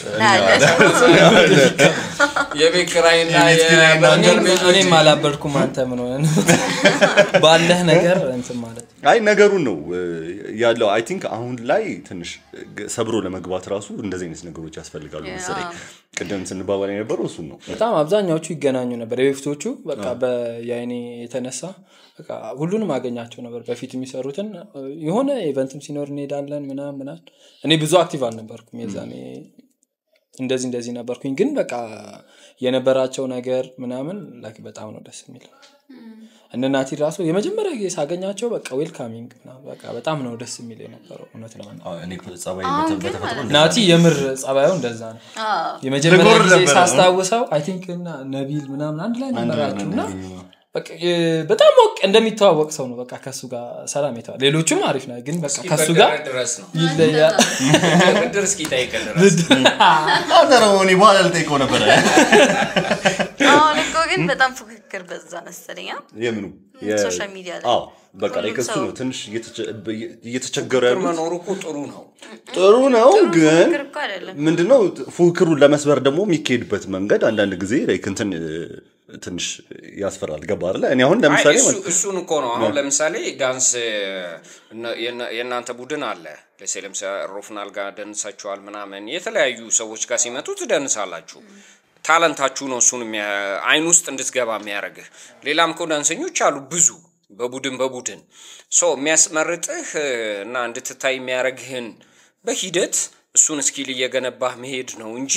የቤት ኪራይና የቤት ኪራይና የበርሜል እንጀራ- ቤቶች እኔም አላበድኩም አንተ ምን ሆነ ነው? ባለህ ነገር እንትን ማለት አይ ነገሩን ነው እ፣ ያለው አይ ቲንክ አሁን ላይ ትንሽ ግ- ሰብሮ ለመግባት ራሱ እንደዚህ አይነት ነገሮች ያስፈልጋሉ መሰለኝ ቅድም ስንባባል የነበረው እሱን ነው በጣም አብዛኛዎቹ ይገናኙ ነበር የበፊቶቹ በቃ በየአይኔ የተነሳ በቃ ሁሉንም አገኛቸው ነበር በፊት የሚሰሩትን የሆነ ኢቨንትም ሲኖር እንሄዳለን ምናምን ምናምን እኔ ብዙ አክቲቭ አልነበርኩም የዛኔ እንደዚህ እንደዚህ ነበርኩኝ ግን በቃ የነበራቸው ነገር ምናምን ላይክ በጣም ነው ደስ የሚለው እነ ናቲ ራሱ የመጀመሪያ ጊዜ ሳገኛቸው በቃ ዌልካሚንግ ምናምን በቃ በጣም ነው ደስ የሚል የነበረው እውነት ነው እኔ እኮ ጸባይ አሁን በተ- ግን በተፈጥሮ ማለት እንደዛ ናቲ የምር ጸባዩ እንደዛ ነው አዎ። የመጀመሪያ ልጎር ጊዜ ነበረ። ሳስታውሰው አይ ቲንክ እና ነቢል ምናምን አንድ ላይ ነበራችሁ እና ነን። በቃ የ- በጣም ሞቅ እንደሚተዋወቅ ሰው ነው በቃ ከሱ ጋር ሰላም የተዋል ሌሎቹም አሪፍ ነው ግን በቃ ከሱ ጋር እስኪበደረን ድረስ ነው ይለያል ብድር እስኪጠይቀን ድረስ አንተ ነው እኔ በኋላ ልጠይቀው ነበረ አሁን እኮ ግን በጣም ፉክክር በዛ መሰለኛ የምኑ ሶሻል ሚዲያ ላይ አዎ በቃ ላይ ሁሉም ከሱ ሰው- ነው ትንሽ እየተቸ- በየ- እየተቸገሩ ብድር ያሉት መኖሩ እኮ ጥሩ ነው ጥሩ ነው ግን ፉክክር እኮ አይደለም ምንድነው ፉክክሩን ለመስበር ደግሞ የሚካሄድበት መንገድ አንዳንድ ጊዜ like እንትን እ፣ ትንሽ ያስፈራል ገባ አይደለ እኔ አሁን ለምሳሌ አይ፣ እሱ- ማለት- እሱን እኮ ነው አሁን ለምሳሌ ዳንስ እነ- የእና- የእናንተ ቡድን አለ ለሴ ለምሳሌ ሮፍናል ጋር ደንሳችኋል ምናምን የተለያዩ ሰዎች ጋር ሲመጡ ትደንሳላችሁ ታለንታችሁ ነው እሱን የሚያ- አይን ውስጥ እንድትገባ የሚያደርግህ ሌላም እኮ ዳንሰኞች አሉ ብዙ በቡድን በቡድን ሶ የሚያስመርጥህ እና እንድትታይ የሚያደርግህን በሂደት እሱን ስኪል እየገነባህ መሄድ ነው እንጂ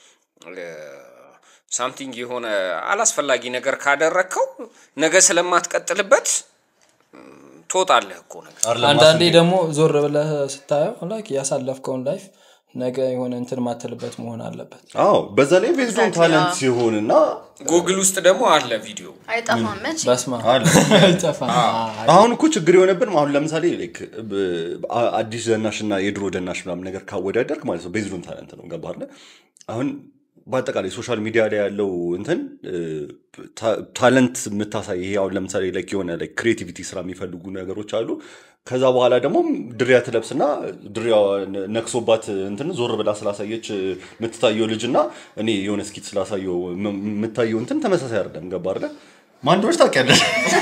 ሳምቲንግ የሆነ አላስፈላጊ ነገር ካደረግከው ነገ ስለማትቀጥልበት ም፣ ትወጣለህ እኮ ነገር አንዳንዴ ደግሞ ዞር ብለህ ስታየው ላይክ ያሳለፍከውን ላይፍ ነገ የሆነ እንትን ማትልበት መሆን አለበት አዎ በዛ ላይ ቤዝዶን Exactly, ታለንት አዎ። ሲሆን እና ጉግል ውስጥ ደግሞ አለ ቪዲዮ አይጠፋም መቼ በስማ አለ አይጠፋም አሁን እኮ ችግር የሆነብን አሁን ለምሳሌ ላይክ ብ- አ- አዲስ ደናሽ እና የድሮ ደናሽ ምናምን ነገር ካወዳደርክ ማለት ነው ቤዝዶን ታለንት ነው ገባህ አይደለ? አሁን በአጠቃላይ ሶሻል ሚዲያ ላይ ያለው እንትን እ፣ ታ- ታለንት የምታሳይ ይሄ አሁን ለምሳሌ ላይክ የሆነ ላይክ ክሬቲቪቲ ስራ የሚፈልጉ ነገሮች አሉ ከዛ በኋላ ደግሞ ድሪያ ትለብስና ድሪያ ነክሶባት እንትን ዞር ብላ ስላሳየች የምትታየው ልጅ እና እኔ የሆነ ስኪት ስላሳየው ም- የምታየው እንትን ተመሳሳይ አይደለም ገባ አይደለ? ማን እንደሆነች ታውቂያለሽ?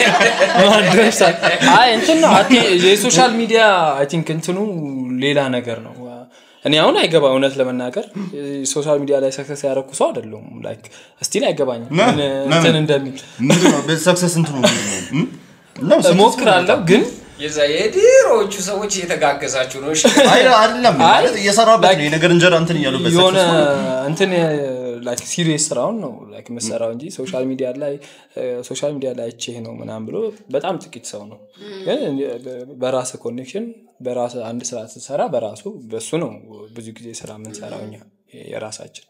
አይ እንትን ነው አይ ቲንክ የሶሻል ሚዲያ አይ ቲንክ እንትኑ ሌላ ነገር ነው እኔ አሁን አይገባ እውነት ለመናገር ሶሻል ሚዲያ ላይ ሰክሰስ ያደረኩ ሰው አይደለሁም ላይክ ስቲል አይገባኝም ነ- ምን ለምን? እንትን እንደሚል ምንድን ነው በሰክሰስ እንትኑ ምንድን ነው? እም? ነው success እሞክራለሁ ግን የዛ የድሮዎቹ ሰዎች እየተጋገዛችሁ ነው እሺ? አይ አይደለም አይ፣ ማለት እየሰራበት like ነው የነገር እንጀራ እንትን እያሉበት የሆነ successful እንትን ላይክ ሲሪየስ ስራውን ነው ላይክ የምሰራው እንጂ ሶሻል ሚዲያ ላይ ሶሻል ሚዲያ ላይ አይቼህ ነው ምናምን ብሎ በጣም ጥቂት ሰው ነው ግን በራስ ኮኔክሽን በራስ አንድ ስራ ስትሰራ በራሱ በሱ ነው ብዙ ጊዜ ስራ የምንሰራው እኛ የራሳችን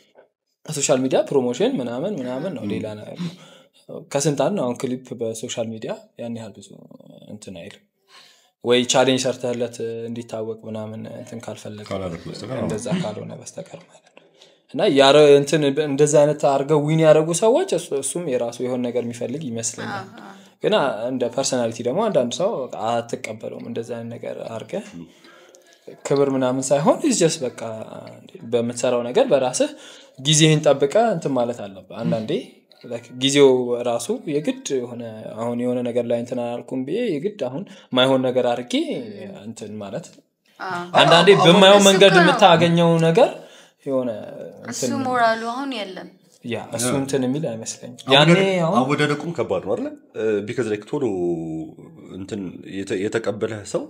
ሶሻል ሚዲያ ፕሮሞሽን ምናምን ምናምን ነው ሌላ ነገር ነው ከስንት አንድ አሁን ክሊፕ በሶሻል ሚዲያ ያን ያህል ብዙ እንትን አይልም ወይ ቻሌንጅ ሰርተህለት እንዲታወቅ ምናምን እንትን ካልፈለገ ካላደረክ በስተቀር አዎ። እንደዛ ካልሆነ በስተቀር ማለት ነው እና ያረ እንትን እንደዛ አይነት አድርገው ዊን ያደረጉ ሰዎች እሱ- እሱም የራሱ የሆነ ነገር የሚፈልግ ይመስለኛል ግን አ- እንደ ፐርሰናሊቲ ደግሞ አንዳንድ ሰው በቃ አትቀበለውም እንደዛ አይነት ነገር አድርገ ክብር ምናምን ሳይሆን ጀስ በቃ በምትሰራው ነገር በራስህ ጊዜህን ጠብቀ እንትን ማለት አለብህ አንዳንዴ like ጊዜው ራሱ የግድ የሆነ አሁን የሆነ ነገር ላይ እንትን አላልኩም ብዬ የግድ አሁን ማይሆን ነገር አድርጌ እንትን ማለት አንዳንዴ በማየው እሱ መንገድ እኮ ነው። የምታገኘው ነገር የሆነ እሱ እንትን ሞራሉ አሁን የለም ያ እሱ እንትን የሚል አይመስለኝም ያኔ አወዳደ- አሁን አወዳደቁም ከባድ ነው አለ ቢካዝ ላይክ ቶሎ እንትን የተ- የተቀበለህ ሰው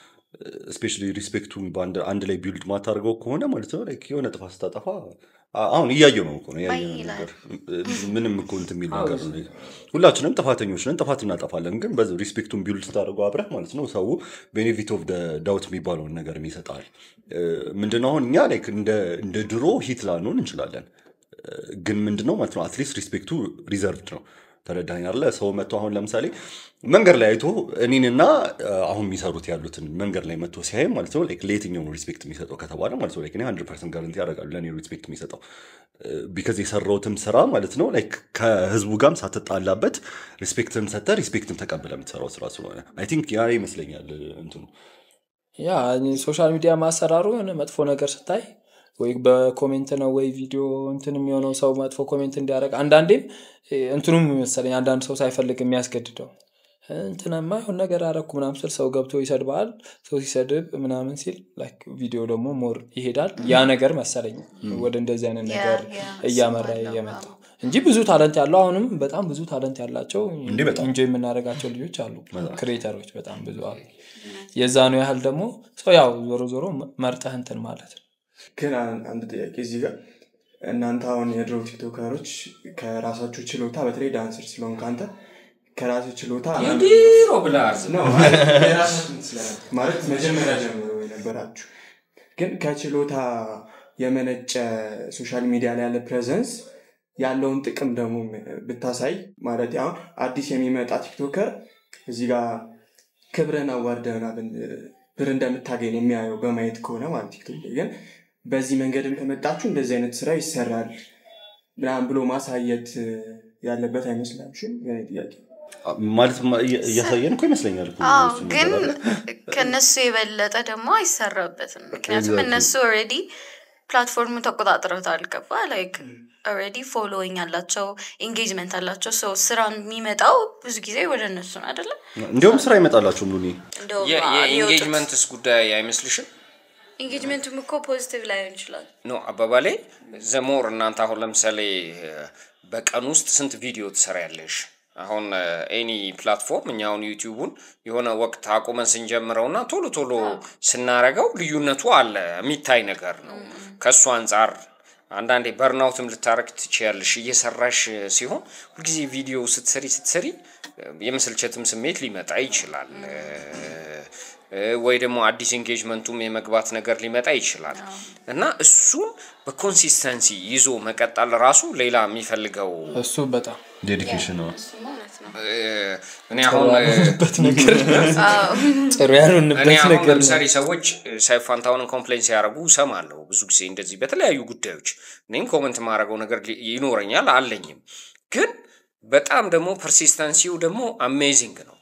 ስፔሻሊ ሪስፔክቱን በአንድ አንድ ላይ ቢልድ ማታደርገው ከሆነ ማለት ነው ላይክ የሆነ ጥፋት ስታጠፋ አ- አሁን እያየው ነው እኮ ነው ያየነው አይ ይላል። ነገር ምንም እኮ እንትን የሚል ነገር ነው ሁላችንም ጥፋተኞች ነን ጥፋት እናጠፋለን ግን በዚ ሪስፔክቱን ቢልድ ስታደርገው አብረህ ማለት ነው ሰው ቤኔፊት ኦፍ ዳውት የሚባለውን ነገር ይሰጣል ምንድነው አሁን እኛ ላይክ እንደ እንደ ድሮ ሂት ላንሆን እንችላለን ግን ምንድነው ማለት ነው አትሊስት ሪስፔክቱ ሪዘርቭድ ነው ተረዳኝ አለ ሰው መጥቶ አሁን ለምሳሌ መንገድ ላይ አይቶ እኔንና አ፣ አሁን የሚሰሩት ያሉትን መንገድ ላይ መጥቶ ሲያይ ማለት ነው ላይክ ለየትኛው ነው ሪስፔክት የሚሰጠው ከተባለ ማለት ነው ላይክ እኔ ሀንድረድ ፐርሰንት ጋረንቲ ያደርጋሉ ለእኔ ሪስፔክት የሚሰጠው ቢካዝ የሰራውትም ስራ ማለት ነው ላይክ ከህዝቡ ጋርም ሳትጣላበት ሪስፔክትን ሰጠ ሪስፔክትን ተቀብለ የምትሰራው ስራ ስለሆነ አይ ቲንክ ያ ይመስለኛል እንትኑ ያ ሶሻል ሚዲያ ማሰራሩ የሆነ መጥፎ ነገር ስታይ ወይ በኮሜንት ነው ወይ ቪዲዮ እንትን የሚሆነው ሰው መጥፎ ኮሜንት እንዲያደርግ አንዳንዴም እ፣ እንትኑም መሰለኝ አንዳንድ ሰው ሳይፈልግ የሚያስገድደው እንትናማ ይሁን ነገር አረኩ ምናምን ስል ሰው ገብቶ ይሰድባል ሰው ሲሰድብ ምናምን ሲል ላይክ ቪዲዮ ደግሞ ሞር ይሄዳል ያ ነገር መሰለኝ ወደ እንደዚህ አይነት ነገር ያ፣ እያመራ እሱም አለው። የመጣው እንጂ ብዙ ታለንት ያለው አሁንም በጣም ብዙ ታለንት ያላቸው እንዴ በጣም። እንጆ የምናደርጋቸው ልጆች አሉ ክሬተሮች በጣም ብዙ አሉ የዛኑ ያህል ደግሞ ሰው ያው ዞሮ ዞሮ መርጠህ እንትን ማለት ነው ግን አን- አንድ ጥያቄ እዚህ ጋር እናንተ አሁን የድሮ ቲክቶከሮች ከራሳችሁ ችሎታ በተለይ ዳንሰር ስለሆንክ አንተ ከራሱ ችሎታ የድሮ ብለሃል ነው የራሳችሁን ስለ- ማለት መጀመሪያ ጀምሮ የነበራችሁ ግን ከችሎታ የመነጨ ሶሻል ሚዲያ ላይ ያለ ፕሬዘንስ ያለውን ጥቅም ደግሞ ብታሳይ ማለት አሁን አዲስ የሚመጣ ቲክቶከር እዚህ ጋር ክብርን አዋርደና ብር እንደምታገኝ የሚያየው በማየት ከሆነ ማለት ቲክቶክ ላይ ግን በዚህ መንገድም ከመጣችሁ እንደዚህ አይነት ስራ ይሰራል ምናምን ብሎ ማሳየት ያለበት አይመስላችሁም? የእኔ ጥያቄ ማለት ማ- እያ- እያሳየን እኮ ይመስለኛል እኮ አዎ እሱን ግን ነገር አለ። ከነሱ የበለጠ ደግሞ አይሰራበትም ምክንያቱም Exactly. እነሱ ኦልሬዲ ፕላትፎርሙ ተቆጣጥረውታል ገባ ላይክ ኦልሬዲ ፎሎዊንግ አላቸው ኢንጌጅመንት አላቸው ሰው ስራ የሚመጣው ብዙ ጊዜ ወደ እነሱ ነው አይደለም እንዲያውም ስራ ይመጣላቸውም ሉኒ እንደውም የኢንጌጅመንትስ ጉዳይ አይመስልሽም ኢንጌጅመንቱም እኮ ፖዚቲቭ ላይሆን ይችላል ኖ አባባሌ ዘሞር እናንተ አሁን ለምሳሌ እ፣ በቀን ውስጥ ስንት ቪዲዮ ትሰሪያለሽ? አሁን ኤኒ ፕላትፎርም እኛ አሁን ዩቲዩቡን የሆነ ወቅት አቁመን ስንጀምረው እና ቶሎ ቶሎ ስናረገው ልዩነቱ አለ፣ የሚታይ ነገር ነው። ከእሱ አንጻር አንዳንዴ በርናውትም ልታረግ ትችያለሽ። እየሰራሽ ሲሆን ሁልጊዜ ቪዲዮ ስትሰሪ ስትሰሪ እ፣ የመሰልቸትም ስሜት ሊመጣ ይችላል። እ፣ እ፣ ወይ ደግሞ አዲስ ኤንጌጅመንቱም የመግባት ነገር ሊመጣ ይችላል እና እሱን በኮንሲስተንሲ ይዞ መቀጠል ራሱ ሌላ የሚፈልገው እሱ በጣም ዴዲኬሽን ነው እሱማ እውነት ነው። እ፣ እኔ አሁን እ፣ ያልሆንበት ነገር አዎ። ጥሩ እኔ ያልሆንበት አሁን ነገር ነው። ለምሳሌ ሰዎች ሳይፍ ፋንታሁንን ኮምፕሌን ሲያደርጉ እሰማለሁ ብዙ ጊዜ እንደዚህ በተለያዩ ጉዳዮች እኔም ኮመንት የማደርገው ነገር ሊ- ይኖረኛል አለኝም ግን በጣም ደግሞ ፐርሲስተንሲው ደግሞ አሜዚንግ ነው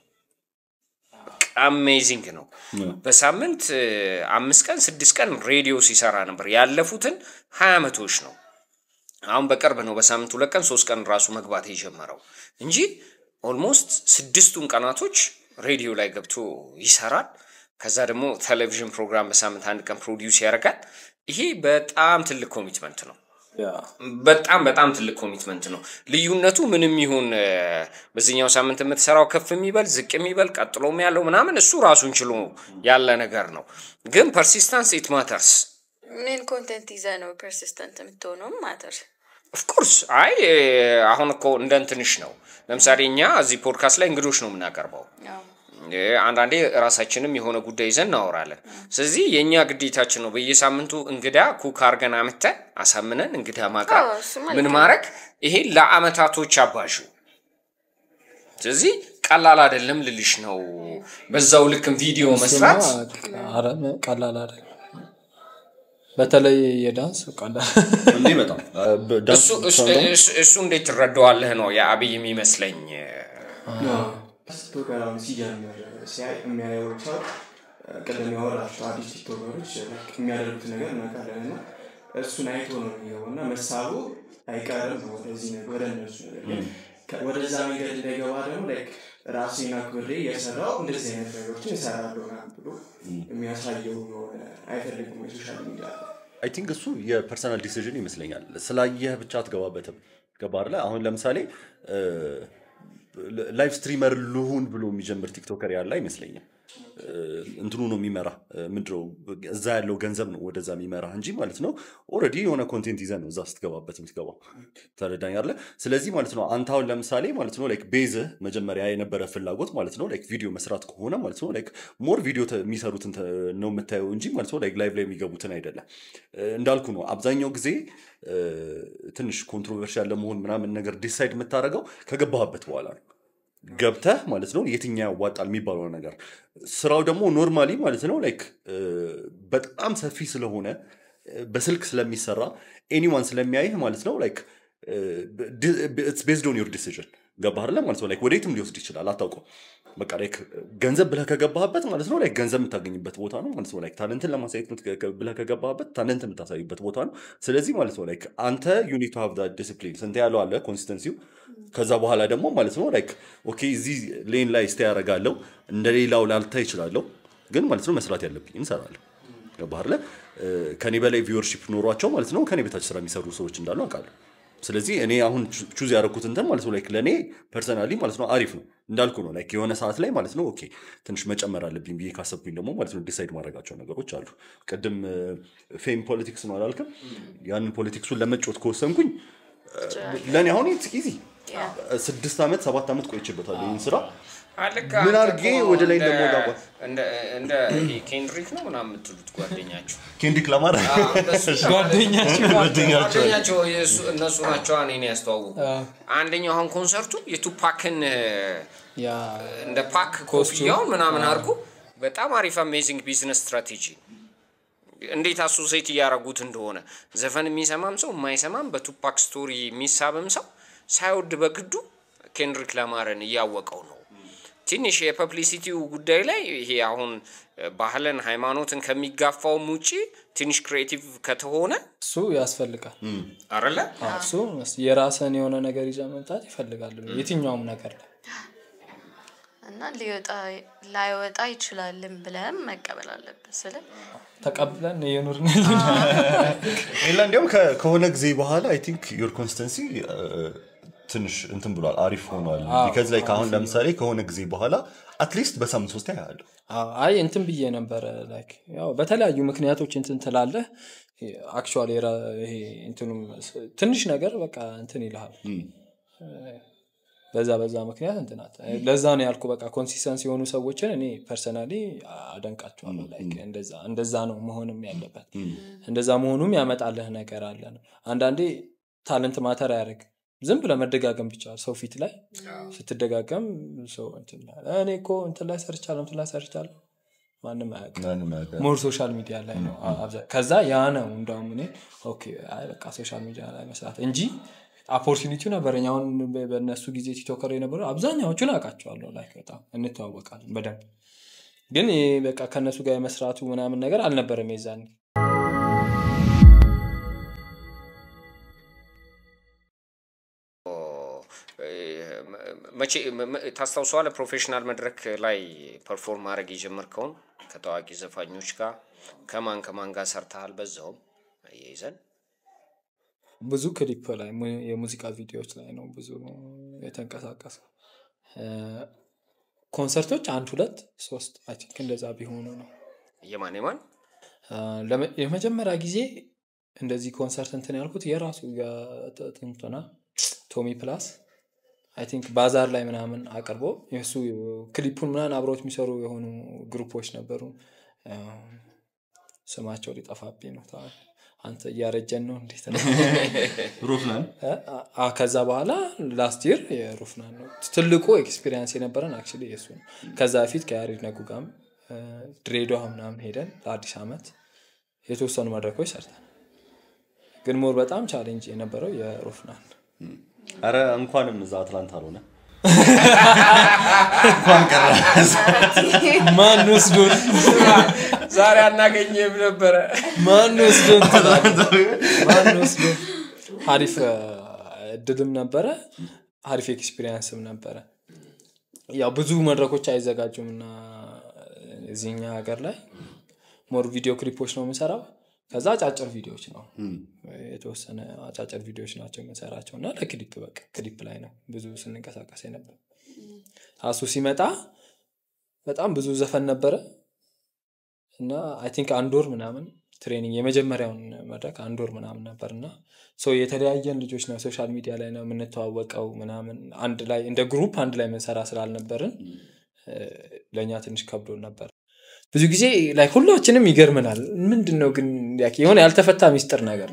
አሜዚንግ ነው በሳምንት እ፣ አምስት ቀን ስድስት ቀን ሬዲዮ ሲሰራ ነበር ያለፉትን ሀያ ዓመቶች ነው አሁን በቅርብ ነው በሳምንት ሁለት ቀን ሶስት ቀን ራሱ መግባት የጀመረው እንጂ ኦልሞስት ስድስቱን ቀናቶች ሬዲዮ ላይ ገብቶ ይሰራል። ከዛ ደግሞ ቴሌቪዥን ፕሮግራም በሳምንት አንድ ቀን ፕሮዲውስ ያደርጋል። ይሄ በጣም ትልቅ ኮሚትመንት ነው። ያ፣ በጣም በጣም ትልቅ ኮሚትመንት ነው። ልዩነቱ ምንም ይሁን እ፣ በዚህኛው ሳምንት የምትሰራው ከፍ የሚበል ዝቅ የሚበል ቀጥሎም ያለው ምናምን እሱ ራሱን ችሎ ያለ ነገር ነው። ግን ፐርሲስታንስ ኢት ማተርስ ምን ኮንተንት ይዘ ነው ፐርሲስተንት የምትሆነውም ማተር ኦፍኮርስ አይ እ፣ አሁን እኮ እንደ እንትንሽ ነው። ለምሳሌ እኛ እዚህ ፖድካስት ላይ እንግዶች ነው የምናቀርበው። እ፣ አንዳንዴ ራሳችንም የሆነ ጉዳይ ይዘን እናወራለን። ስለዚህ የእኛ ግዴታችን ነው በየሳምንቱ እንግዳ ኩክ አርገን አምተን አሳምነን እንግዳ ማቅረብ አዎ፣ እሱማ ምን ልክ ነው። ማድረግ ይሄ ለአመታቶች አባሹ ስለዚህ ቀላል አይደለም ልልሽ ነው። በዛው ልክም ቪዲዮ መስራት እሱማ ኧረ ቀላል አይደለም። በተለይ የዳንስ ቀላል እንዴ በጣም ዳንስ እሱ- እሱ- እሱ- እሱ እንዴት ትረዳዋለህ ነው የአብይ የሚመስለኝ። ቲክቶከራውን ሲጀምር ሲያይ የሚያየው ሰው ቅድም ያወራቸው አዲስ ቲክቶከሮች የሚያደርጉት ነገር እናውቃለን እና እሱን አይቶ ነው የሚገባው እና መሳቡ አይቀርም ነው ወደዚህ ነገር ወደ እነሱ ነገር ግን ከ- ወደዛ መንገድ እንዳይገባ ደግሞ ላይክ ራሴን አክብሬ የሰራው እንደዚህ አይነት ነገሮችን እሰራለሁ ምናምን ብሎ የሚያሳየው የሆነ አይፈልግም የሶሻል ሚዲያ አይ ቲንክ እሱ የፐርሰናል ዲሲዥን ይመስለኛል። ስላየህ ብቻ አትገባበትም። ገባ አይደለ? አሁን ለምሳሌ ላይቭ ስትሪመር ልሁን ብሎ የሚጀምር ቲክቶከር ያለ አይመስለኝም። እ፣ እንትኑ ነው የሚመራ ምንድነው እዛ ያለው ገንዘብ ነው ወደዛ የሚመራ እንጂ ማለት ነው። ኦልሬዲ የሆነ ኮንቴንት ይዘህ ነው እዛ ስትገባበት የምትገባው። ተረዳኝ አለ። ስለዚህ ማለት ነው አንተ አሁን ለምሳሌ ማለት ነው ላይክ ቤዝህ መጀመሪያ የነበረ ፍላጎት ማለት ነው ላይክ ቪዲዮ መስራት ከሆነ ማለት ነው ላይክ ሞር ቪዲዮ ተ- የሚሰሩትን ተ- ነው የምታየው እንጂ ማለት ነው ላይክ ላይቭ ላይ የሚገቡትን አይደለም። እ፣ እንዳልኩ ነው አብዛኛው ጊዜ እ፣ ትንሽ ኮንትሮቨርሻል ለመሆን ምናምን ነገር ዲሳይድ የምታደርገው ከገባህበት በኋላ ነው። ገብተህ ማለት ነው የትኛው ያዋጣል የሚባለው ነገር ስራው ደግሞ ኖርማሊ ማለት ነው ላይክ በጣም ሰፊ ስለሆነ እ፣ በስልክ ስለሚሰራ ኤኒዋን ስለሚያይህ ማለት ነው ላይክ ቤዝድ ኦን ዮር ዲሲዥን ገባህ አይደለ ማለት ነው ላይክ ወዴትም ሊወስድ ይችላል አታውቀው በቃ ላይክ ገንዘብ ብለህ ከገባህበት ማለት ነው ላይክ ገንዘብ የምታገኝበት ቦታ ነው ማለት ነው ላይክ ታለንትን ለማሳየት የምት- ብለህ ከገባህበት ታለንት የምታሳይበት ቦታ ነው ስለዚህ ማለት ነው ላይክ አንተ ዩኒት ቱ ሃቭ ዲስፕሊን ስንት ያለው አለ ኮንሲስተንሲው ከዛ በኋላ ደግሞ ማለት ነው ላይክ ኦኬ እዚህ ሌን ላይ ስቴ ያደርጋለሁ እንደ ሌላው ላልታ ይችላለሁ ግን ማለት ነው መስራት ያለብኝ እንሰራለሁ ገባህ አይደለ እ፣ ከኔ በላይ ቪወርሺፕ ኖሯቸው ማለት ነው ከኔ በታች ስራ የሚሰሩ ሰዎች እንዳሉ አውቃለሁ ስለዚህ እኔ አሁን ቹዝ ያደረኩት እንትን ማለት ነው ላይክ ለእኔ ፐርሰናሊ ማለት ነው አሪፍ ነው እንዳልኩ ነው ላይክ የሆነ ሰዓት ላይ ማለት ነው ኦኬ ትንሽ መጨመር አለብኝ ብዬ ካሰብኩኝ ደግሞ ማለት ነው ዲሳይድ ማድረጋቸው ነገሮች አሉ ቅድም ፌም ፖለቲክስ ነው አላልክም ያንን ፖለቲክሱን ለመጮት ከወሰንኩኝ ለእኔ አሁን ኢትስ ኢዚ ስድስት ዓመት ሰባት ዓመት ቆይቼበታለሁ ይህን ስራ አለቃ ምን አንተ አድርጌ እኮ ወደ ላይ እንደ- እንደምወጣ እንደ- እንደ ይሄ ኬንድሪክ ነው ምናምን የምትሉት ጓደኛችሁ ኬንዲክ ለማር ጓደኛቸው ጓደኛቸው የእሱ- እነሱ ናቸው እኔን ያስተዋውቁ አንደኛው አሁን ኮንሰርቱ የቱፓክን ያ እንደ ፓክ ኮፍያውን ምናምን አድርጎ በጣም አሪፍ አሜዚንግ ቢዝነስ ስትራቴጂ እንዴት አሶሴት እያደረጉት እንደሆነ ዘፈን የሚሰማም ሰው የማይሰማም በቱፓክ ስቶሪ የሚሳብም ሰው ሳይወድ በግዱ ኬንድሪክ ላማረን እያወቀው ነው። ትንሽ የፐብሊሲቲው ጉዳይ ላይ ይሄ አሁን ባህልን ሃይማኖትን ከሚጋፋውም ውጪ ትንሽ ክሬቲቭ ከተሆነ እሱ ያስፈልጋል አረለ እሱ የራስን የሆነ ነገር ይዘህ መምጣት ይፈልጋል የትኛውም ነገር ላይ እና ሊወጣ ላይወጣ ይችላልም ብለህም መቀበል አለብን ስለ ተቀብለን እየኖርን ሌላ እንዲያውም ከ- ከሆነ ጊዜ በኋላ አይ ቲንክ ዮር ኮንስተንሲ ትንሽ እንትን ብሏል አሪፍ ሆኗል ቢካዝ ላይ አሁን ለምሳሌ ከሆነ ጊዜ በኋላ አትሊስት በሳምንት ሶስት ያያለሁ አዎ፣ አይ እንትን ብዬ ነበረ ላይክ ያው በተለያዩ ምክንያቶች እንትን ትላለህ አክቹዋሊ ይሄ እንትኑም ስ- ትንሽ ነገር በቃ እንትን ይልሃል በዛ በዛ ምክንያት እንትናት ለዛ ነው ያልኩ በቃ ኮንሲስተንስ የሆኑ ሰዎችን እኔ ፐርሰናሊ አደንቃቸዋለሁ ላይክ እንደዛ እንደዛ ነው መሆንም ያለበት እንደዛ መሆኑም ያመጣልህ ነገር አለ ነው አንዳንዴ ታለንት ማተር አያደርግ ዝም ብለህ መደጋገም ብቻ ሰው ፊት ላይ ስትደጋገም ሰው እንትን ይላል። እኔ እኮ እንትን ላይ ሰርቻለሁ እንትን ላይ ሰርቻለሁ ማንም አያውቅም ማንም አያውቅም። ሞር ሶሻል ሚዲያ ላይ ነው አ- አብዛ- ከዛ ያ ነው እንደውም እኔ ኦኬ አይ በቃ ሶሻል ሚዲያ ላይ መስራት እንጂ ኦፖርቹኒቲው ነበረኝ አሁን በ- በእነሱ ጊዜ ቲክቶከር የነበሩ አብዛኛዎቹን አውቃቸዋለሁ ላይ በጣም እንተዋወቃለን በደንብ ግን ይሄ በቃ ከእነሱ ጋር የመስራቱ ምናምን ነገር አልነበረም የዛን መቼ መ- መ- ታስታውሰዋለህ? ፕሮፌሽናል መድረክ ላይ ፐርፎርም ማድረግ የጀመርከውን ከታዋቂ ዘፋኞች ጋር ከማን ከማን ጋር ሰርተሃል? በዛውም አያይዘን ብዙ ክሊፕ ላይ mu- የሙዚቃ ቪዲዮዎች ላይ ነው ብዙ የተንቀሳቀሰ ኮንሰርቶች አንድ ሁለት ሶስት አይ ቲንክ እንደዛ ቢሆኑ ነው የማን የማን አ፣ ለመ- የመጀመሪያ ጊዜ እንደዚህ ኮንሰርት እንትን ያልኩት የራሱ የጥንትና ቶሚ ፕላስ አይ ቲንክ ባዛር ላይ ምናምን አቅርቦ የእሱ ክሊፑን ምናምን አብረውት የሚሰሩ የሆኑ ግሩፖች ነበሩ አ፣ ስማቸው ሊጠፋብኝ ነው ታ- አንተ እያረጀን ነው እንዴት ነው ሮፍናን አ- ከዛ በኋላ ላስት ይር የሩፍናን ነው ትልቁ ኤክስፒሪየንስ የነበረን አክቹዋሊ የሱ ነው ከዛ በፊት ከያሬድ ነጉ ጋርም አ፣ ድሬዳዋ ምናምን ሄደን ለአዲስ ዓመት የተወሰኑ መድረኮች ሰርተን ግን ሞር በጣም ቻሌንጅ የነበረው የሩፍናን አረ እንኳንም እዛ አትላንታ አልሆነ ማን ወስዶን ዛሬ አናገኘም ነበረ። ማን ወስዶን ትላለህ? ማን ወስዶን አሪፍ አ፣ እድልም ነበረ አሪፍ ኤክስፒሪየንስም ነበረ ያው ብዙ መድረኮች አይዘጋጁም እና እዚህኛ ሀገር ላይ ሞር ቪዲዮ ክሊፖች ነው የምንሰራው ከዛ አጫጭር ቪዲዮዎች ነው የተወሰነ አጫጭር ቪዲዮዎች ናቸው የምንሰራቸው እና ለክሊፕ በቃ ክሊፕ ላይ ነው ብዙ ስንንቀሳቀስ ነበር አሱ ሲመጣ በጣም ብዙ ዘፈን ነበረ እና አይ ቲንክ አንድ ወር ምናምን ትሬኒንግ የመጀመሪያውን መድረክ አንድ ወር ምናምን ነበር እና ሰው የተለያየን ልጆች ነው ሶሻል ሚዲያ ላይ ነው የምንተዋወቀው ምናምን አንድ ላይ እንደ ግሩፕ አንድ ላይ የምንሰራ ስላልነበርን እ፣ ለእኛ ትንሽ ከብዶን ነበር ብዙ ጊዜ ላይ ሁላችንም ይገርመናል ምንድን ነው ግን ያክ- የሆነ ያልተፈታ ሚስጥር ነገር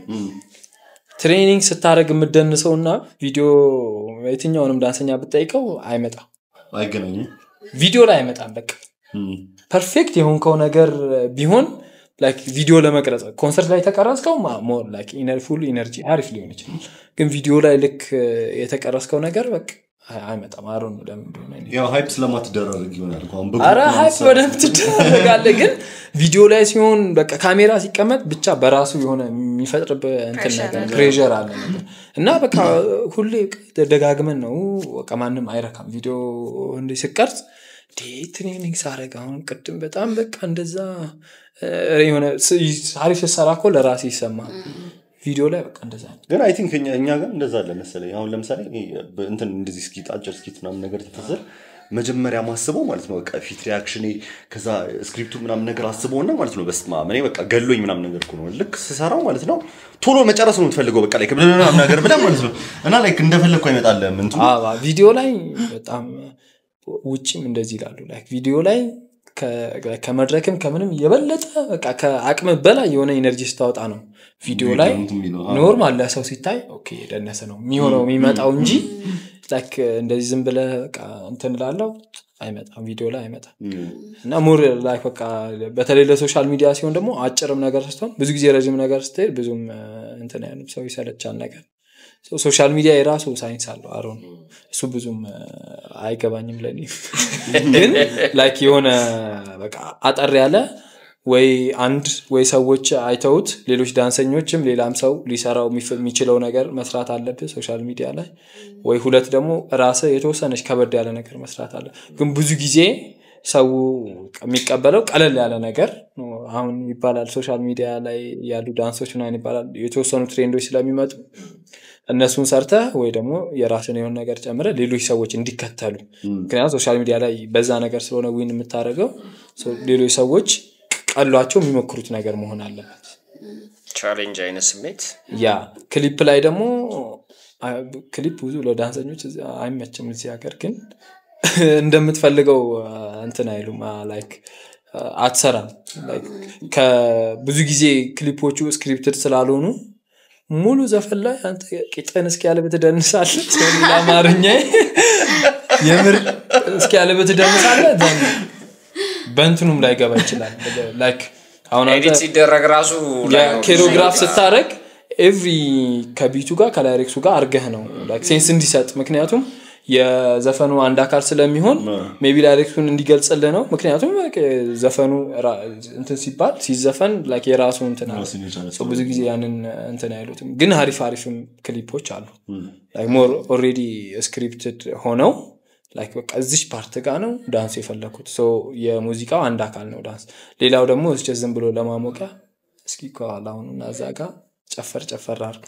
ትሬኒንግ ስታደረግ የምደንሰው እና ቪዲዮ የትኛውንም ዳንሰኛ ብጠይቀው አይመጣም አይገናኙም ቪዲዮ ላይ አይመጣም በቃ ፐርፌክት የሆንከው ነገር ቢሆን ላይክ ቪዲዮ ለመቅረጽ ኮንሰርት ላይ የተቀረጽከው ሞር ላይክ ፉል ኢነርጂ አሪፍ ሊሆን ይችላል ግን ቪዲዮ ላይ ልክ የተቀረጽከው ነገር በቃ አይ- አይመጣም አሮ ነው ለምን እንደሆነ እኔ ያው ሃይፕ ስለማትደራረግ ይሆናል እኮ አሁን በግሩፕ አረ ምናምን ሀይፕ ስትሰራ- በደንብ ትደረጋለህ ግን ቪዲዮ ላይ ሲሆን በቃ ካሜራ ሲቀመጥ ብቻ በራሱ የሆነ የሚፈጥርብህ እንትን Pressure ነገር አለ። ፕሬር አለ ነገር እና በቃ ሁሌ ደጋግመን ነው በቃ ማንም አይረካም ቪዲዮ እንዲ ስቀርጽ እንዴ ትሬኒንግ ሳረግ አሁን ቅድም በጣም በቃ እንደዛ እ፣ የሆነ ስ- አሪፍ ስትሰራ እኮ ለራሴ ይሰማ ቪዲዮ ላይ በቃ እንደዛ ነው። ግን አይ ቲንክ እኛ ጋር እንደዛ አለ መሰለኝ አሁን ለምሳሌ እኔ በ- እንትን እንደዚህ ስኪት አጭር ስኪት ምናምን ነገር ትትስል መጀመሪያ ማስበው ማለት ነው በቃ ፊት ሪያክሽኔ ከዛ ስክሪፕቱ ምናምን ነገር አስበውና ማለት ነው በስማ እኔ በቃ ገሎኝ ምናምን ነገር እኮ ነው ልክ ስሰራው ማለት ነው ቶሎ መጨረስ ነው የምትፈልገው በቃ ላይ ምናምን ነገር ብለህ ማለት ነው እና ላይክ እንደፈለግኩ አይመጣልህም እንትኑ አዎ፣ ቪዲዮ ላይ በጣም ውጭም እንደዚህ ይላሉ ላይክ ቪዲዮ ላይ ከ- ከመድረክም ከምንም የበለጠ በቃ ከአቅም በላይ የሆነ ኢነርጂ ስታወጣ ነው ቪዲዮ ቪዲዮ ላይ እንትን የሚለው፣ አዎ። ኖርማል ለሰው ሲታይ ኦኬ የደነሰ ነው የሚሆነው የሚመጣው እንጂ ላይክ እንደዚህ ዝም ብለህ በቃ እንትን ላለው አይመጣም ቪዲዮ ላይ አይመጣም እና ሙር ላይ በቃ በተለይ ለሶሻል ሚዲያ ሲሆን ደግሞ አጭርም ነገር ስትሆን ብዙ ጊዜ ረዥም ነገር ስትሄድ ብዙም እ፣ እንትን አይልም ሰው ይሰለቻል ነገር ሶ ሶሻል ሚዲያ የራሱ ሳይንስ አለው አሮ እሱ ብዙም እ፣ አይገባኝም ለኔ ግን ላይክ የሆነ በቃ አጠር ያለ ወይ አንድ ወይ ሰዎች አይተውት ሌሎች ዳንሰኞችም ሌላም ሰው ሊሰራው የሚፍ- የሚችለው ነገር መስራት አለብህ ሶሻል ሚዲያ ላይ ወይ ሁለት ደግሞ ራስህ የተወሰነች ከበድ ያለ ነገር መስራት አለ ግን ብዙ ጊዜ ሰው የሚቀበለው ቀለል ያለ ነገር ነው። አሁን ይባላል ሶሻል ሚዲያ ላይ ያሉ ዳንሶች ምናምን ይባላል የተወሰኑ ትሬንዶች ስለሚመጡ እነሱን ሰርተ ወይ ደግሞ የራስን የሆነ ነገር ጨምረ ሌሎች ሰዎች እንዲከተሉ ምክንያቱም ሶሻል ሚዲያ ላይ በዛ ነገር ስለሆነ ዊን የምታደርገው ሶ ሌሎች ሰዎች ቀሏቸው የሚሞክሩት ነገር መሆን አለበት ቻሌንጅ አይነት ስሜት ያ ክሊፕ ላይ ደግሞ አ- ክሊፕ ብዙ ለዳንሰኞች እዚህ አይመችም እዚህ ሀገር ግን እንደምትፈልገው አ፣ እንትን አይሉም ላይክ አትሰራም Like ከብዙ ጊዜ ክሊፖቹ ስክሪፕትድ ስላልሆኑ ሙሉ ዘፈን ላይ አንተ ቂጥን እስኪ ያለ ብትደንሳለ ሌላ አማርኛ የምር እስኪ ያለ ብትደንሳለ then በእንትኑም ላይ ገባ ይችላል ላይክ አሁን አንተ ኤዲት ሲደረግ ራሱ የኬሮግራፍ ስታደረግ ኤቭሪ ከቢቱ ጋር ከላይሬክሱ ጋር አርገህ ነው like ሴንስ እንዲሰጥ ምክንያቱም የዘፈኑ አንድ አካል ስለሚሆን ሜቢ ላይሬክሱን እንዲገልጽልህ ነው ምክንያቱም like ዘፈኑ ራ- እንትን ሲባል ሲዘፈን like የራሱ እንትን አለ። ራሱን የቻለ So ብዙ ጊዜ ያንን እንትን አይሉትም ግን አሪፍ አሪፍም ክሊፖች አሉ ሞር ኦሬዲ ስክሪፕትድ ሆነው like በቃ እዚች ፓርት ጋ ነው ዳንስ የፈለኩት ሶ የሙዚቃው አንድ አካል ነው ዳንስ ሌላው ደግሞ እስቸ ዝም ብሎ ለማሞቂያ እስኪ ከኋላ አሁኑና እዛ ጋ ጨፈር ጨፈር አድርግ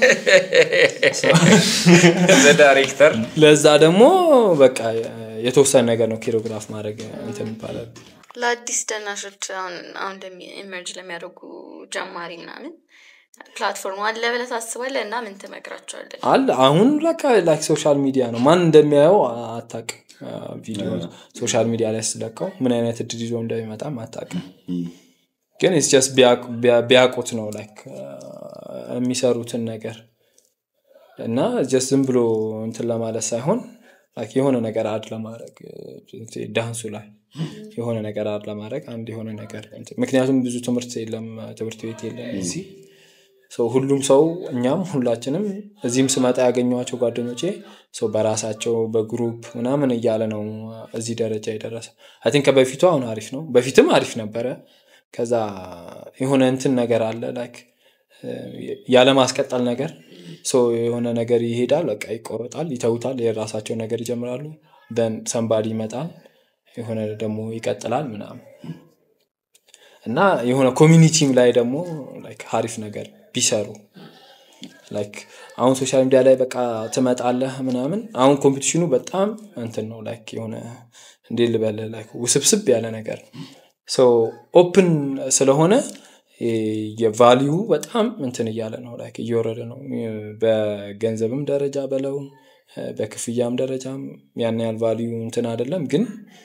ዳይሬክተር ለዛ ደግሞ በቃ የተወሰነ ነገር ነው ኪሮግራፍ ማድረግ እንትን ይባላል ለአዲስ ደናሾች አሁን አሁን ኢመርጅ ለሚያደርጉ ጀማሪ ምናምን ፕላትፎርሙ አለ ብለህ ታስባለህ እና ምን ትመክራቸዋለን አለ አሁን ለካ ላይክ ሶሻል ሚዲያ ነው ማን እንደሚያየው አታቅ ቪዲዮ ሶሻል ሚዲያ ላይ ስለቀው ምን አይነት እድል ይዞ እንደሚመጣም አታቅም ግን ስ ቢያውቁት ነው ላይክ የሚሰሩትን ነገር እና ጀስት ዝም ብሎ እንትን ለማለት ሳይሆን ላይክ የሆነ ነገር አድ ለማድረግ እ፣ ዳንሱ ላይ የሆነ ነገር አድ ለማድረግ አንድ የሆነ ነገር እንትን- ምክንያቱም ብዙ ትምህርት የለም ትምህርት ቤት የለም እዚህ ሰው ሁሉም ሰው እኛም ሁላችንም እዚህም ስመጣ ያገኘኋቸው ጓደኞቼ ሰው በራሳቸው በግሩፕ ምናምን እያለ ነው እዚህ ደረጃ የደረሰ አይ ቲንክ ከበፊቱ አሁን አሪፍ ነው በፊትም አሪፍ ነበረ ከዛ የሆነ እንትን ነገር አለ ላይክ ያለማስቀጠል ነገር ሰው የሆነ ነገር ይሄዳል በቃ ይቆረጣል ይተውታል የራሳቸው ነገር ይጀምራሉ ደን ሰንባዲ ይመጣል የሆነ ደግሞ ይቀጥላል ምናምን እና የሆነ ኮሚኒቲም ላይ ደግሞ ላይክ አሪፍ ነገር ቢሰሩ ላይክ አሁን ሶሻል ሚዲያ ላይ በቃ ትመጣለህ ምናምን አሁን ኮምፒቲሽኑ በጣም እንትን ነው ላይክ የሆነ እንዴ ልበል ላይክ ውስብስብ ያለ ነገር ሶ ኦፕን ስለሆነ የቫሊዩ በጣም እንትን እያለ ነው ላይክ እየወረደ ነው በገንዘብም ደረጃ በለው በክፍያም ደረጃም ያን ያህል ቫሊዩ እንትን አይደለም ግን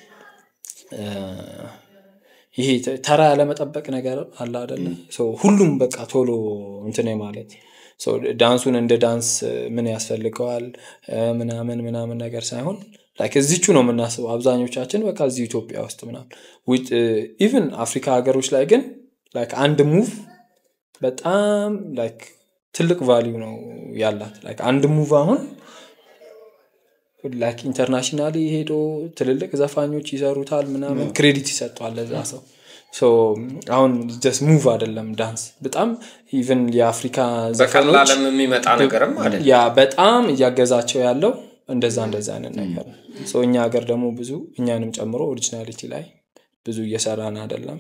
ይሄ ተራ ያለመጠበቅ ነገር አለ አደለ ሁሉም በቃ ቶሎ እንትን ማለት ዳንሱን እንደ ዳንስ ምን ያስፈልገዋል ምናምን ምናምን ነገር ሳይሆን ላይክ እዚቹ ነው የምናስበው አብዛኞቻችን በቃ እዚህ ኢትዮጵያ ውስጥ ምናምን ኢቭን አፍሪካ ሀገሮች ላይ ግን ላይክ አንድ ሙቭ በጣም ላይክ ትልቅ ቫሊዩ ነው ያላት ላይክ አንድ ሙቭ አሁን ላይክ ኢንተርናሽናሊ ሄዶ ትልልቅ ዘፋኞች ይሰሩታል ምናምን ክሬዲት ይሰጠዋል ለዛ ሰው አሁን ጀስት ሙቭ አይደለም ዳንስ በጣም ኢቨን የአፍሪካ ዘፈኖች የሚመጣ ነገርም አለ ያ በጣም እያገዛቸው ያለው እንደዛ እንደዛ አይነት ነገር ነው እኛ ሀገር ደግሞ ብዙ እኛንም ጨምሮ ኦሪጂናሊቲ ላይ ብዙ እየሰራን አይደለም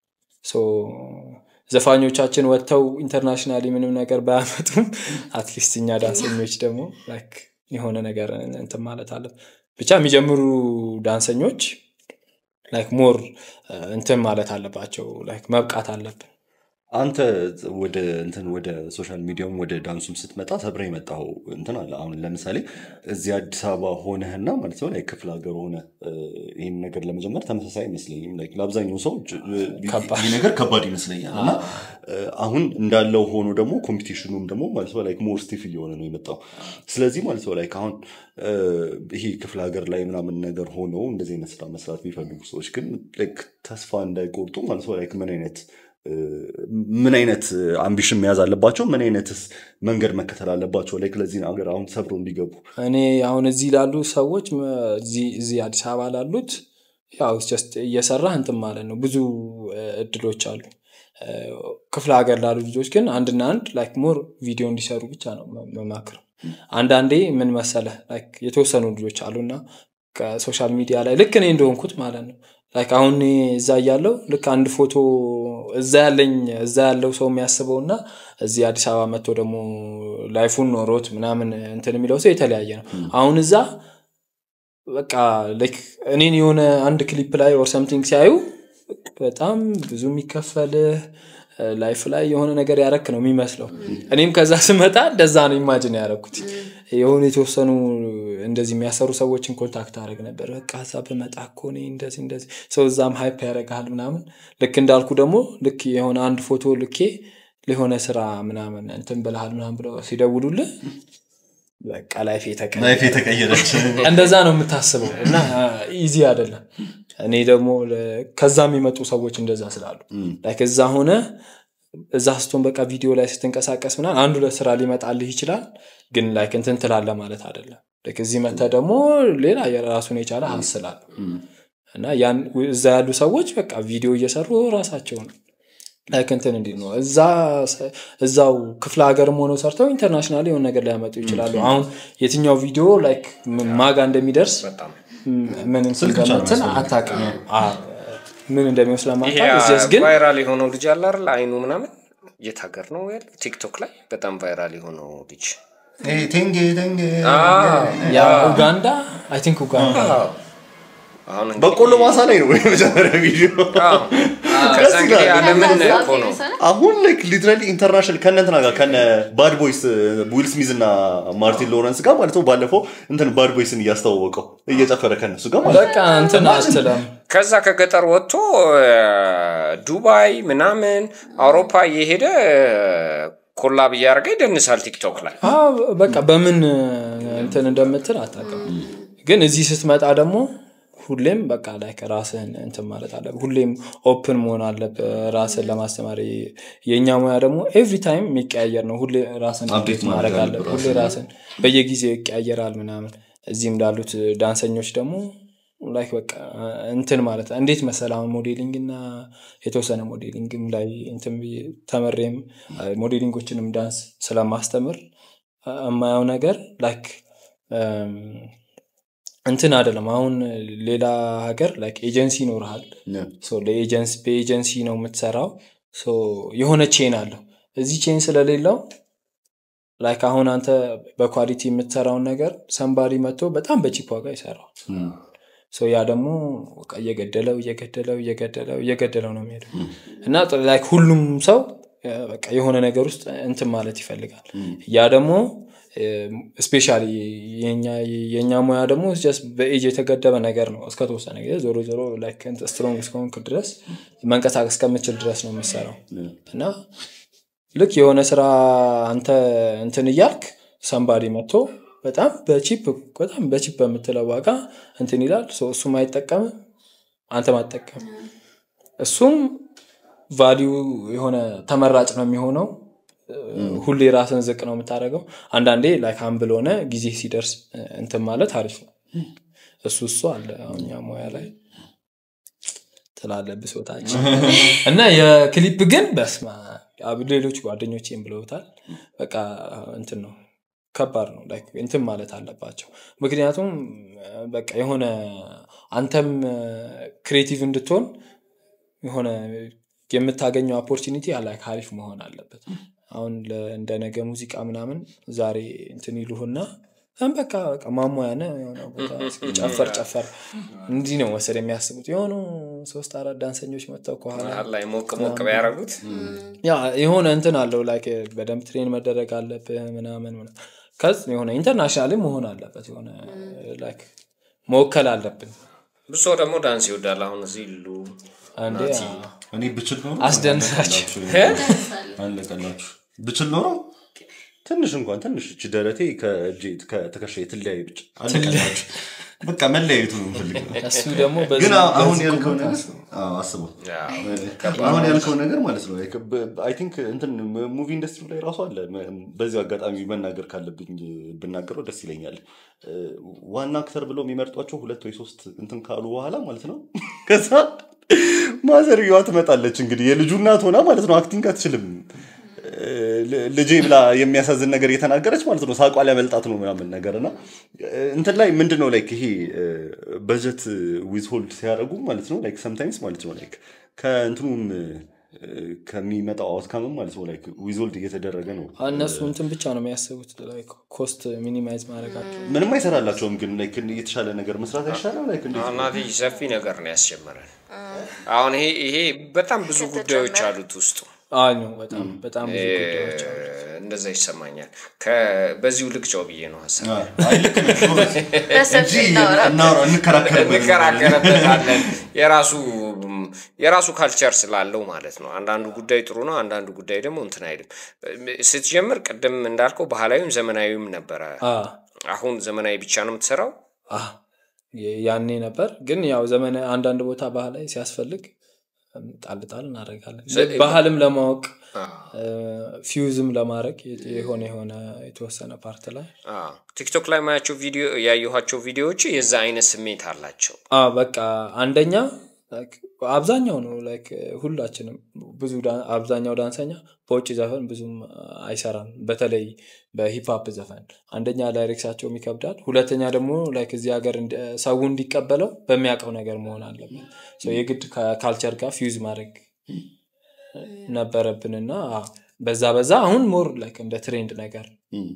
ዘፋኞቻችን ወጥተው ኢንተርናሽናሊ ምንም ነገር ባያመጡም አትሊስት እኛ ዳንሰኞች ደግሞ ላይክ የሆነ ነገር እንትን ማለት አለ ብቻ የሚጀምሩ ዳንሰኞች ላይክ ሞር እንትን ማለት አለባቸው ላይክ መብቃት አለብን አንተ ወደ እንትን ወደ ሶሻል ሚዲያውም ወደ ዳንሱም ስትመጣ ሰብረ የመጣው እንትን አለ አሁን ለምሳሌ እዚህ አዲስ አበባ ሆነህና ማለት ነው ክፍለ ሀገር ሆነ ይህን ነገር ለመጀመር ተመሳሳይ አይመስለኝም ለአብዛኛው ሰው ይህ ነገር ከባድ ይመስለኛል እና አሁን እንዳለው ሆኖ ደግሞ ኮምፒቲሽኑም ደግሞ ማለት ነው ላይክ ሞር ስቲፍ እየሆነ ነው የመጣው ስለዚህ ማለት ነው ላይክ አሁን ይሄ ክፍለ ሀገር ላይ ምናምን ነገር ሆነው እንደዚህ አይነት ስራ መስራት የሚፈልጉ ሰዎች ግን ተስፋ እንዳይቆርጡ ማለት ነው ላይክ ምን አይነት ምን አይነት አምቢሽን መያዝ አለባቸው ምን አይነትስ መንገድ መከተል አለባቸው ላይክ ለዚህ ሀገር አሁን ሰብሮ እንዲገቡ እኔ አሁን እዚህ ላሉ ሰዎች እዚህ አዲስ አበባ ላሉት ያው ጀስት እየሰራ እንትን ማለት ነው ብዙ እድሎች አሉ ክፍለ ሀገር ላሉ ልጆች ግን አንድና አንድ ላይክ ሞር ቪዲዮ እንዲሰሩ ብቻ ነው መማክረው አንዳንዴ ምን መሰለ ላይክ የተወሰኑ ልጆች አሉና ከሶሻል ሚዲያ ላይ ልክ እኔ እንደሆንኩት ማለት ነው ላይክ አሁን እዛ እያለው ልክ አንድ ፎቶ እዛ ያለኝ እዛ ያለው ሰው የሚያስበው እና እዚህ አዲስ አበባ መጥቶ ደግሞ ላይፉን ኖሮት ምናምን እንትን የሚለው ሰው የተለያየ ነው አሁን እዛ በቃ ላይክ እኔን የሆነ አንድ ክሊፕ ላይ ኦር ሰምቲንግ ሲያዩ በጣም ብዙ የሚከፈልህ ላይፍ ላይ የሆነ ነገር ያረክ ነው የሚመስለው እኔም ከዛ ስመጣ እንደዛ ነው ኢማጅን ያረኩት የሆኑ የተወሰኑ እንደዚህ የሚያሰሩ ሰዎችን ኮንታክት አደረግ ነበር በቃ እዛ በመጣ እኮ እኔ እንደዚህ እንደዚህ ሰው እዛም ሀይፕ ያደርግሃል ምናምን ልክ እንዳልኩ ደግሞ ልክ የሆነ አንድ ፎቶ ልኬ ለሆነ ስራ ምናምን እንትን ብልሃል ምናምን ብለው ሲደውሉልህ በቃ ላይፍ የተቀ ላይፍ የተቀየረች እንደዛ ነው የምታስበው እና ኢዚ አይደለም እኔ ደግሞ ለ- ከዛ የሚመጡ ሰዎች እንደዛ ስላሉ ላይክ እዛ ሆነ እዛ ስትሆን በቃ ቪዲዮ ላይ ስትንቀሳቀስ ምናምን አንዱ ለስራ ሊመጣልህ ይችላል ግን ላይክ እንትን ትላለ ማለት አይደለም ላይክ እዚህ መተ ደግሞ ሌላ የራሱን የቻለ ሀስላል እና ያን እዛ ያሉ ሰዎች በቃ ቪዲዮ እየሰሩ ራሳቸውን ላይክ እንትን እንዲል ነው እዛ እዛው ክፍለ ሀገርም ሆነው ሰርተው ኢንተርናሽናል የሆነ ነገር ሊያመጡ ይችላሉ አሁን የትኛው ቪዲዮ ላይክ ማጋ እንደሚደርስ በጣም ምን እንትን ብቻ ነው እንደምትል የሚያስፈልገው። አታውቅም አዎ። ምን እንደሚመስል ይሄ ለማታውቅ ግን ቫይራል የሆነው ልጅ አለ አይደል? አይኑ ምናምን የት ሀገር ነው ያለው? ቲክቶክ ላይ በጣም ቫይራል የሆነው ልጅ ቴንጌ ቴንጌ ያ ኡጋንዳ አይ ቲንክ ኡጋንዳ አዎ። አሁን እንግዲህ- በቆሎ ማሳ ላይ ነው የመጀመሪያ ቪዲዮ አዎ። ከዛ እንግዲህ ይላል። ዓለምን ከዛ እኮ ነው አሁን ላይክ ሊትራሊ ኢንተርናሽናል ከነ እንትና ጋር ከነ ባድ ቦይስ ዊል ስሚዝ እና ማርቲን ሎረንስ ጋር ማለት ነው ባለፈው እንትን ባድ ቦይስን እያስተዋወቀው እየጨፈረ ከነሱ ጋር ማለት ነው በቃ እንትን አትለም ከዛ ከገጠር ወጥቶ እ፣ ዱባይ ምናምን አውሮፓ እየሄደ ኮላብ እያደረገ ይደንሳል ቲክቶክ ላይ አዎ፣ በቃ በምን እንትን እንደምትል አታውቅም ግን እዚህ ስትመጣ ደግሞ ሁሌም በቃ ላይ ራስህን እንትን ማለት አለ ሁሌም ኦፕን መሆን አለብህ ራስን ለማስተማር የእኛ ሙያ ደግሞ ኤቭሪ ታይም የሚቀያየር ነው ሁሌ ራስን Update update ማድረግ ማድረግ አለብህ አለብህ ሁሌ ራስን በየጊዜው ይቀያየራል ምናምን እዚህም ላሉት ዳንሰኞች ደግሞ ላይክ በቃ እንትን ማለት እንዴት መሰል አሁን ሞዴሊንግ እና የተወሰነ ሞዴሊንግም ላይ እንትን ብዬ ተመሬም ሞዴሊንጎችንም ዳንስ ስለማስተምር አ- የማየው ነገር ላይክ እንትን አይደለም አሁን ሌላ ሀገር ላይክ ኤጀንሲ ይኖርሃል ሶ ለኤጀንሲ በኤጀንሲ ነው የምትሰራው ሶ የሆነ ቼን አለው እዚህ ቼን ስለሌለው ላይክ አሁን አንተ በኳሊቲ የምትሰራውን ነገር ሰንባሪ መጥቶ በጣም በቺፕ ዋጋ ይሰራዋል ሶ ያ ደግሞ በቃ እየገደለው እየገደለው እየገደለው እየገደለው ነው የሚሄደው እና ጥ- ላይክ ሁሉም ሰው እ፣ በቃ የሆነ ነገር ውስጥ እንትን ማለት ይፈልጋል ያ ደግሞ ስፔሻሊ የእኛ ሙያ ደግሞ ጀስት በኤጅ የተገደበ ነገር ነው እስከተወሰነ ጊዜ ዞሮ ዞሮ ላይክ እንትን ስትሮንግ እስከሆንክ ድረስ መንቀሳቀስ ከምችል ድረስ ነው የምሰራው እና ልክ የሆነ ስራ አንተ እንትን እያልክ ሰንባዲ መጥቶ በጣም በቺፕ በጣም በቺፕ በምትለው ዋጋ እንትን ይላል ሶ እሱም አይጠቀምም አንተም አትጠቀም እሱም ቫሊዩ የሆነ ተመራጭ ነው የሚሆነው ሁሌ ራስን ዝቅ ነው የምታደርገው አንዳንዴ ላይክ አምብል ሆነ ጊዜ ሲደርስ እንትን ማለት አሪፍ ነው እሱ እሱ አለ አሁን እኛ ሙያ ላይ ትላለ ብሶታችን እና የክሊፕ ግን በስማ ሌሎች ጓደኞቼም ብለውታል በቃ እንትን ነው ከባድ ነው ላይክ እንትን ማለት አለባቸው ምክንያቱም በቃ የሆነ አንተም ክሬቲቭ እንድትሆን የሆነ የምታገኘው ኦፖርቹኒቲ ላይክ አሪፍ መሆን አለበት አሁን ለ- እንደ ነገ ሙዚቃ ምናምን ዛሬ እንትን ይሉህና እም በቃ በቃ ማሟያ ነህ የሆነ ቦታ እስኪ ጨፈር ጨፈር እንዲህ ነው መሰል የሚያስቡት የሆኑ ሶስት አራት ዳንሰኞች መጥተው ከኋላ መሀል ላይ ሞቅ ሞቅ ቢያደርጉት ያ የሆነ እንትን አለው ላይክ በደንብ ትሬን መደረግ አለብህ ምናምን ምናምን። ከዚ የሆነ ኢንተርናሽናልም መሆን አለበት የሆነ ላይክ መወከል አለብን ብዙ ሰው ደግሞ ዳንስ ይወዳል አሁን እዚህ ይሉ አንዴ እኔ ብችል ኖሮ አስደንሳችሁ። አለቀላችሁ ብችል ኖሮ ትንሽ እንኳን ትንሽ እች ደረቴ ከእጄ ከትከሻ ትለያይ ብቻ አለቀላችሁ። በቃ መለያየቱ ነው የምፈልገው እሱ ደግሞ በዚህ- ግን አሁን በዚህ ያልከው ቁመት ነገር አዎ፣ አስበው አሁን ያልከው ነገር ማለት ነው አይ ቲንክ እንትን ሙቪ ኢንዱስትሪ ላይ ራሱ አለ መ- በዚሁ አጋጣሚ መናገር ካለብኝ ብናገረው ደስ ይለኛል እ፣ ዋና አክተር ብለው የሚመርጧቸው ሁለት ወይ ሶስት እንትን ካሉ በኋላ ማለት ነው ከዛ ማዘርየዋ ትመጣለች እንግዲህ የልጁ እናት ሆና ማለት ነው አክቲንግ አትችልም እ፣ ል- ልጄ ብላ የሚያሳዝን ነገር እየተናገረች ማለት ነው ሳቋ ሊያመልጣት ነው ምናምን ነገር እና እ፣ እንትን ላይ ምንድን ነው ላይክ ይሄ በጀት ዊዝ ሆልድ ሲያደርጉ ማለት ነው ላይክ ሰምታይምስ ማለት ነው ላይክ ከእንትኑም እ፣ ከሚመጣው አውትካምም ማለት ነው ላይክ ዊዝ ሆልድ እየተደረገ ነው እነሱ እንትን ብቻ ነው የሚያስቡት ላይክ ኮስት ሚኒማይዝ ማድረጋቸው ምንም አይሰራላቸውም ግን ላይክ የተሻለ ነገር መስራት አይሻልም ላይክ እንዴት አሁን ናቲ ሰፊ ነገር ነው ያስጀመረን አሁን ይሄ ይሄ በጣም ብዙ ጉዳዮች አሉት ውስጡ አይ ነው በጣም በጣም ብዙ ጉዳዮች አሉ። እንደዛ ይሰማኛል። ከ- በዚሁ ልቅጫው ብዬ ነው ሀሳብ አይ ልክ ነሽ ጎበዝ። በሰፊ እንጂ እናውራ እናውራ እንከራከርበት እንከራከርበታለን። የራሱ የራሱ ካልቸር ስላለው ማለት ነው። አንዳንዱ ጉዳይ ጥሩ ነው፣ አንዳንዱ ጉዳይ ደግሞ እንትን አይልም። ስትጀምር ቅድም እንዳልከው ባህላዊም ዘመናዊም ነበረ። አ አሁን ዘመናዊ ብቻ ነው የምትሰራው። አ የ- ያኔ ነበር ግን ያው ዘመን አንዳንድ ቦታ ባህላዊ ሲያስፈልግ እም፣ ጣል ጣል እናደርጋለን ስ- ባህልም ለማወቅ አዎ። ፊውዝም ለማድረግ የ- የሆነ የሆነ የተወሰነ ፓርት ላይ አዎ። ቲክቶክ ላይ ማያቸው ቪዲዮ ያየኋቸው ቪዲዮዎች የዛ አይነት ስሜት አላቸው። አ በቃ አንደኛ like አብዛኛው ነው ላይክ ሁላችንም ብዙ ዳ- አብዛኛው ዳንሰኛ በውጭ ዘፈን ብዙም አይሰራም በተለይ በሂፕሀፕ ዘፈን አንደኛ ላይሬክሳቸውም ይከብዳል ሁለተኛ ደግሞ ላይክ እዚህ ሀገር እንደ- ሰው እንዲቀበለው በሚያውቀው ነገር መሆን አለበት So የግድ ከካልቸር ጋር ፊውዝ ማድረግ ነበረብንና አ፣ በዛ በዛ አሁን ሞር ላይክ እንደ ትሬንድ ነገር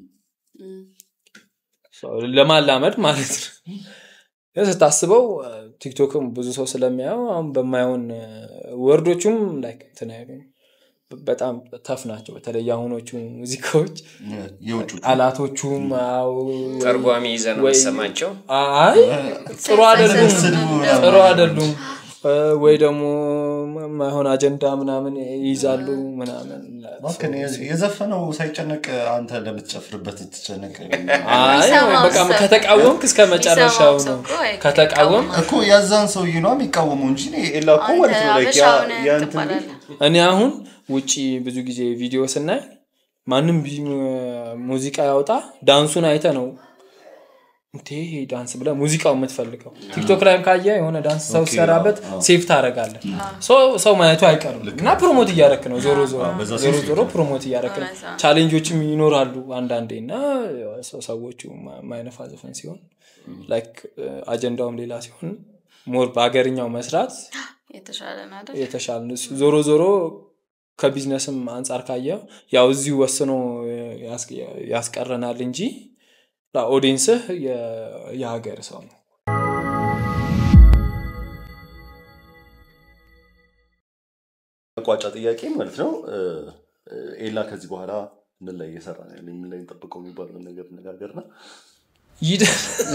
So ለማላመድ ማለት ነው ግን ስታስበው አ፣ ቲክቶክም ብዙ ሰው ስለሚያየው አሁን በማየውን ወርዶቹም ላይክ እንትን አይሉም። በጣም ተፍ ናቸው በተለይ የአሁኖቹ ሙዚቃዎች የውጭ ቃላቶቹም አዎ፣ ተርጓሚ ይዘህ ነው ወይ- የምትሰማቸው። አይ ጥሩ አይደሉም ስድቡ ጥሩ አይደሉም እ፣ ወይ ደግሞ ማይሆን አጀንዳ ምናምን ይይዛሉ ምናምን እባክህን የ- የዘፈነው ሳይጨነቅ አንተ ለምትጨፍርበት ትጨነቅ አይ የሚሰማው በቃ ሰው- ከተቃወምክ እስከ መጨረሻው የሚሰማው ሰው ነው እኮ አይቃወምም። ከተቃወም እኮ ያዛን ሰውዬ ነው የሚቃወመው እንጂ እኔ ኤላ እኮ አንተ ማለት ነው like አበሻ ያ- ሆነህ ያ እንትን ትባላለህ። እኔ አሁን ውጪ ብዙ ጊዜ ቪዲዮ ስናይ ማንም ቢ- ሙዚቃ ያውጣ ዳንሱን አይተ ነው እንዴ ይሄ ዳንስ ብለ ሙዚቃው የምትፈልገው ቲክቶክ ላይም ካየ የሆነ ዳንስ ሰው ሲሰራበት ሴፍ ታደረጋለን ሰው ማየቱ አይቀርም እና ፕሮሞት እያረክ ነው ዞሮ ዞሮ በዛ ዞሮ ሴፍ ዞሮ ፕሮሞት እያረክ ነው እውነት ነው። ቻሌንጆችም ይኖራሉ አንዳንዴ እና ሰው- ሰዎቹ ማ- ማይነፋ ዘፈን ሲሆን ላይክ አጀንዳውም ሌላ ሲሆን ሞር በሀገርኛው መስራት የተሻለ ነው አይደል? የተሻለ ነው። እሱ ዞሮ ዞሮ ከቢዝነስም አንጻር ካየው ያው እዚሁ ወስኖ ያስ- ያስቀረናል እንጂ ኦዲንስህ የሀገር ሰው ነው መቋጫ ጥያቄ ማለት ነው እ፣ ኤላ ከዚህ በኋላ ምን ላይ እየሰራ ነው ያለው? ምን ላይ እንጠብቀው የሚባለውን ነገር ነጋገርና ይደ-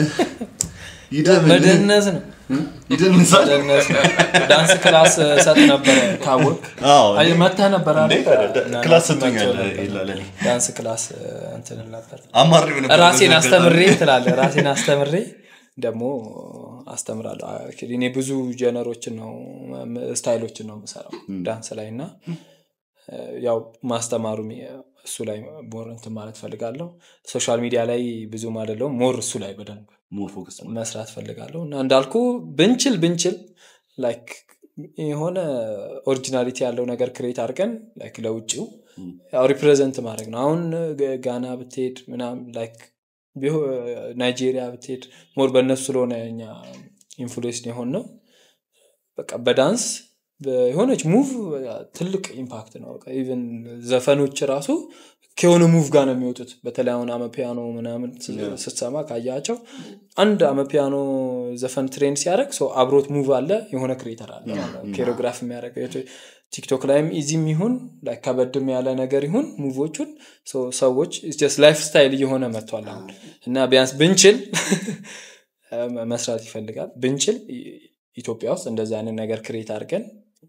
ይደምን መደነስ ነው ይደንሳል መደነስ ነው ዳንስ ክላስ ሰጥ ነበረ ካወቅ አዎ መተህ ነበር አይደል? እንዴ ታዲያ ዳ- እና ክላስ መጥቶ ሰጥቶኛል ነበር። ኤላ ለኔ ዳንስ ክላስ እንትን ነበር አማሪው ነበር ራሴን በዛ አስተምሬ አጋጣሚ። ትላለ ራሴን አስተምሬ ደግሞ አስተምራለሁ Actually እኔ ብዙ ጀነሮችን ነው ም- ስታይሎችን ነው የምሰራው ዳንስ ላይ እና እ፣ ያው ማስተማሩ እሱ ላይ ሞር እንትን ማለት ፈልጋለሁ ሶሻል ሚዲያ ላይ ብዙም አይደለሁም ሞር እሱ ላይ በደንብ ሞር ፎከስ መስራት ፈልጋለሁ እና እንዳልኩ ብንችል ብንችል ላይክ የሆነ ኦሪጂናሊቲ ያለው ነገር ክሬት አድርገን ላይክ ለውጭው ያው ሪፕሬዘንት ማድረግ ነው አሁን ጋ- ጋና ብትሄድ ምናም ላይክ ቢሆ- ናይጄሪያ ብትሄድ ሞር በእነሱ ስለሆነ እኛ ኢንፍሉዌንስ የሆን ነው በቃ በዳንስ የሆነች ሙቭ ትልቅ ኢምፓክት ነው በቃ ኢቨን ዘፈኖች ራሱ ከሆነ ሙቭ ጋር ነው የሚወጡት በተለይ አሁን አመፒያኖ ምናምን ስ- ስትሰማ ካያቸው አንድ አመፒያኖ ዘፈን ትሬንድ ሲያደርግ ሰው አብሮት ሙቭ አለ የሆነ ክሬተር አለ ኬሮግራፍ የሚያደርግ ቲክቶክ ላይም ኢዚም ይሁን ላይ ከበድም ያለ ነገር ይሁን ሙቮቹን ሰው- ሰዎች ስ ላይፍ ስታይል እየሆነ መጥቷል አሁን እና ቢያንስ ብንችል መስራት ይፈልጋል ብንችል ኢ- ኢትዮጵያ ውስጥ እንደዚህ አይነት ነገር ክሬት አድርገን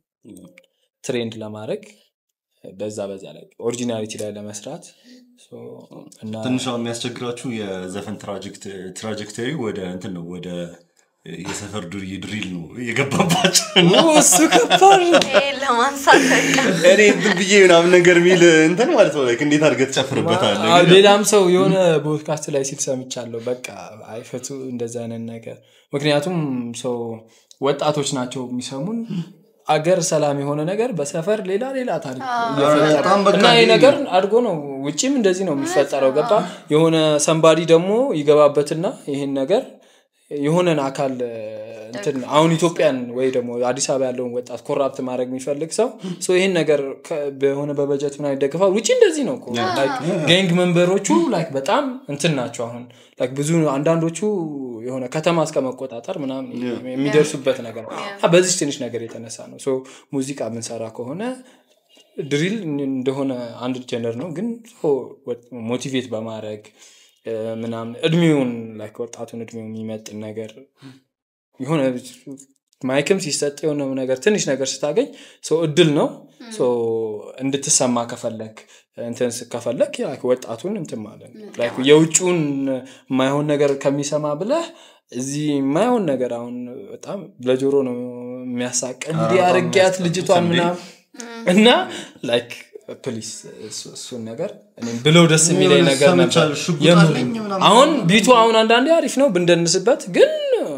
ትሬንድ ለማድረግ በዛ በዛ ላይ ኦሪጂናሊቲ ላይ ለመስራት ሶ እና ትንሽ አሁን የሚያስቸግራችሁ የዘፈን ትራጀክተሪ ወደ እንትን ነው ወደ የሰፈር ዱርዬ ድሪል ነው የገባባቸው እና እሱ ከባድ ነው። ይሄን ለማንሳት በቃ እኔ እንትን ብዬ ምናምን ነገር የሚል እንትን ማለት ነው like እንዴት አድርገህ ትጨፍርበታለህ አዎ፣ ግን ሌላም ሰው የሆነ ፖድካስት ላይ ሲል ሰምቻለሁ በቃ አይፈቱ እንደዚህ አይነት ነገር ምክንያቱም ሰው ወጣቶች ናቸው የሚሰሙን አገር ሰላም የሆነ ነገር በሰፈር ሌላ ሌላ ታሪክ እየፈጠረ በጣም በቃ እና ይህ ይሄ- ነገር አድጎ ነው ውጭም እንደዚህ ነው የሚፈጠረው ገባ የሆነ ሰንባዲ ደግሞ ይገባበትና ይህን ነገር የሆነን አካል እንትን አሁን ኢትዮጵያን ወይ ደግሞ አዲስ አበባ ያለውን ወጣት ኮራፕት ማድረግ የሚፈልግ ሰው ሶ ይህን ነገር ከ- በሆነ በበጀት ምናምን ይደግፋል ውጭ እንደዚህ ነው እኮ ጋንግ መንበሮቹ ላይክ በጣም እንትን ናቸው አሁን ላይክ ብዙ አንዳንዶቹ የሆነ ከተማ እስከ መቆጣጠር ምናምን የሚደርሱበት ነገር ነው። እና በዚህ ትንሽ ነገር የተነሳ ነው ሶ ሙዚቃ የምንሰራ ከሆነ ድሪል እንደሆነ አንድ ጀነር ነው ግን ሞቲቬት በማድረግ እ፣ ምናምን እድሜውን ላይክ ወጣቱን እድሜው የሚመጥን ነገር የሆነ ማይክም ሲሰጥ የሆነ ነገር ትንሽ ነገር ስታገኝ ሰው እድል ነው ሶ እንድትሰማ ከፈለግ እንትን ስ- ከፈለግ ያ ወጣቱን እንትን ማለት ነው ላይክ የውጭውን የማይሆን ነገር ከሚሰማ ብለህ እዚህ የማይሆን ነገር አሁን በጣም ለጆሮ ነው የሚያሳቅ እንዲህ አርጊያት ልጅቷን ምናምን እና ላይክ ፕሊስ እሱን ነገር እኔም ብለው ደስ የሚለኝ የሆነ ነገር ነበር ሰምቻለሁ፣ ሽጉጥ የምር። አለኝ ምናምን አሁን ቢቱ አሁን አንዳንዴ አሪፍ ነው ብንደንስበት ግን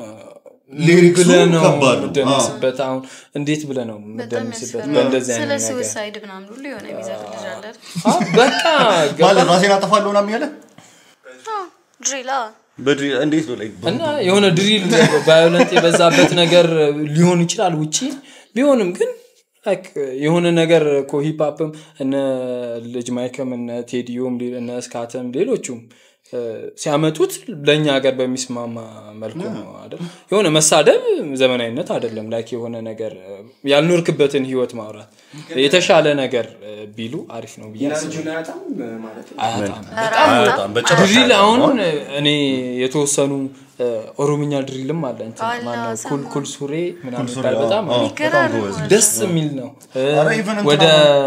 ሊሪክሱ ብለህ ነው ከባድ ነው። የምደንስበት አሁን እንዴት ብለህ ነው በጣም የምደንስበት ያስፈራል። በእንደዚህ ስለ አይነት ነገር ስዊሳይድ ምናምን ሁሉ የሆነ የሚዘር ልጅ አለ አይደል? አ፣ በቃ ገባ ማለት ራሴን አጠፋለሁ ምናምን ያለ አዎ፣ ድሪላ በድሪ እንዴት ነው ላይ እና የሆነ ድሪል ቫዮለንት የበዛበት ነገር ሊሆን ይችላል ውጪ ቢሆንም ግን ላይክ የሆነ ነገር እኮ ሂፕሀፕም እነ ልጅ ማይከም እነ ቴዲዮም ሌ- እነ ስካተም ሌሎቹም እ፣ ሲያመጡት ለእኛ ሀገር በሚስማማ መልኩ ነው አይደል የሆነ መሳደብ ዘመናዊነት አይደለም ላይክ የሆነ ነገር እ፣ ያልኖርክበትን ህይወት ማውራት የተሻለ ነገር እ፣ ቢሉ አሪፍ ነው ብዬ አስባለሁ። ኢነርጂውን አያጣም ማለት ነው አያጣም በጣም በጭራሽ ድሪል አያጣም። አሁን እኔ የተወሰኑ እ፣ ኦሮምኛ ድሪልም አለ እንትን አላ ማነው ሰማ። ኩል ኩል ሱሬ ምናምን ሱሬ፣ ይባል በጣም አዎ፣ አሪፍ ይገራል ደስ የሚል ነው እ፣ ኧረ even እንትና ወደ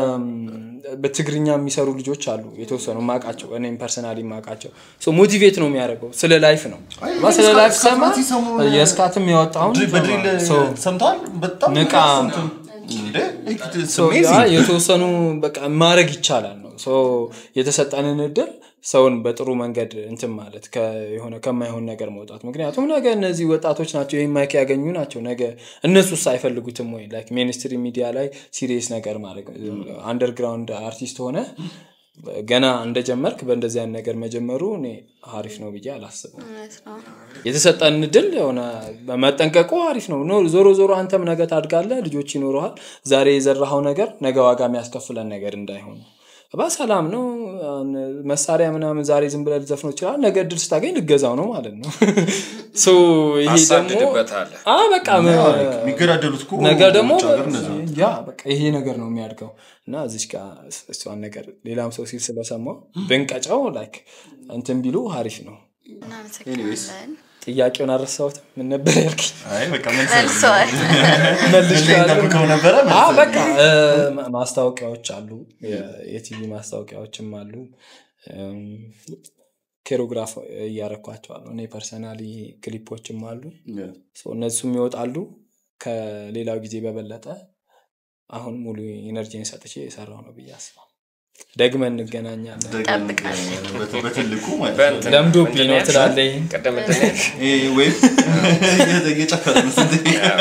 በትግርኛ የሚሰሩ ልጆች አሉ የተወሰኑ ማቃቸው እኔም ፐርሰናሊ ማቃቸው ሞቲቬት ነው የሚያደርገው ስለ ላይፍ ነው አይ፣ እና ስለ እስካ- ላይፍ እስካት ሰማ ናቲ ሰሞኑን የስካትም ያወጣውን ድሪል- በድሪል ሰው ሰምተዋል በጣም ንቃ። እንትን እንዴ it's ሶ ያ amazing። የተወሰኑ በቃ ማድረግ ይቻላል ነው ሶ የተሰጠንን እድል ሰውን በጥሩ መንገድ እንትን ማለት ከ- የሆነ ከማይሆን ነገር መውጣት ምክንያቱም ነገ እነዚህ ወጣቶች ናቸው ይህን ማይክ ያገኙ ናቸው ነገ እነሱስ አይፈልጉትም ወይ ላይክ ሚኒስትሪ ሚዲያ ላይ ሲሪየስ ነገር ማድረግ አንደርግራውንድ አርቲስት ሆነ ገና እንደጀመርክ በእንደዚህ አይነት ነገር መጀመሩ እኔ አሪፍ ነው ብዬ አላስብም እውነት ነው። የተሰጠን ድል የሆነ መጠንቀቁ አሪፍ ነው ኖ ዞሮ ዞሮ አንተም ነገ ታድጋለህ ልጆች ይኖረሃል ዛሬ የዘራኸው ነገር ነገ ዋጋ የሚያስከፍለን ነገር እንዳይሆን በሰላም ነው አሁን መሳሪያ ምናምን ዛሬ ዝም ብለህ ልዘፍነው ይችላል ነገ ድል ስታገኝ ልገዛው ነው ማለት ነው ሶ ይሄ ደግሞ አሳድድበታለህ። አ በቃ የሚገዳደሉት እኮ ነገ ደግሞ ውጭ ሀገር እንደዛ ነው። ያ በቃ ይሄ ነገር ነው የሚያድገው እና እዚች ጋር እሷን ነገር ሌላም ሰው ሲል ስለሰማው ብንቀጫው ላይክ እንትን ቢሉ አሪፍ ነው እናመሰግናለን። ጥያቄውን አረሳሁትም ምን ነበር ያልከኝ አይ በቃ መልስ መልሰዋል። መልሼዋለሁ። ጠብቀው ነበረ መልስ አዎ፣ በቃ እ፣ ማ- ማስታወቂያዎች አሉ የ- የቲቪ ማስታወቂያዎችም አሉ እም፣ ኬሮግራፍ እያረኳቸዋለሁ እኔ ፐርሰናሊ ክሊፖችም አሉ ሶ እነሱም ይወጣሉ ከሌላው ጊዜ በበለጠ አሁን ሙሉ ኢነርጂን ሰጥቼ የሰራው ነው ብዬ አስባለሁ ደግመን እንገናኛለን ጠብቃል። በት- በትልቁ ማለት ነው። በእንትን ለምዶብኝ ምንድን ነው ያልሽው? ትላለህ ቅድም ምንድን ነው ያልሽው? ይሄ ወይም እየጨፈረ ነው ስንት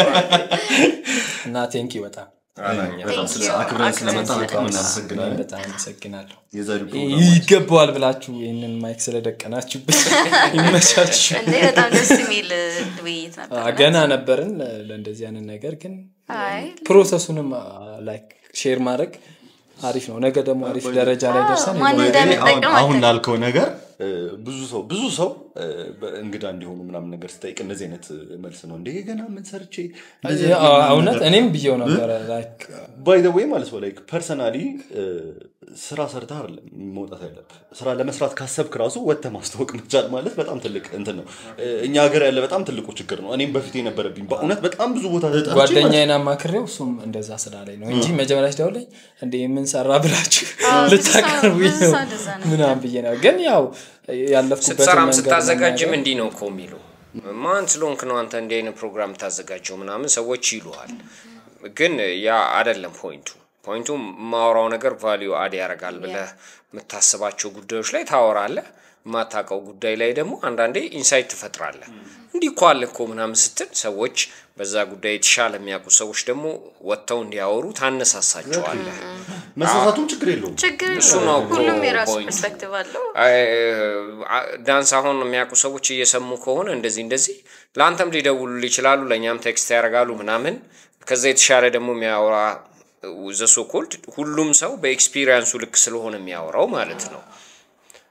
እና ቴንኪ በጣም አላኛ። በጣም ስለ Thank you. አክብረን ስለመጣ አክብረን በጣም ስለመጣ። እናመሰግናለን በጣም አመሰግናለሁ የዛሬው ይ- ፕሮግራም ይገባዋል ብላችሁ ይህንን ማይክ ስለደቀናችሁበት ይመቻችሁ እንዴ በጣም ደስ የሚል ውይይት ነበር። አ፣ ገና ነበርን ለ- ለእንደዚህ አይነት ነገር ግን አይ ፕሮሰሱንም ላይክ ሼር ማድረግ አሪፍ ነው ነገ ደግሞ አሪፍ ደረጃ ላይ ደርሰን ማን የሆነ- እኔ አሁን እንደምጠቀም አሁን አታውቅም። ላልከው ነገር እ፣ ብዙ ሰው ብዙ ሰው እ፣ በእንግዳ እንዲሆኑ ምናምን ነገር ስጠይቅ እንደዚህ አይነት መልስ ነው እንደ ገና ምን ሰርቼ አ- እውነት እኔም ብየው ነበረ like ባይ ዘ ወይ ማለት ነው ላይክ ፐርሰናሊ ስራ ሰርተህ አይደለም መውጣት ያለብህ ስራ ለመስራት ካሰብክ ራሱ ወጥተህ ማስታወቅ መቻል ማለት በጣም ትልቅ እንትን ነው እ፣ እኛ ሀገር ያለ በጣም ትልቁ ችግር ነው እኔም በፊት የነበረብኝ በእውነት በጣም ብዙ ቦታ ተጠርቼ ማለት ነው። ጓደኛዬን አማክሬው እሱም እንደዛ ስላለኝ ነው እንጂ መጀመሪያ ሲደውለኝ እንደ የምንሰራ ብላችሁ አዎ፣ ብዙ ሰው- ልታቀርቡኝ ብዙ ነው ሰው እንደዛ ነው ምናምን ብዬ ነው ግን ያው ያለፍኩበትን ስትሰራም መንገድ ስታዘጋጅም መናገር- እንዲህ ነው እኮ የሚሉ ማን ስለሆንክ ነው አንተ እንዲህ አይነት ፕሮግራም ታዘጋጀው ምናምን ሰዎች ይሉሃል ግን ያ አይደለም ፖይንቱ ፖይንቱ ማወራው ነገር ቫሊዩ አድ ያደርጋል ብለህ የምታስባቸው ጉዳዮች ላይ ታወራለህ የማታውቀው ጉዳይ ላይ ደግሞ አንዳንዴ ኢንሳይት ትፈጥራለህ እንዲህ እኮ አለ እኮ ምናምን ስትል ሰዎች በዛ ጉዳይ የተሻለ የሚያውቁ ሰዎች ደግሞ ወጥተው እንዲያወሩ ታነሳሳቸዋለህ መሳሳቱም ችግር የለውም ችግር እሱ የለውም። ነው እኮ ሁሉም የራሱ point። ፐርስፔክቲቭ አለው። ዳንስ አሁን የሚያውቁ ሰዎች እየሰሙ ከሆነ እንደዚህ እንደዚህ ለአንተም ሊደውሉ ይችላሉ ለእኛም ቴክስት ያደርጋሉ ምናምን ከዛ የተሻለ ደግሞ የሚያወራ ዘሶ ኮልድ ሁሉም ሰው በኤክስፒሪየንሱ ልክ ስለሆነ የሚያወራው ማለት ነው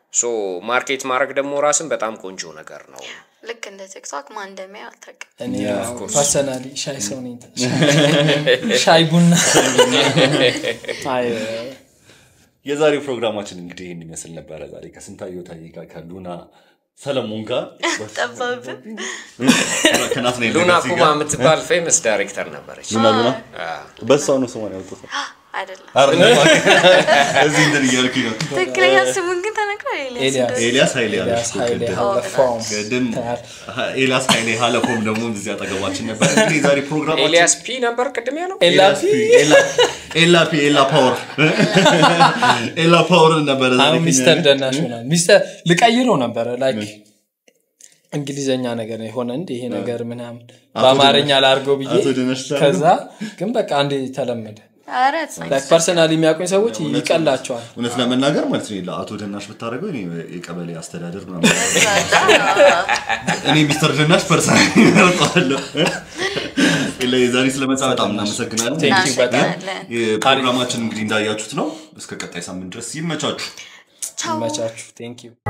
ሶ ማርኬት ማድረግ ደግሞ ራስን በጣም ቆንጆ ነገር ነው ልክ እንደ ቲክቶክ ማን እንደሚያ አታውቅም። እኔ ፐርሰናሊ ሻይ ሰው ነኝ ሻይ ቡና አይ የዛሬው ፕሮግራማችን እንግዲህ ይህን ይመስል ነበረ ዛሬ ከስንታየሁ ታዬ ጋር ከሉና ሰለሞን ጋር ጠባብን ከናትናኤል ሉና ደጋሲ ኩማ ጋር የምትባል ፌመስ ዳይሬክተር ነበረች ሉና ሉና በሷ ነው ስሟን ያወጡት አይደለም። አይደለም እዚህ እንትን እያልኩኝ ነው ትክክለኛ ስሙን ግን ተነግሯል። ኤልያስ ኤልያስ እንደሆነ። ኤልያስ ኃይሌ ኤልያስ ያለች ኃይሌ ቅድም ሀለፎም ቅድም ኤልያስ ኃይሌ ሀለፎም ደግሞ እዚህ አጠገባችን ነበር እንግዲህ የዛሬ ፕሮግራማችን ኤልያስ ፒ ነበር ቅድም ያለው ኤላፊ ኤላ ፒ ኤላ ፓወር ኤላ ፓወር ነበረ ዛሬ አሁን ከኛ ሚስተር ጋር። ደናሽ ሆናል ሚስተር ልቀይረው ነበረ ላይክ እንግሊዘኛ ነገር የሆነ እንዲ ይሄ ነገር ምናምን በአማርኛ ላርገው ብዬ አቶ ደነሽ ሳሉ። ከዛ ግን በቃ አንዴ ተለመደ ኧረ it's nice. ፐርሰናል የሚያውቁኝ ሰዎች ይቀላቸዋል እውነት ለመናገር ማለት ነው አቶ ደናሽ ብታደረገው እኔ የቀበሌ አስተዳደር ምናምን እኔ ሚስተር ደናሽ ፐርሰናል ይመርጠዋለሁ ዛሬ ስለመጣ በጣም እናመሰግናለን Thank you በጣም እናመሰግናለን። የፕሮግራማችን እንግዲህ እንዳያችሁት ነው እስከ ቀጣይ ሳምንት ድረስ ይመቻችሁ ቻው። ይመቻችሁ ቴንክ ዩ